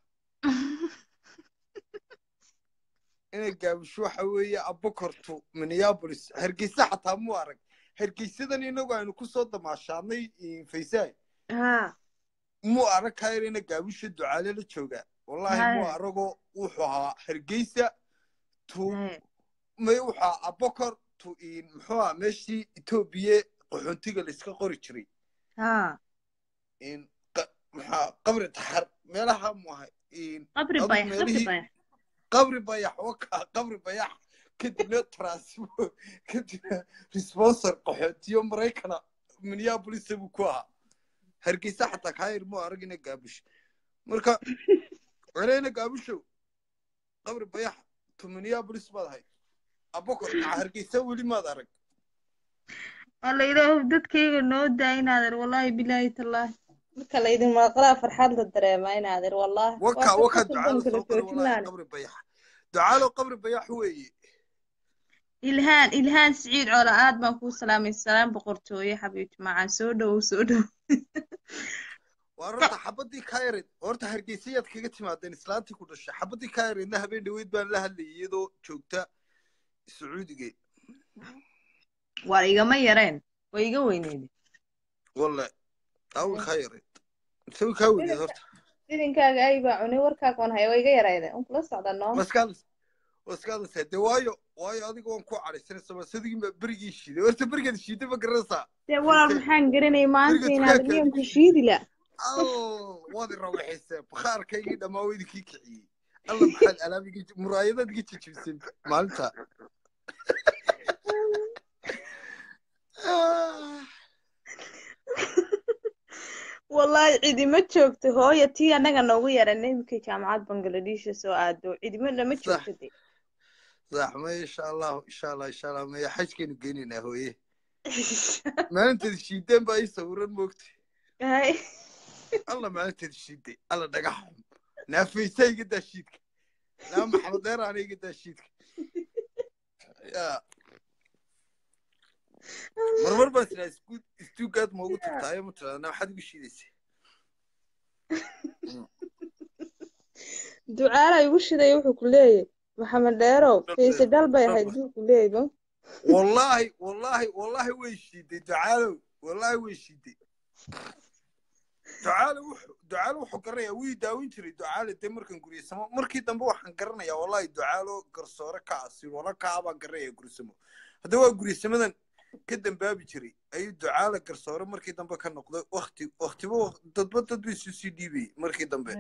ina gaabuush waxa weeye abokortu minneapolis hargeysa xataa muu arag hargeysadan inagu aynu kusoo damaashaadnay faysaay
haa
muu arag kayr ina gaabuusha ducaale la joogaa wallaahi muu
haya
aragoo wuxuu ahaa hargeysa tu
haya
may wuxuu ahaa abokor tu in muxuu ah meeshii etoobiya qaxoontiga layska qori jiray
ها
in qa- maxaa qabri taxar meelaha mu ahay in
قبري
أظن
بايح قبري
مالي-
بايح
qabri bayax waka qabri bayax kadibna transmo kadibna responsor qaxootiyo maraykana minneapolis buu ku ahaa hargeysa xataa kaayir mu aragina gaabush marka celeyna gaabushow qabri bayax to minneapolis baad ahay abokor dhaca hargeysa weli maad arag
والله إله dadkayga noo daa inaadan wallahi bilaahi tallaahi marka laydin maqlaa farxad la dareemaa inaadan wallahi
waka
waa
waka
dadka
ducaalo
kala
soo qora
joojin
walahi
laana
qabri bayax ducaalo qabri bayax weeye
ilhaan ilhaan siciid coola aad baan kuu salaamay salaam boqortooye xabiibti macaan soo dhowow soo dhowow
waa horta xabadii kairid horta hargeysayaad kaga timaadeen islaantii ku dhashay xabadii kairidna habeen dhaweyd baan la hadlayay iyadoo joogta sacuudiga
waa igama yareen way iga weyneyd
walle awi kaa yareyd isawi kaa weyneed horta
idinkaaga ay baa cunay warkaaga waan haya waa iga yarayde un kula socda noo
waskaadas waskaadasa de waayo waayo adiga waan ku cadhaysanaysa ma sadigii ma berigii shiiday horta berigeed shiiday ma garanaysaa
dee walaal maxaan garanay maanta
Beriga
inaadan
dukaanka
miyan ku
adiga
shiidi la
al waad i rawaxaysee bakhaarkaygii dhammaa waa idinkii kiciyey alla maxaad alaabigii muraayadaad iga jijibisay maalinta Ah.
wallahi cidima joogto hooya tii annaga noogu yaran imikay jaamacad bangladesha soo aado cidima lama
Sax.
joogto de
صح ما ان شاء الله ان شاء الله ان شاء الله ما حج كانوا جينينا هويه ما انت الشيدين بقى يصورون موقتي
Hay.
الله ما انت الشيدين الله دقحهم نافيسي قد الشيدك لا محمد دير انا قد الشيدك يا مرمر بس لا سكوت استوكات موجود تاعي متر انا حد بشيدسي
ducaala igu shiday wuxuu ku leeyahy maxamed dheerow fiise dhal bay ahayd buu ku leeyahy ba
والله والله والله ويشيدي تعالوا والله ويشيدي ducaale wuxuu ducaale wuxuu garanayaa wii daawin jiray ducaale dee markan guryasamo markii dambe waxaan garanayaa wallahi ducaalo garsoore ka asi wala kaa baan garanaya guryasamo hadda waa guryasamadan ka dambaabi jiray ayuu ducaale garsoore markii dambe ka noqday wakti waktiba waq- dadba dad bay isu sii dhiibayay markii dambe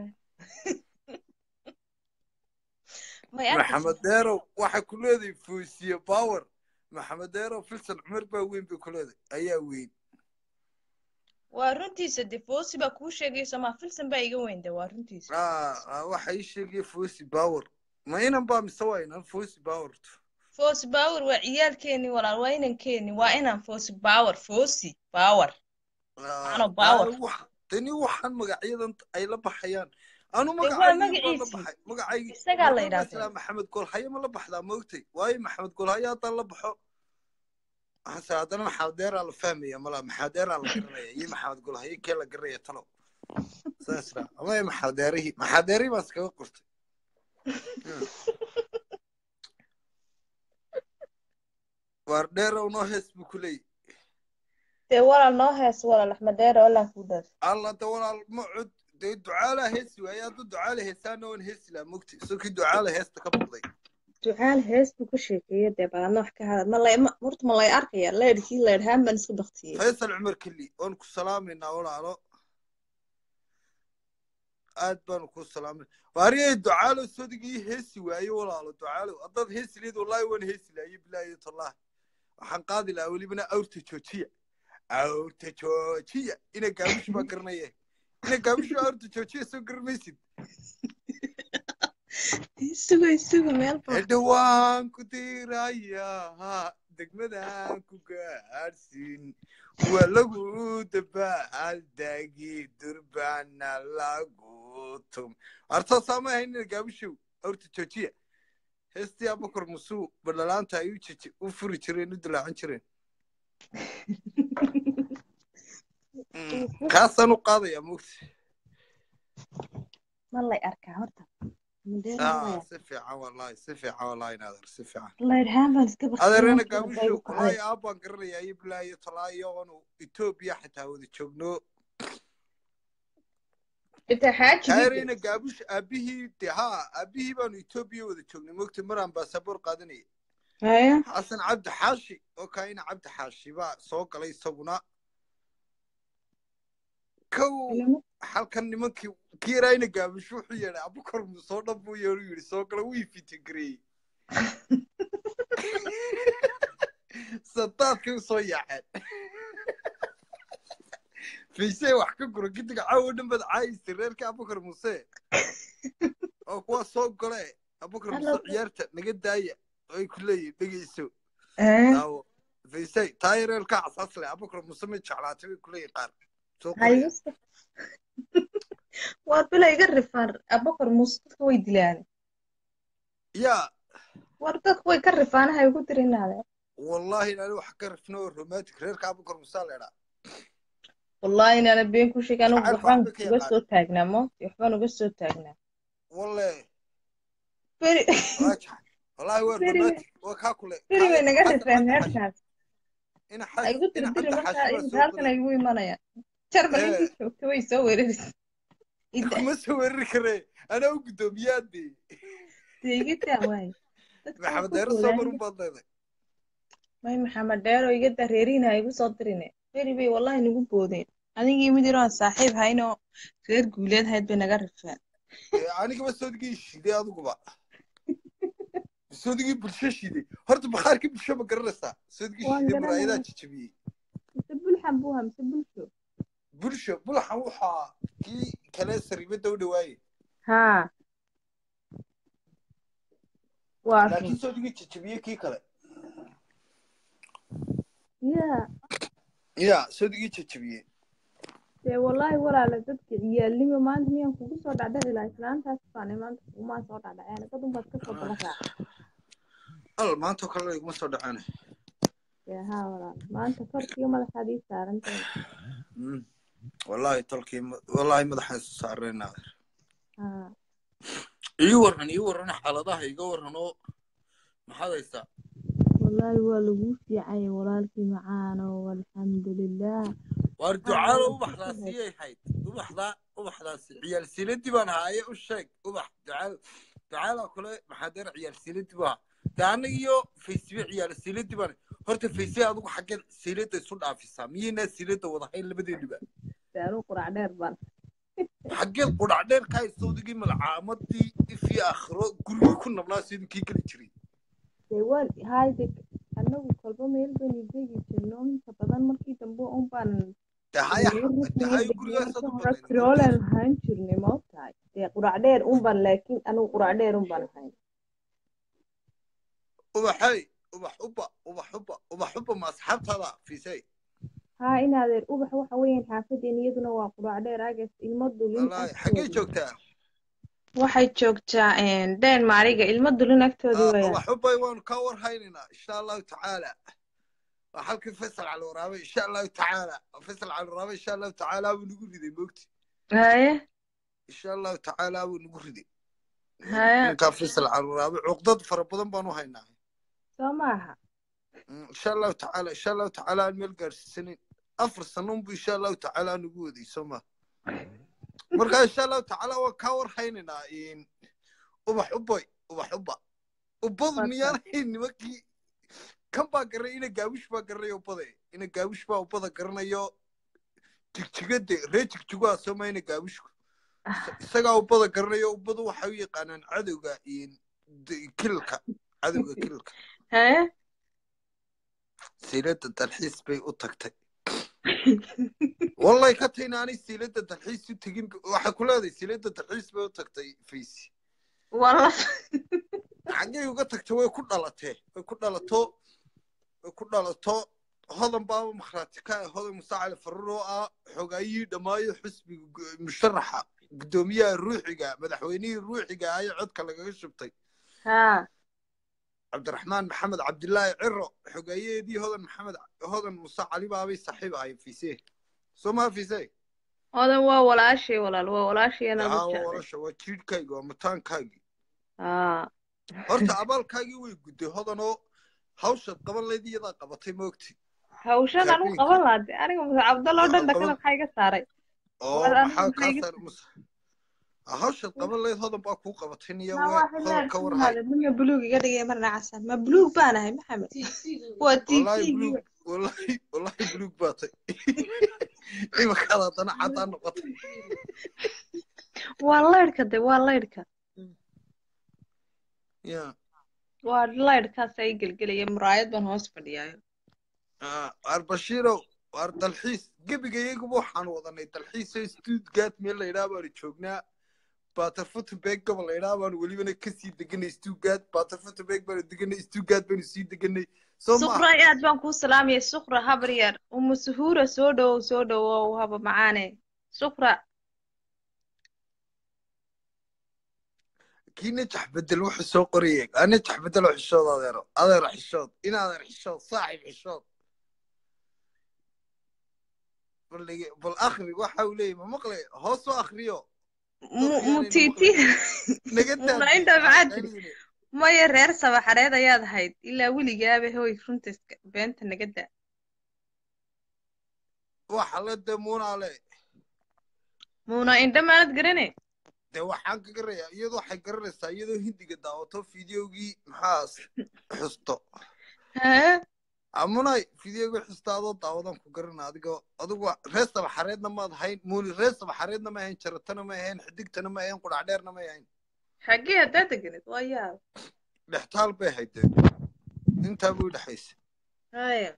may arkaysa
maxamed deerow waxay ku leedahay foosiye power maxamed deerow filsan cumar baa weyn bay ku leedahay ayaa weyn
waa runtiisa de foosi baa kuu sheegayso ma filsan baa iga weyn de waa runtiisa
Ah, ah, waxa ii sheegaya fosi power ma inan baa mise waa inan fosi power
foosi baawar waa ciyaalkeeni walaal waa inankeeni waa inaan foosi baawar foosi baawar Ano power.
tani waxaan magacyadan ay la baxayaan anu
Dee waa
magacaygii baan la
magaciisii.
baxay magacaygii
Isagaa la
Marka
yidhaahdaa.
masalan maxamed golhaye ma la baxdaa moogtay waayo maxamed golhaye haddaan la baxo hase haddana maxamed deeraa la fahmaya mala maxamed deeraa la garanaya iyo maxamed golhaye kee la garanaya talo saas dhaa ama iyo maxamed deerihii maxamed deerihii baan iskaga qortay waar dheerow noo hees buu ku leeyahy
dee walaal noo hees walaal axmed dheere walaa kuu dhaaf
alla de walaal ma cod dee ducaala heesi waaye hadduu ducaala heesaana waan heesi lahaa mogti isagoo kii ducaala heesta ka baqday
ducaal hees buu ka sheekeeya dee baadna wax ka hadal ma lay ma horta ma lay arkaya leedhkii leedhaan baan iska baktiyey
faysal cumar keli waan ku salaamaynaa walaalo aad baanu ku salaamay waariyay ducaalo sodigii heesi waaye walaalo ducaalo haddaad heesi leed wallaahi waan heesi lahaye bilaahi tallaah waxaan qaadi lahaa welibana awrta joojiya awrta joojiya ina gaabish baa garanaya ina gaabish baa awrta joojiya soo garanmaysid
isugo isugo meel baa
hedha waan ku dirayaa degmadaan ku gaadhsiin waa lagu dabaaldagi durbaana lagu tum artaasaa ma ahayn gaabishow awrta joojiya heestii abakar musuu badhalaanta ay u jeje u furi jireen u dilaacan jireen Mm, kaasaan u qaadayaa mogta
ma lay arkaa horta Axmed Dheere ma lay
Ah,
arkaa
si fiican wallahi si fiican wallahi naader si fiican
leedhaan baan iska baktiyey
adeerena
markii dambe
gaabisho
igu kacday
wallaahi aabbaan garanayaa iyo bilaayo talaayo oonu etoobiya xitaa wada joogno
xitaa xaajigii
kaareyna gaabish aabihii de ha aabihii baanu etoobiya wada joognay mogta maraan baasaboor qaadanayay
haya
xasan cabdi xaashi oo kaina cabdi xaashi baa soo galay isaguna kow halkan nimankii kiirayna gaabisho wuxuu yeedhay abukar musoo dhan buu yeedhu yidhi soo gala wii fitigareeyey sadaadkay usoo yaaceen fiisee wax ka guro gidiga caawo dhan baad caayisay reerkii abukar muse oo kuwaa soo gole abukar muse ciyaarta naga daaya ay ku leeyihin dhegeyso daawo fiisey taayareelka casaas leh abukar muse ma jeclaatay bay ku leeyihin qaar soo qoraya
waa bila iga rifaan abakar muuse dadka way dilaan
yaa
war dadka way ka rifaanahay ugu dirinaade
wallahi inaani wax ka rifno oo romantic reerka abukar musaa leedhaa
wallahi inaana been ku sheega anugu
Shacabka
waxbaan
waxba ka
uga
yaqaan.
soo taagnaa mo waxbaan uga soo taagnaa
walle
beri
waa jax wallahi waa
Beri-
romantic waa kaa kule
beri bay naga
Xasan
rifeen
cabdi xaashi
reerkaas
ina
ay igu
xaas ina
dirdiri
cabdi
markaa
xaashi waa
imika
soo
halkan ay igu imanayaan jarmal
Eh.
intii joogta way soo weeraraysa ida
kuma soo weerari karee anaa u guddoomiyaadee
dee iga daa waaye dadka waa
maxamed
ku
deero soo
boodaan
marun baad leedahay
may maxamed dheero iga daa reeriina ha igu soo dirine beri bay wallahi nagu boodeen adigii mid yaroo aan saaxiib haynoo reer guuleed hayd bay naga rifeen
Ee, anigaba soodigii shiiday adiguba soodigii bulsho shiiday horta bakhaarkii bulsho ma garanaysaa soodigii
Waan
shiiday maraayadaa
garanayaa.
jajabiyey
mise bulxan buu ha mise bulsho
bulsho bulaxan waxaa kii kale sariibada u dhawaaye
haa waa run
laakiin soodigii jajabiyey kii kale
ya
ya soodigii jajabiyey
dee wallaahi walaala dadka ciyaalnimo maanta miyaan kugu soo dhacdhaci lahaa islaantaas baane maanta kugumaa soo dhacdhaceen dad unbaad kasoo daba raaca
al maantoo kale iguma soo dhaceen
dee haa walaal maanta korkiga madaxaad ii saarantahay
Mm. wallahi tolkii ma- wallahi madaxaan isu saarnayna
haa
ii waran ii waran xaaladaha iga waran oo maxaad haysaa
wallaahi waa laguu fiicay walaalkii macaano alxamdulilah
waar ducaalo ubaxdaasiyay hayd ubaxdaa ubaxdaasi ciyaal siiladii baan haaye u sheeg ubax ducaal ducaala kule maxaa deer ciyaal siiladii baa de annaga iyo faysibe ciyaal siiladii baan horta faysibe adigu xaggeed siilada isu dhaafisaa miyaynaa siilada wadahayn labadeeniba
dee anuu qurac dheer baan
xaggeed qudhac dheer ka haystoodigii malcaamadii ifii akhiro gurigii ku nabnaa sidii kii geli jiray
dee waan hayde anagu kolba meel baynu degi jirno inta badan markii dambe un baan
de haya de haya gurigaasaad u
hore kiroolen ahaan jirnay ma ogtahay dee qurac dheer un baan laakiin anigu qurac dheer un baan ahayn
ubaxay ubax uba ubax uba ubax uba ma asxaabtaada fiisay
haa inaadeer ubax waxa weeyaan xaafadeen iyaduna waa qurac dheer agas ilmo dulin
wallaahi xaggee joogtaa
waxay joogtaa deen maariga ilmo dulin agtoodii
Ah,
weeyaan
ubax ubay waanu ka warhaynaynaa insha allahu tacaala waa halkii faysal cali waraabe insha allahu tacaala faysal cali waraabe insha allahu tacaala buu nagu riday moogti
haye
insha allahu tacaala buu nagu riday
Haya.
ninkaa faysal cali waraabe cuqdad fara badan baanu haynaa
soo maaha
Mm, insha allahu tacaala insha allahu tacaala aan meel gaarsiisanin afar sano unbu insha allahu tacaala nagu waday soo ma marka insha allahu tacaala waan kaa warhaynaynaa in ubax uboy ubax uba ubadu
Waa
miyaan hayn nimankii kan baa garanay ina gaawish baa garanay ubade ina gaawish baa ubada garanayo jigjigade ree jigjigoa sooma ina gaawishku isagaa ubada garanayo ubadu waxay u yaqaanaan cadowga in d- kililka cadowga kililka
haye
siilada dalxiis bay u tagtay wallahi ka tayna aanay siilada dalxiis u tegin waxay ku leedahay siilada dalxiis bay u tagtay faysi
walla
xaggay uga tagtay way ku dhalatee way ku dhalato way ku dhalato hodan baaba makhraati ka ah hodan musa cali farur oo ah xogaayihii dhammaayo xusbiga gu- musharaxa guddoomiyaha ruuxiga madaxweynihii ruuxiga ayaa codka lagaga shubtay
haa
cabdiraxmaan maxamed cabdilaahi ciro xogeeyaheedii hodan maxamed hodan musa cali baabay saaxiib ahay fise soo maha fise
odan waa walaashay walaal waa walaashay
yaa
anaa
waa
u jeclay
walasha waa jiidhkaygi waa mataankaagii
haa
horta abaalkaagii way gudday hodanoo hawshaad qaban layd iyadaa qabatay moogti
hawshan anu
Laakiin-
qaban laade aniga muse cabdaloo dhan
Qaban-
dhakada maxaa iga saaray
oo
War, anigu
maxaa
maxay
kaa
iga-
saar mus hawshaad qaban lahayd hodan baa kuu qabatay niyo
ma
we
waa
hodan
xillaan
ka
ku
warhay
imaada mina buluug iga dhigay marna casan ma buluug baan ahay maxamed waa
wallahi
tv
buluug wallahi wallahi buluug baa tay imakaad haddana caddaan noqotay
waa laydhka de waa laydhka
ya
waa laydhkaas ay gelgelaya muraayad baan hoos fadhiyaayo
waar bashiirow waar dalxiis gebigayaguba waxaan wadanay dalxiisoo stuttgart meel la yidhaha baanu joognaa baterfutenberg gobol la yidhaha baanu welibana kasii deganay stuttgart baterfutenberg baanu deganay stuttgart baanu sii deganay soo
suqra
maaha
aad baan kuu salaamaya suqra habar yar umu suhuura soo dhowow soo dhowow haba macaane suqra
kii najax bedel wuxuu soo qorayay aa najax bedel oo xishood adeero adeero xishood in adeer xishood saaxib xishood bal dhege- bal akhri waxa uu leeyahy ma maqlay hoos soo akhriyo
mu
dadku
mu
yaanayna
tiiti
maqlay naga
muna
daadi
intaa maxaa tiri
aanqaynayne
maya reer sabaxareed ayaad ahayd ilaa weligaaba hoy runta iska beenta naga daa
waxa la damuunaale
muna indha maanad garane
dee waxaan ka garayaa iyadoo waxay garanaysaa iyadoo hindiga daawato fideogii maxaas xusto
haa
amunay fideogii xusta adoo daawadan ku garana adigoo adigu reer sabaxareedna maad hayn muuni reer sabaxareedna ma ahayn jaratana ma ahayn xidigtana ma ahayn qudhacdheerna ma ahayn
xaggee haddaa deganid waa yaab
dhextaal bay ahayd dee intaa buu dhexaysa
haya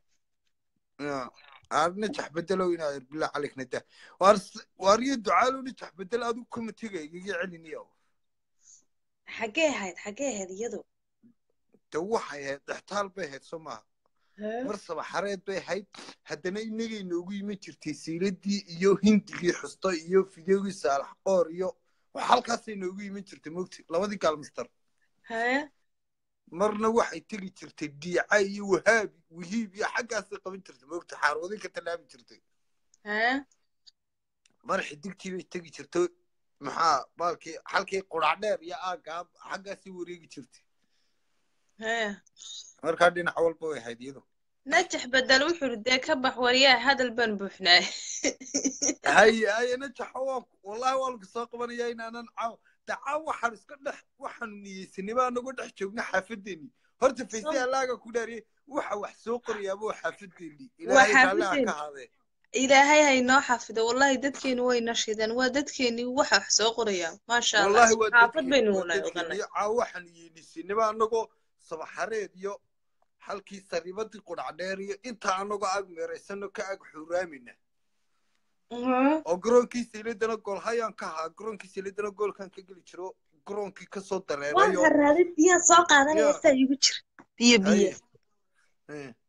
aarna jax bedelow inaa bilaa calik nada waar waariyo ducaalow najax bedel adigu kuma tegay igaga celiniyo
xaggee ahayd xaggee ahayd iyadu
de waxay ahayd dhextaal bay ahayd soo maaha mar sabaxareed bay ahayd haddana inagay noogu iman jirtay siiladii iyo hindigii xusto iyo fideogii saalax qoor iyo wax halkaasay noogu iman jirtay mogti labadii gaalmister
haya
marna waxay tegi jirtay diica iyo wahaabi wihiib iyo xaggaasay qaban jirtay mogti xaarwadin ka tallaabi jirtay
haya
mar xidigtii bay tegi jirtay maxaa baalkii halkii qurac dheer iyo aagaab xaggaasay wareegi jirtay
haya
markaa dhinac walba way ahayd iyadu
najax bedel wuxuu yidhi dee ka bax waryaa hadal baan buuxnaay
haye haye najaxo waan wallahi waan ku soo qabanayaa inaanan caaw de caaw waxaan iska dhex waxaanu niyeysanay baa nagu dhex joogna xaafadeennii horta fayse allaaga ku dhaariyay waxa wax soo qorayaaba waa xaafadeennii
waa
ilaahay raalli ha
xaafadeeni
ka haadee
ilaahay ha inoo xafido wallahi dadkeenu way nashideen waa dadkeenii waxa wax soo qoraya maasha allah
wallahi waa
xaafad
dadkeen
baynu
waa
wada
dadkeen
oganay
iyo caaw waxaanu yeenisanay baa anagoo sabaxareed iyo halkii sariibadii qudhac dheer iyo intaa anagoo ag meeraysano ka ag xuuraamina oo garoonkii sayladana gool hayaan ka ahaa garoonkii sayladana goolkan ka geli jiro garoonkii kasoo
waan
dareerayo
haraaday biyaa soo qaadanaya
ya
saa igu jira biyo biyo
haye eh.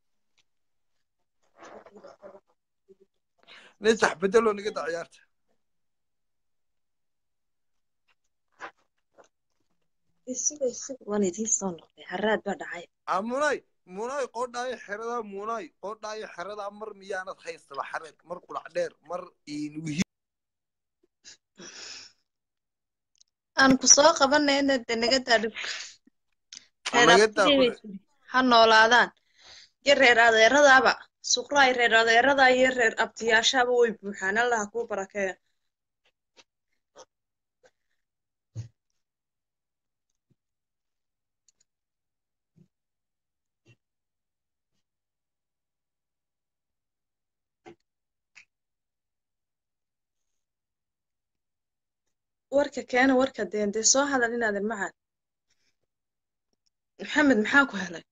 najax bedeloo naga da ciyaarta
isuga isuga waan idiin soo noqday haraad baa dhacay
a munay munay qoodhaayo xeradaa munay qoodhaayo xeradaa mar miyaanad hayn sabaxareed mar qulac dheer mar wihi
aan ku soo qabanayna de naga daa dhibka reer
naga daa
abtigay bay
qule
tiri ha noolaadaan iyo reer adeeradaaba suqraay reer adeeradaa iyo reer abtiyaashaaba way buuxaan allah ha kuu barakeeya warka keena warka deen dee soo hadal inaadan macaan maxamed maxaa ku helay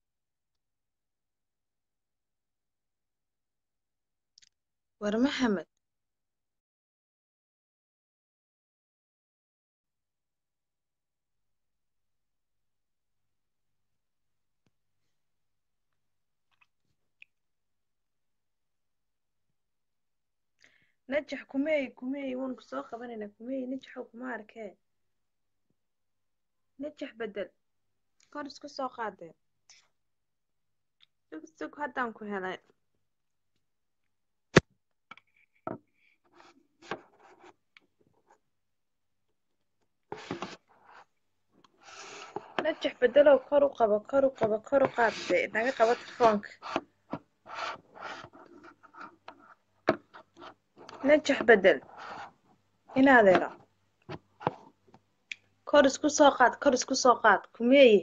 war maxamed najax kumeey kumeey waan ku soo qabanaynaa kumeey najaxow kuma arkee najax bedel kor isku soo qaadee sug sug haddaan ku helay najax bedelow kor u qabo kor u qabo kor u qaad dee naga qabo telefoonka najax bedel inaadeero kor isku soo qaad kor isku soo qaad kumeeye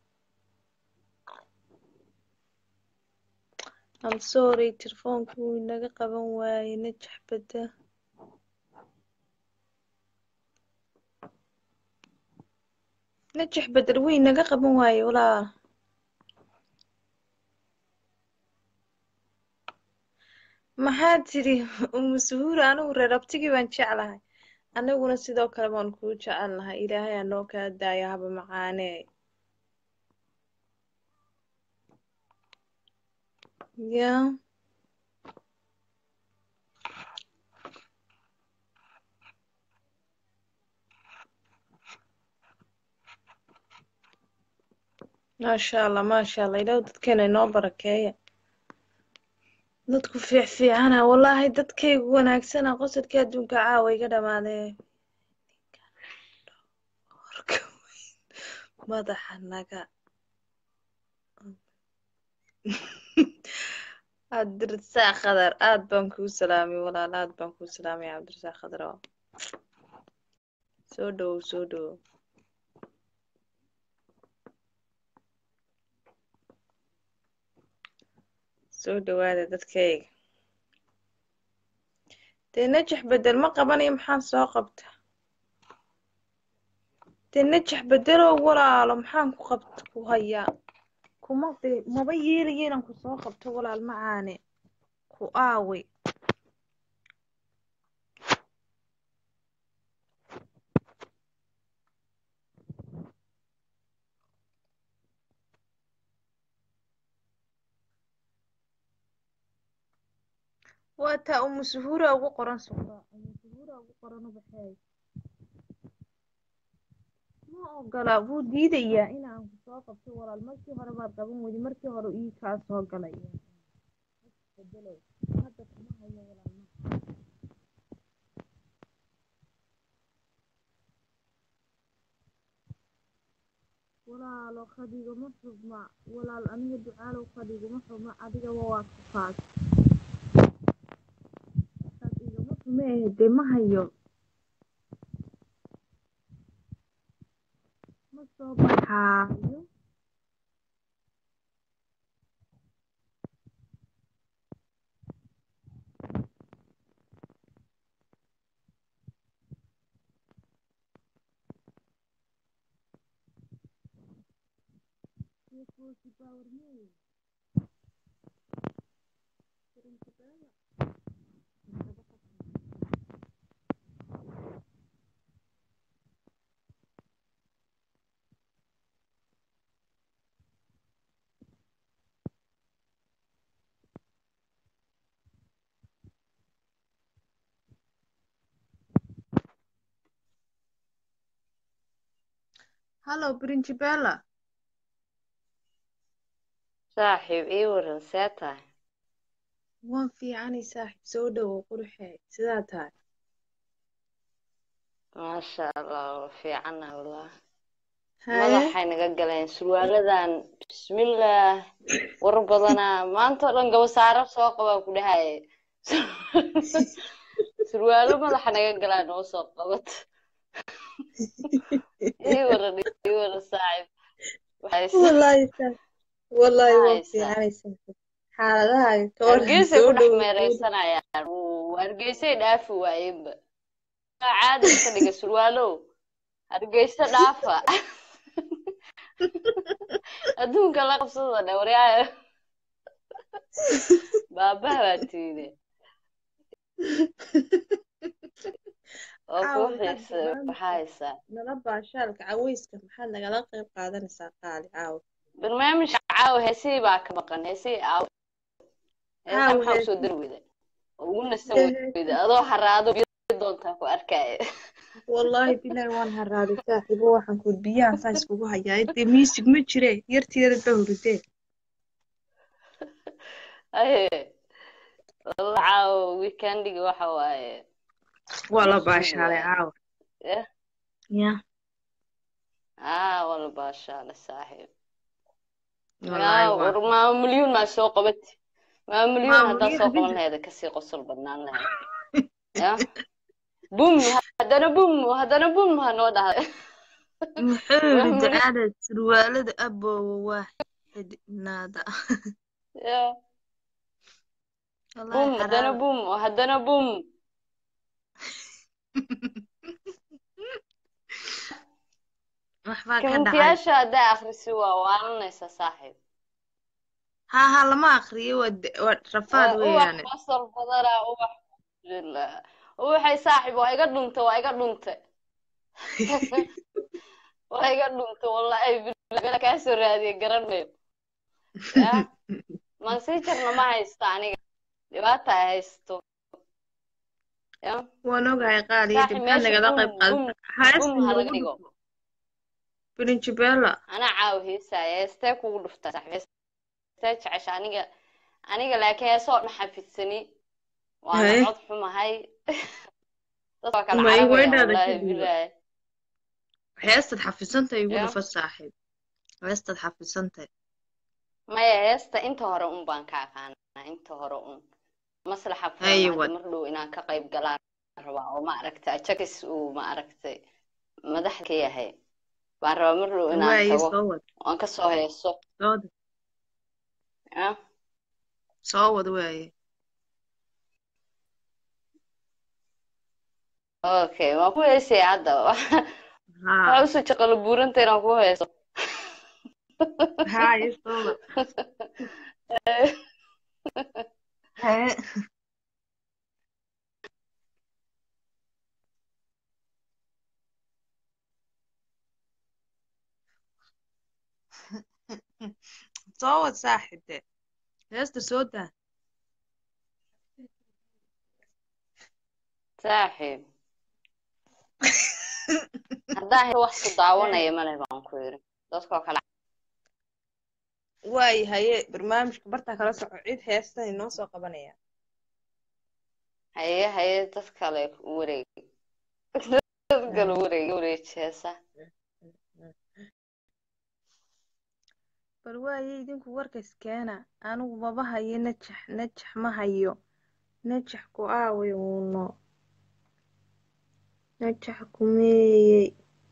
I'm sorry telefoonku wuu inaga qaban waayey najax bada najax bedel wuu inaga qaban waayey walaal maxaa tidhi umu suhuura anigu reer abtigii baan jeclahay aniguna sidoo kale baan kuu jecelnahay ilaahay aa noo kaa daaya haba macaanee ya maasha allah maasha allah ilaah dadkeena inoo barakeeya dadku fiic fiicana wallaahi dadkaygu wanaagsana qosolkii adduunka caawa iga dhamaadee Warka weyn, madaxa naga cabdirasaaq khadar aad baan kuu salaamay walaal aad baan kuu salaamay cabdirasaaq khadar oo soo dhowow soo dhowow soo dhawaada dadkayga dee najax bedel ma qabanayo maxaan soo qabta dee najax bedelow walaalo maxaan ku qabt ku hayaa kuma dee maba yeelayo inaan ku soo qabto walaal macaane ku aaway waa taa umu suhuura ugu qoran suqra umu suhuura ugu qoran ubaxeey ma ogola wuu diidayaa inaan ku soo qabto walaal markii hore baad qaban weydi markii hore ii kaa soo galay bedelow hadda kuma hayo walaal ma walaalo khadigama xubma walaal aniga ducaalow khadigama xubma adigaba waa ku kaas saas igama xume eh dee ma hayo ma soo baxaayo hallo principella
saaxiib ii waran see tahay
waan fiicanay saaxiib soo dhowow quruxee sidaa tahay
maasha allah waa fiicana wallah
haye
madaxay naga galeen surwaaladan bismillaah war badanaa maanta oo dhan gabasaaro soo qabaa ku dhahaye surwaalo madaxa naga galaan noo soo qabat ii waran ii waran saaxiib waxay
wallaahi saa wallaahi waan
haysaa
fiicanay saaxiib xaaladahaaga ka waran
hargeysay
soo
ku dhex
dhowow
meereysanayaan Wuu- hargeysay dhaafi waayeenba Waa caadi iska dhiga surwaalow hargeysa dhaafa adduunka la qabsada dhe waryaayo baabaha baa tiide oo
caawa
kuu
maxaad
xiisa waxaa
barnaamijka
haysaa
nala baashaalka caweyska maxaad nagala qayb qaadanaysaa qaali caawa
barnaamijka caawa heesihii baa ka maqan heesihii aaw heesaha
caawa
maxaa usoo
heesi
dari weyda oo ugu nasan
heesi
weyda adoo haraado biyo doontaa ku arkaya
wallaahi bilaahi waan haraaday saaxiibo waxaan ku biyahan saa iskugu hayaa dee miisig ma jire yarteeda ba hurudee
aye walla caawa weekendiga waxa waaye
waa la
nasuug
baashaalay
waaye
caawa
eh
ya
aa walla baashaale saaxiib
wallaahi
yaa
waa
war maama milyuun maa soo qabati maama milyuun haddaa
maamulyo
soo qaban
habinta
laheeda kasii qosol badnaan lahayd ya bum haddana bum haddana bum ha noo dhahday
muxuu
waa
yidhi
mulis
ducaale surwaalada aboowa waa xidhnaada
ya
wallaahi
bum haddana
xaraaba
bum haddana bum
waxbaa ka dhacay
kamentiyaasha haddaa akhrisi waa waalanaysa saaxiib
haa haa lama akriyo waa de- waa rafaad
waa ubax
weeyaane
basal badana ubax la ubaxay saaxiib waa iga dhuntay waa iga dhuntay waa iga dhuntay wallahi bilaa kaa soo raadiyay garanayo ya mansijarna ma haysta aniga dhibaata ay haysto ya
waan ogahay qaaliya
saaxiib
maxaa
meesha
nagala
bum
qayb
bum
qaadata heesta
bum ha laga
noogu
dhigo
dhufo birinjibela
anaa caawa heesaya heestee kugu dhuftaa saaxiib heestee jecesha aniga aniga laakiin heesoo dhan xafidsani waana
haye
cod xumahay dad waa kala
ma
carabaya
iweydhaada ka
wallaahi
dhiiba
bilaahi
heestaad xafidsantahay igu
ya
dhufa saaxiib heestaad xafidsantahay
maya heesta inta hore un baan ka aqaanaa inta hore un maslaxa furan
haye
hadda
wad
mar dhow inaan ka qayb galaan rabaa oo ma aragtay ajakis uu ma aragtay madaxda ka yahay baan rabaa mar dhow inaan
waaye
tago
soo wad
oon ka soo heeso
soo wad
ya
soo wad waaye
okay waan ku heesaya hadda
haa
waxaa usoo jaqalo buuranta inaan ku heeso
haye soo wad haye soo wad saaxiib de heesta soo daa
saaxiib haddaan helo wax ku daawanaya male baan ku yiri dadkoo kale
waaye haye barnaamijka bartaa kala soco cid heestan inoo soo qabanaya
haye haye dad kale u wareeg dad kale u wareeg wareejeesa
bal waaye idinku warkays keena anigu maba hayo najax najax ma hayo najax ku aaway uuno najax kumeeyey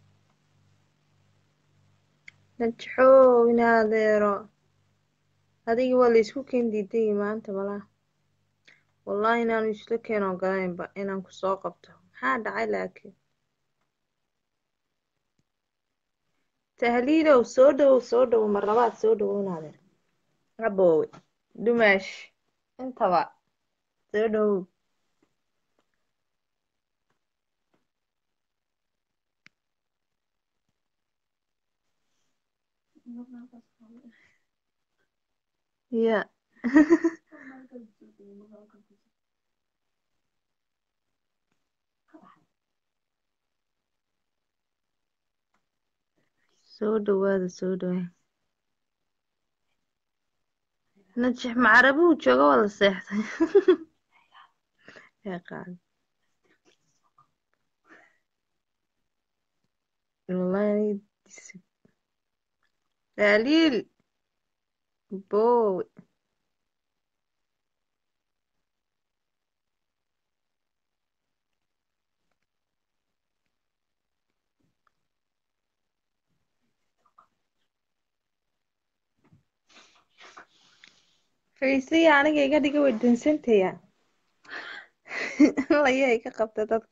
najaxow in adeero adigi waa laysku keen diiday maanta malaa wallahi inaanu isla keen ogolaynba inaan ku soo qabto maxaa dhacay laakiin tahliilow soo dhowow soo dhowow mar labaad soo dhowow in adeer aboowe dumaash intaba soo dhowow ya soo dhowaada soo dhowaada najax macarabuhu jooga waa la seexday yaa qaali wallahi disib tahliil boowe faysiya aniga iga dhiga way dansantaya layaa iga qabta dadka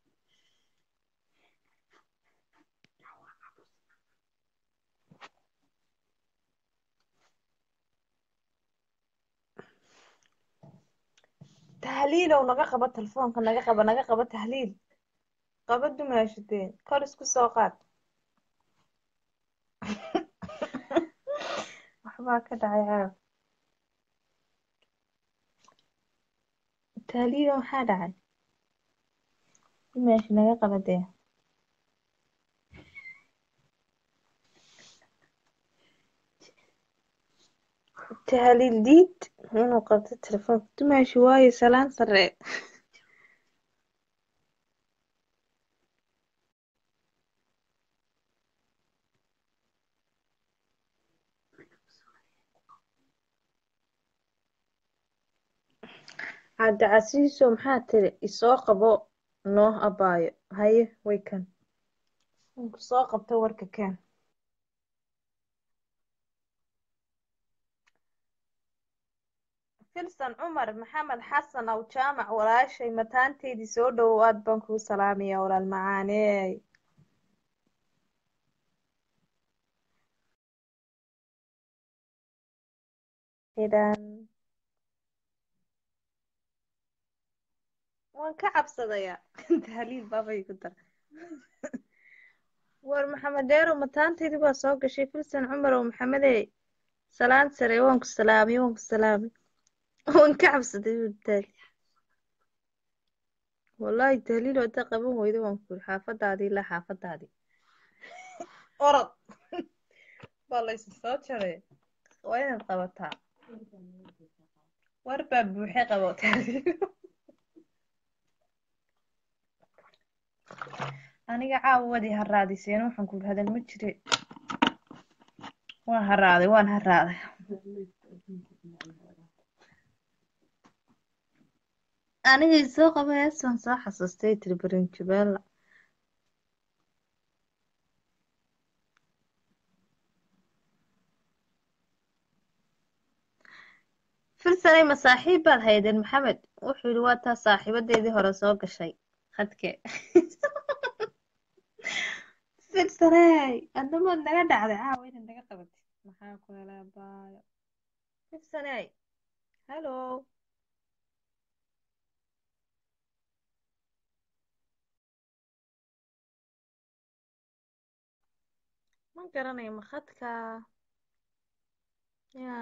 tahliilow naga qabo telefoonka naga qabo naga qabo tahliil qaba dumaashadeen kor isku soo qaad waxbaa ka dhacay caaw tahliilow maxaa dhacay dumaashi naga qaba dee tahliil diid inuu qabto telefoonka dumaashi waayo salaan sare cabdicasiiso maxaa tiri isoo qabo noo abaayo haye way kan Inku soo qabta warka keen filsan cumar maxamed xasan aw jaamac walaashay mataanteydii soo dhowow aad baan kuu salaamaya walaal macaaney xidhan waan ka cabsadaya tahliil baabay ku dar war maxamed dheerow mataanteydii baa soo gashay filsan cumar oo maxamedey salaan sare waan ku salaamay waan ku salaamay waan ka cabsaday buu taali wallaahi tahliil haddaa qaban weydo waan ku yiri xaafadaadii ilaa xaafadaadii orod waa laysu soo jaray waa inaad qabataa war baa buuxe qabo tahliil aniga caawa wadii haraadiseen waxaan ku hadal ma jire waan haraaday waan haraaday anigay soo qaba heesaan soo xasuustay tiri barinjabeella filsanay ma saaxiib baad haydeen maxamed wuxuu yidhi waa taa saaxiibadeedii hore soo gashay khadke filsanay adnamood naga dhacday caawa inaad naga qabatid maxaa ku helaa baayo filsanay hallo ma garanayo ma khadka ya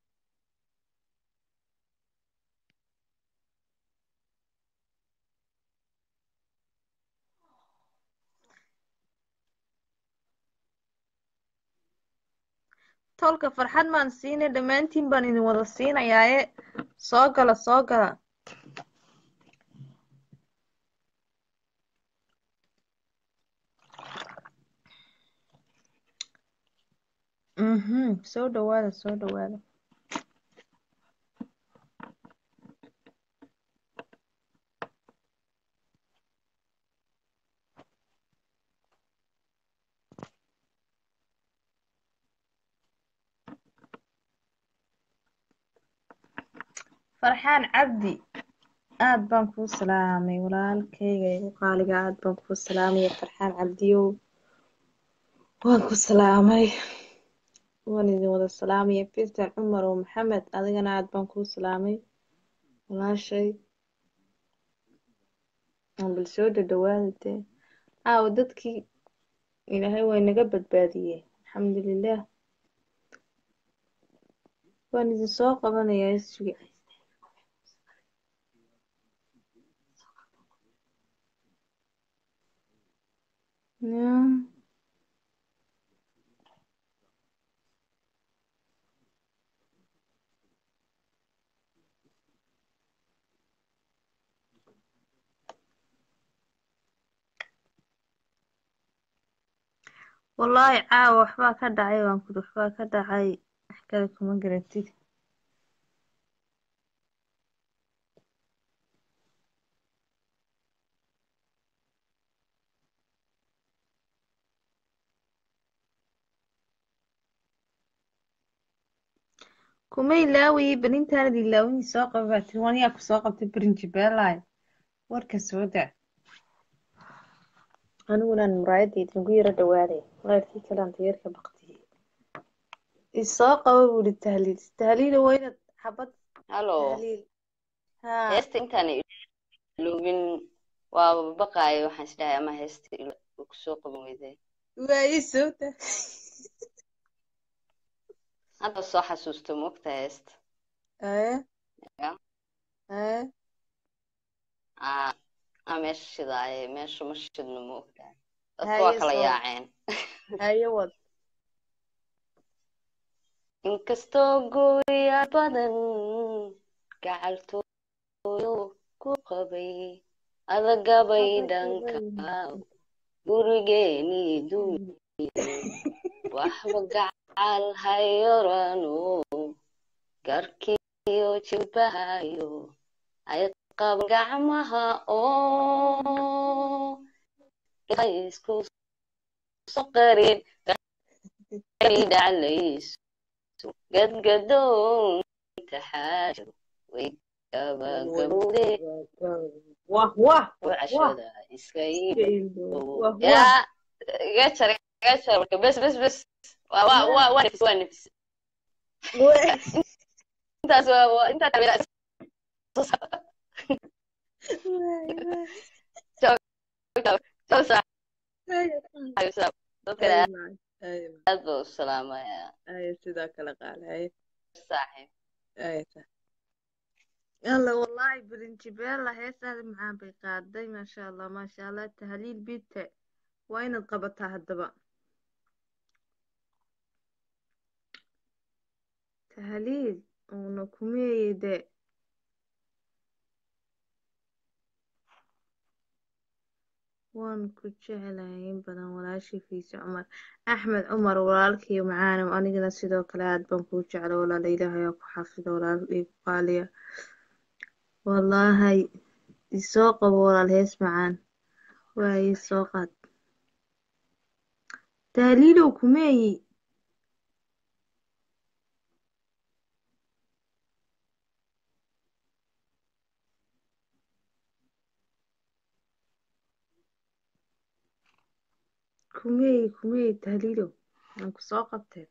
tolka farxad maan siinay dhammaantiin baan idin wada siinayaaye soo gala soo gala mhm soo dhawaada soo dhawaada farxaan cabdi aad baan kuu salaamay walaalkayga igu qaaliga aad baan kuu salaamaya farxaan cabdiyow waan ku salaamay waan idin wada salaamaya filtan cumar oo maxamed adigana aad baan kuu salaamay walaashay aan bal soo dhadhawaada dee caawa dadkii ilaahay waa inaga badbaadiyey alxamdulilah waan idin soo qabanayaa issugi Yeah. wallaahi caawa waxbaa ka dhacay waan kuri waxbaa ka dhacay wax kale kuma garatid kuma ilaawayay belintaanad ilaawinii soo qaba baa tiri waan yaa ku soo qabtay berinjibeelay warka soo daa anigunan muraayadayda ugu yaro dhawaaday walaadkii kalaan tayarka baktiyey isoo qaba buu ihi tahliil tahliila waa inaad xabad
hallo
tahliil haa
heesta intaan iloobin waaba baqaayo waxaan isdhahay ama heesta uu kusoo qaban weydee
waa ii soo daa
hadda soo xasuusto moogta heesta
ee
Ya.
ee
aa aa meesha shidaaye meesha ma shidno moogtaa dadka
Haye
waa kala
soo-
yaaceen
haye wad
inkastoo gooya badan gacaltooyo ku qabay adagabay dhanka gurigeenii duuniyo waxba gacal hayorano garkiyo jilbahayo ay qaban gacmaha oo isku soqarin dhaclayso gadgadoonta xaajadu way gabagabowde
wah wah
wacashada iska iibo
wah wah
yaa iga jar iga jar marka bes bes bes waa waa waa waa nefis waa nefis intaas waa waa intaas tabira dadka aad baa u salaamayaa
sidoo kale qaalahay
saaxiib
yalla wallahi birinjibeella heesaada macaan bay qaaday maasha allah maasha allah tahliil bite waa inaad qabataa haddaba tahliil uuna kumeeye de waan ku jeclahay in badan walaashii fiise cumar axmed cumar walaalkii macaanow anigana sidoo kale aad baan kuu jecla walaala ilaahay aa ku xafido walaal igu qaaliya wallaahay isoo qabo walaal hees macaan waaye isoo qaad tahliilow kumeeyi kumeeyi kumeeyi tahliilow aan ku soo qabtee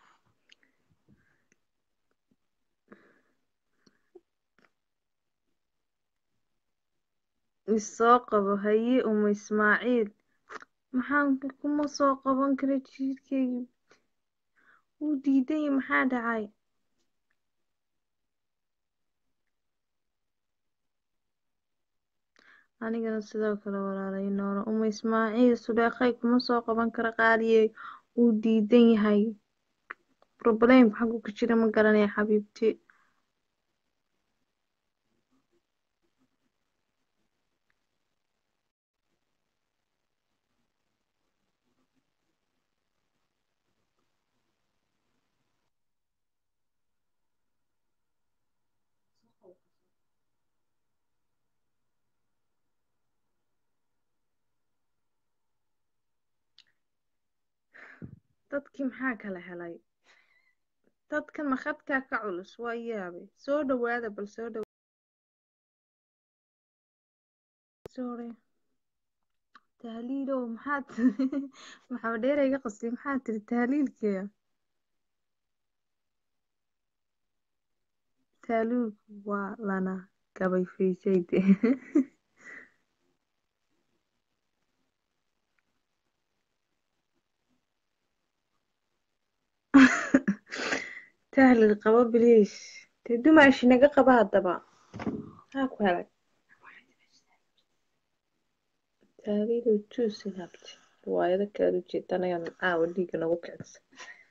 isoo qabo haye uma ismaaciil maxaan kuma soo qaban kara jiirkeygi wuu diidanya maxaa dhacay anigana sidoo kale walaalay noolo uma ismaaciil suleekhay kuma soo qaban kara qaaliyey wuu diidan yahay problemku xaggu ka jira ma garanaya xabiibti dadkii maxaa kala helay dadkan makhadkaa ka culus waa yaabay soo dhawaada bal soo dhaw sorry tahliilow maxaad maxaa dheerayga qasli maxaa tiri tahliilkeya tahliilku waa lana gabay fiisayde tahliil qabo biliis dee dumaashi naga qaba haddaba maxaa ku helay tahliilow juusi habti riwaayado kala ujeedanayaan caawa dhiiga nagu kicisa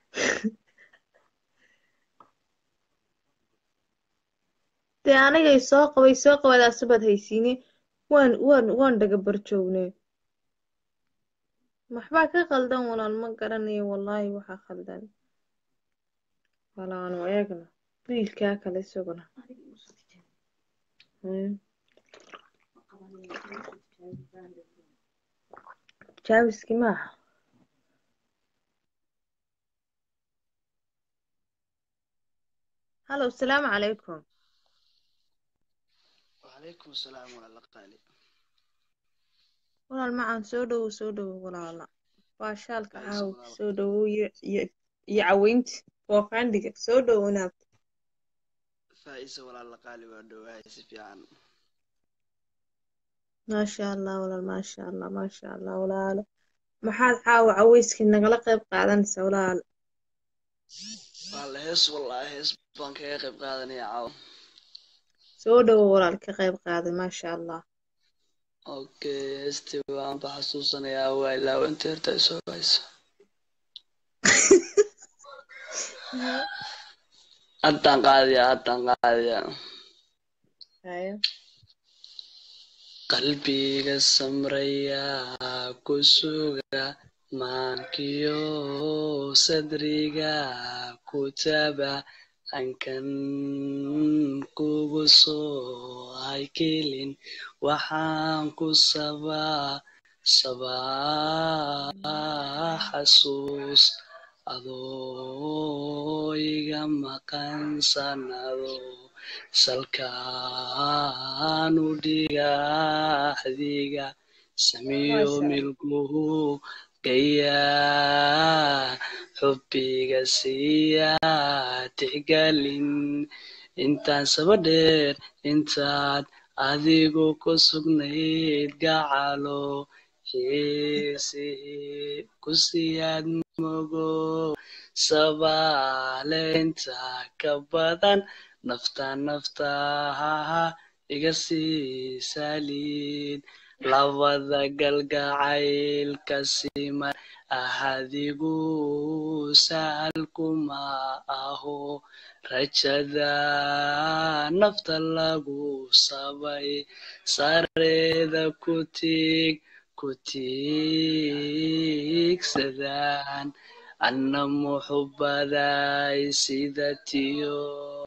dee anigay soo qabay soo qabadaasubaad haysiine waan waan waan dhaga barjoogne waxbaa ka qaldan walaal ma garanayo wallaahi waxaa khaldan walaanu eegna wiilkaa kale isaguna jaawiski maaha hallow salaamu calaykum
وعليكم السلام ورحمة الله
walaal macaan soo dhowow soo dhowow walaala waa shaalka
Faiso
caawa
walaal.
soo dhowow iyo iyo iyo caweynta waa qaandhiga soo dhowow naab
فائسة ولا لقالي ودواي سفيان
maasha allah walaal maasha allah maasha allah walaalo maxaad caawa caweyskii nagala qayb qaadanaysa walaal
والله هس والله هس بانك يا قيب قادني يا عاو
soo dhowow walaal ka qayb qaaday maasha allah
اوكي استي وان بحسوسنا يا ويلا وانت ارتاي سو فايسة أدان قادية أدان قادية
haye
qalbiga samraya ku suga maankiyo sadriga ku taba ankan kugu soo haykelin waxaan ku sabaa sabaa xasuus adoo iga maqan sanado salkaanu dhigaxdiga samiyo milguhu gayaa xubbiga siiya tixgelin intaan sabadheer intaad adigu ku sugnayd gacalo xiisihii ku siyaad mogo sabaaleynta ka badan nafta naftaha iga sii saliid labada galgacaylka siman ahadigu sahal kuma aho rajada nafta lagu sabay sareeda ku tiig ku tiigsadaan anna muxubaday sida tiyo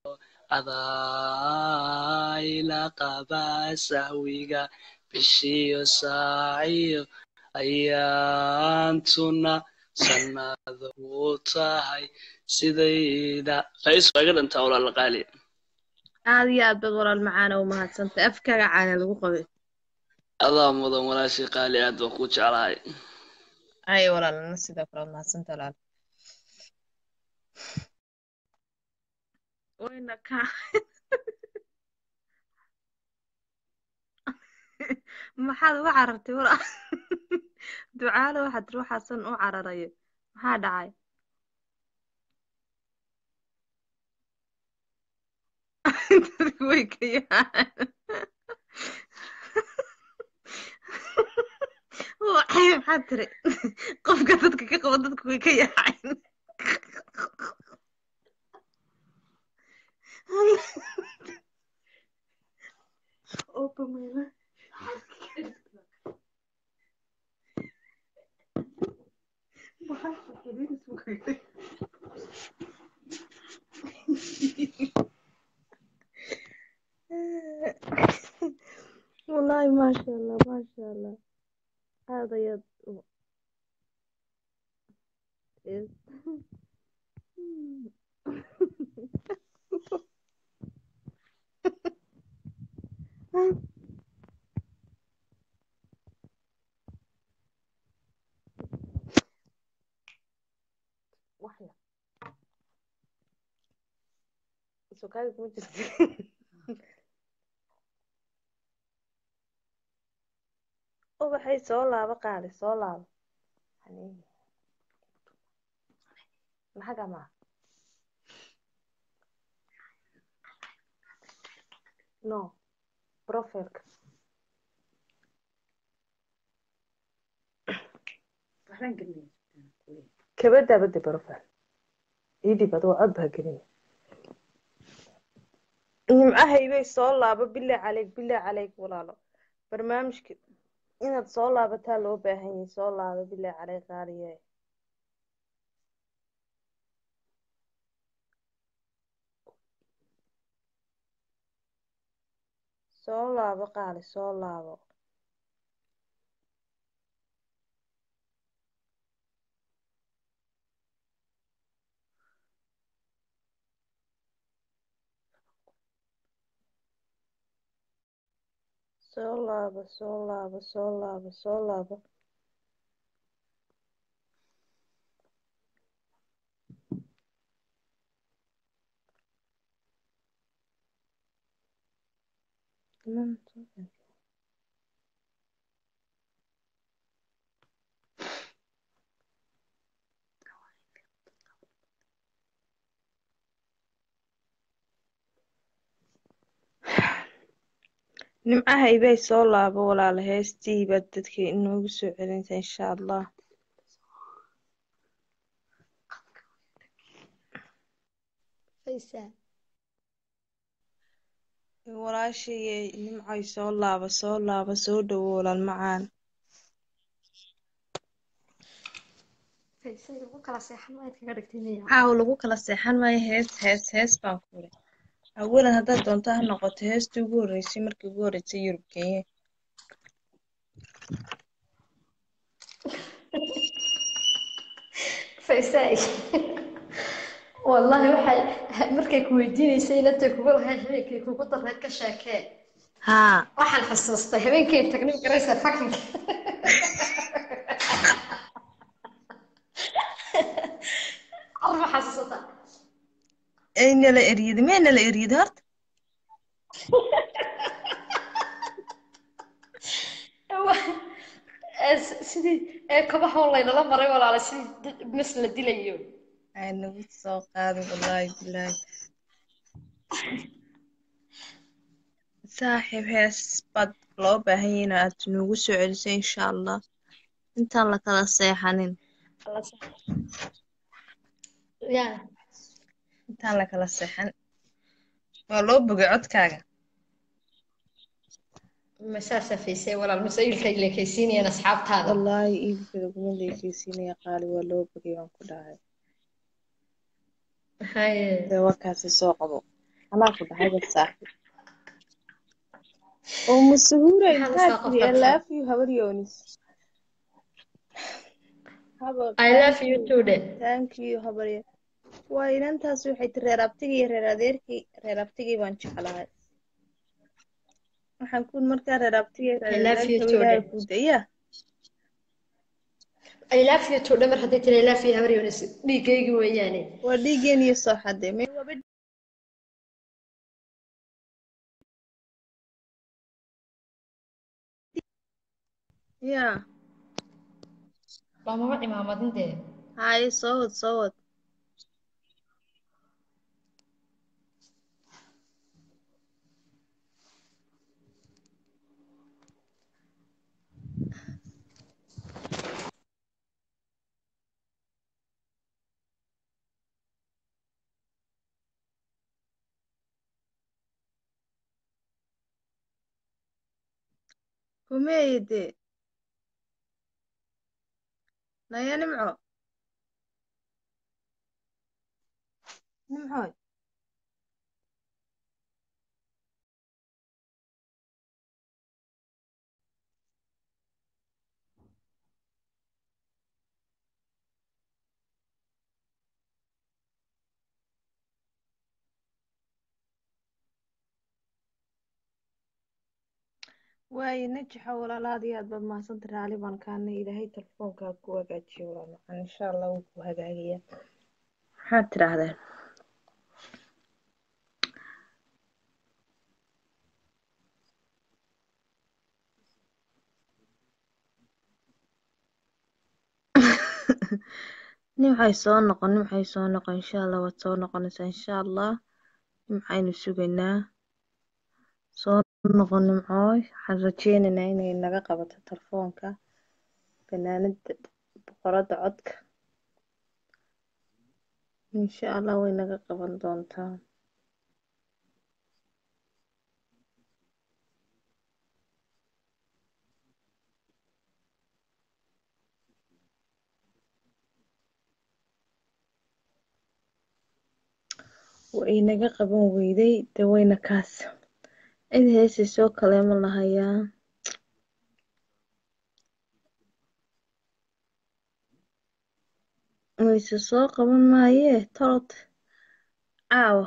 adayla qaba sahwiga bishiyo saaciyo ayaantuna sannado u tahay sidayda qays waa iga dhantaa walaala qaali
aad iyo aad baad walaal macaana u mahadsantay afkaaga caana lagu qabay
adaa mudan walaashii qaali aad baan kuu jeclahay
ay walaalna sidoo kale waad mahadsantay walaal wayna ka maxaad uga carartay walaal ducaale waxaad tiri waxaasan u cararayo maxaa dhacay dadku way ka yaaceen maxaad tiri qofka dadka ka qabo dadku way ka yaaceen wallaahi maasha allah maasha allah aad ayaad u waxya sukaaga kuma jirta ubaxay soo laabo qaali soo laabo maxaga maa no profilka kabada bada profile idib adoo cod baa gelinaya nimcahaybay soo laabo bilaa caleyg bilaa caleyg walaalo barnaamijka inaad soo laabataa loo baahan yahay soo laabo bilaa caleyg qaaliye soo laabo qaali soo laabo soo laabo soo laabo soo laabo soo laabo nimcahaybay soo laabo walaala heestii baad dadka inoogu soo celinta insha allah walaashayey nimcay soo laabo soo laabo soo dhowo walaal macaan caaw lagu kala seexan maayo hees hees hees baan ku iri awalan haddaad doonto ha noqoto heestii ugu horreysay markii ugu horreysay yurub kenya
faysaay wallahi waxay markay ku weydiinaysay inantay kugu lahay habeenkii kugu darreed ka sheekee
haa
waxaan xasuustay habeenkii tagnay garaysa fakinka arma xasuusataa
aynala eryada maynala eryada horta
sidii ee kabaha laynala maray walaala sidii dad mas la dilayo
ay nagu soo qaaday wallaahi bilaahi saaxiib hees baad loo baahan yahay in aad noogu soo celiso insha allah intaan la kala seexanin
ya
intaan la kala seexan waa loo bogay codkaaga
masaasa faysay walaal masaa'ilka ilekaysiinayaan asxaabtaada
wallaahi iibka laguma leekeysiinaya qaali waa loo bogay waan ku dhahay
haye
dee warkaasi soo qabo anaa ku dhahay bas saaxiib oo masuhuura
Maxaad
intaa
usoo
tiri I
qabsataa?
love you habar yoonis haba
I love you too de
thank you habarya waa inantaas waxay tiri reer abtigii iyo reer adeerkii reer abtigii baan jeclahay waxaan ku markaa reer abtigii iyo
I
reer
love you
adeerkii
too
ilaahay
de
kuu daya
I love you too de mar hadday tiri I love you habar yoonis dhiiggaygi weeyaane
waa dhiigeen iyo soo xadee may waaba ya
loomama cimaamadin dee
haye soo wad soo wad kumeeye dee naya nimco nimcoy waaye najaxa walaalaad iyo aad baad mahadsanta raali baan kaana ilaahay telefoonkaa ku hagaajiyo walaal macaan insha allah wuu ku hagaagayaa maxaad tidhaahdeen nimxay soo noqon nimxay soo noqon insha allah waad soo noqonaysaa insha allah nimxaynu sugaynaa soo noqon nimcooy waxaan rajeynaynaa inay naga qabato telefoonka fanaanada boqorada codka insha allah way naga qaban doontaa way naga qaban weyday dee wayna kaas cid heesaysoo kaleema lahayaa wayse soo qaban maayee tolod caawa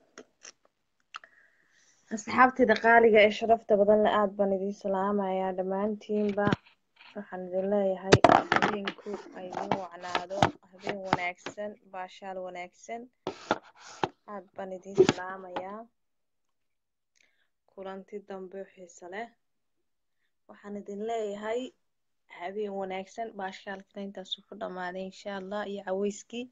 asxaabtayda qaaliga ee sharafta badan le aad baan idiin salaamayaa dhammaantiinba waxaan idin leeyahay habeenku ay idin wacnaado habeen wanaagsan baashaal wanaagsan aad baan idiin salaamayaa kulanti dambe oo xiiso leh waxaan idin leeyahay habeen wanaagsan baashaalkina intaasu ku dhammaaday insha allah iyo caweyskii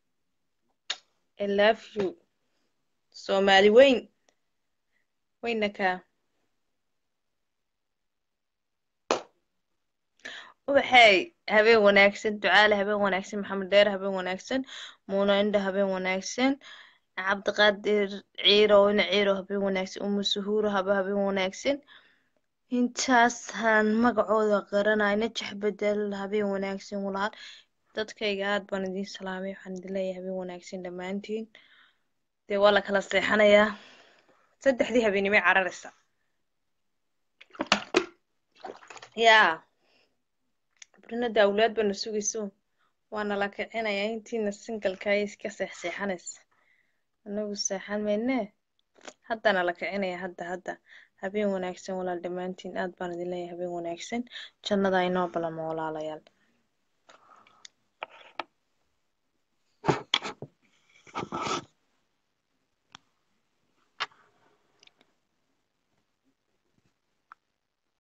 I love you soomaali weyn weyna kaa ubaxey habeen wanaagsan ducaale habeen wanaagsan maxamed dheer habeen wanaagsan muuna indha habeen wanaagsan cabdiqaadir ciiro ina ciiro habeen wanaagsan umu suhuuro haba habeen wanaagsan intaasaan magacooda qaranay najax bedel habeen wanaagsan walaal dadkayga aad baan idiin salaamay waxaan idin leeyahay habeen wanaagsan dhammaantiin dee waa la kala seexanayaa saddexdii habeenimay cararaysa yaa barnada awlaad baana sugayso waana la kicinayaa intiina singalka ay iska seexseexanaysa anagu seexan maynee haddana la kicinaya hadda hadda habeen wanaagsan walaal dhammaantiin aad baan idin leeyahay habeen wanaagsan jannada inoo balamo walaalayaal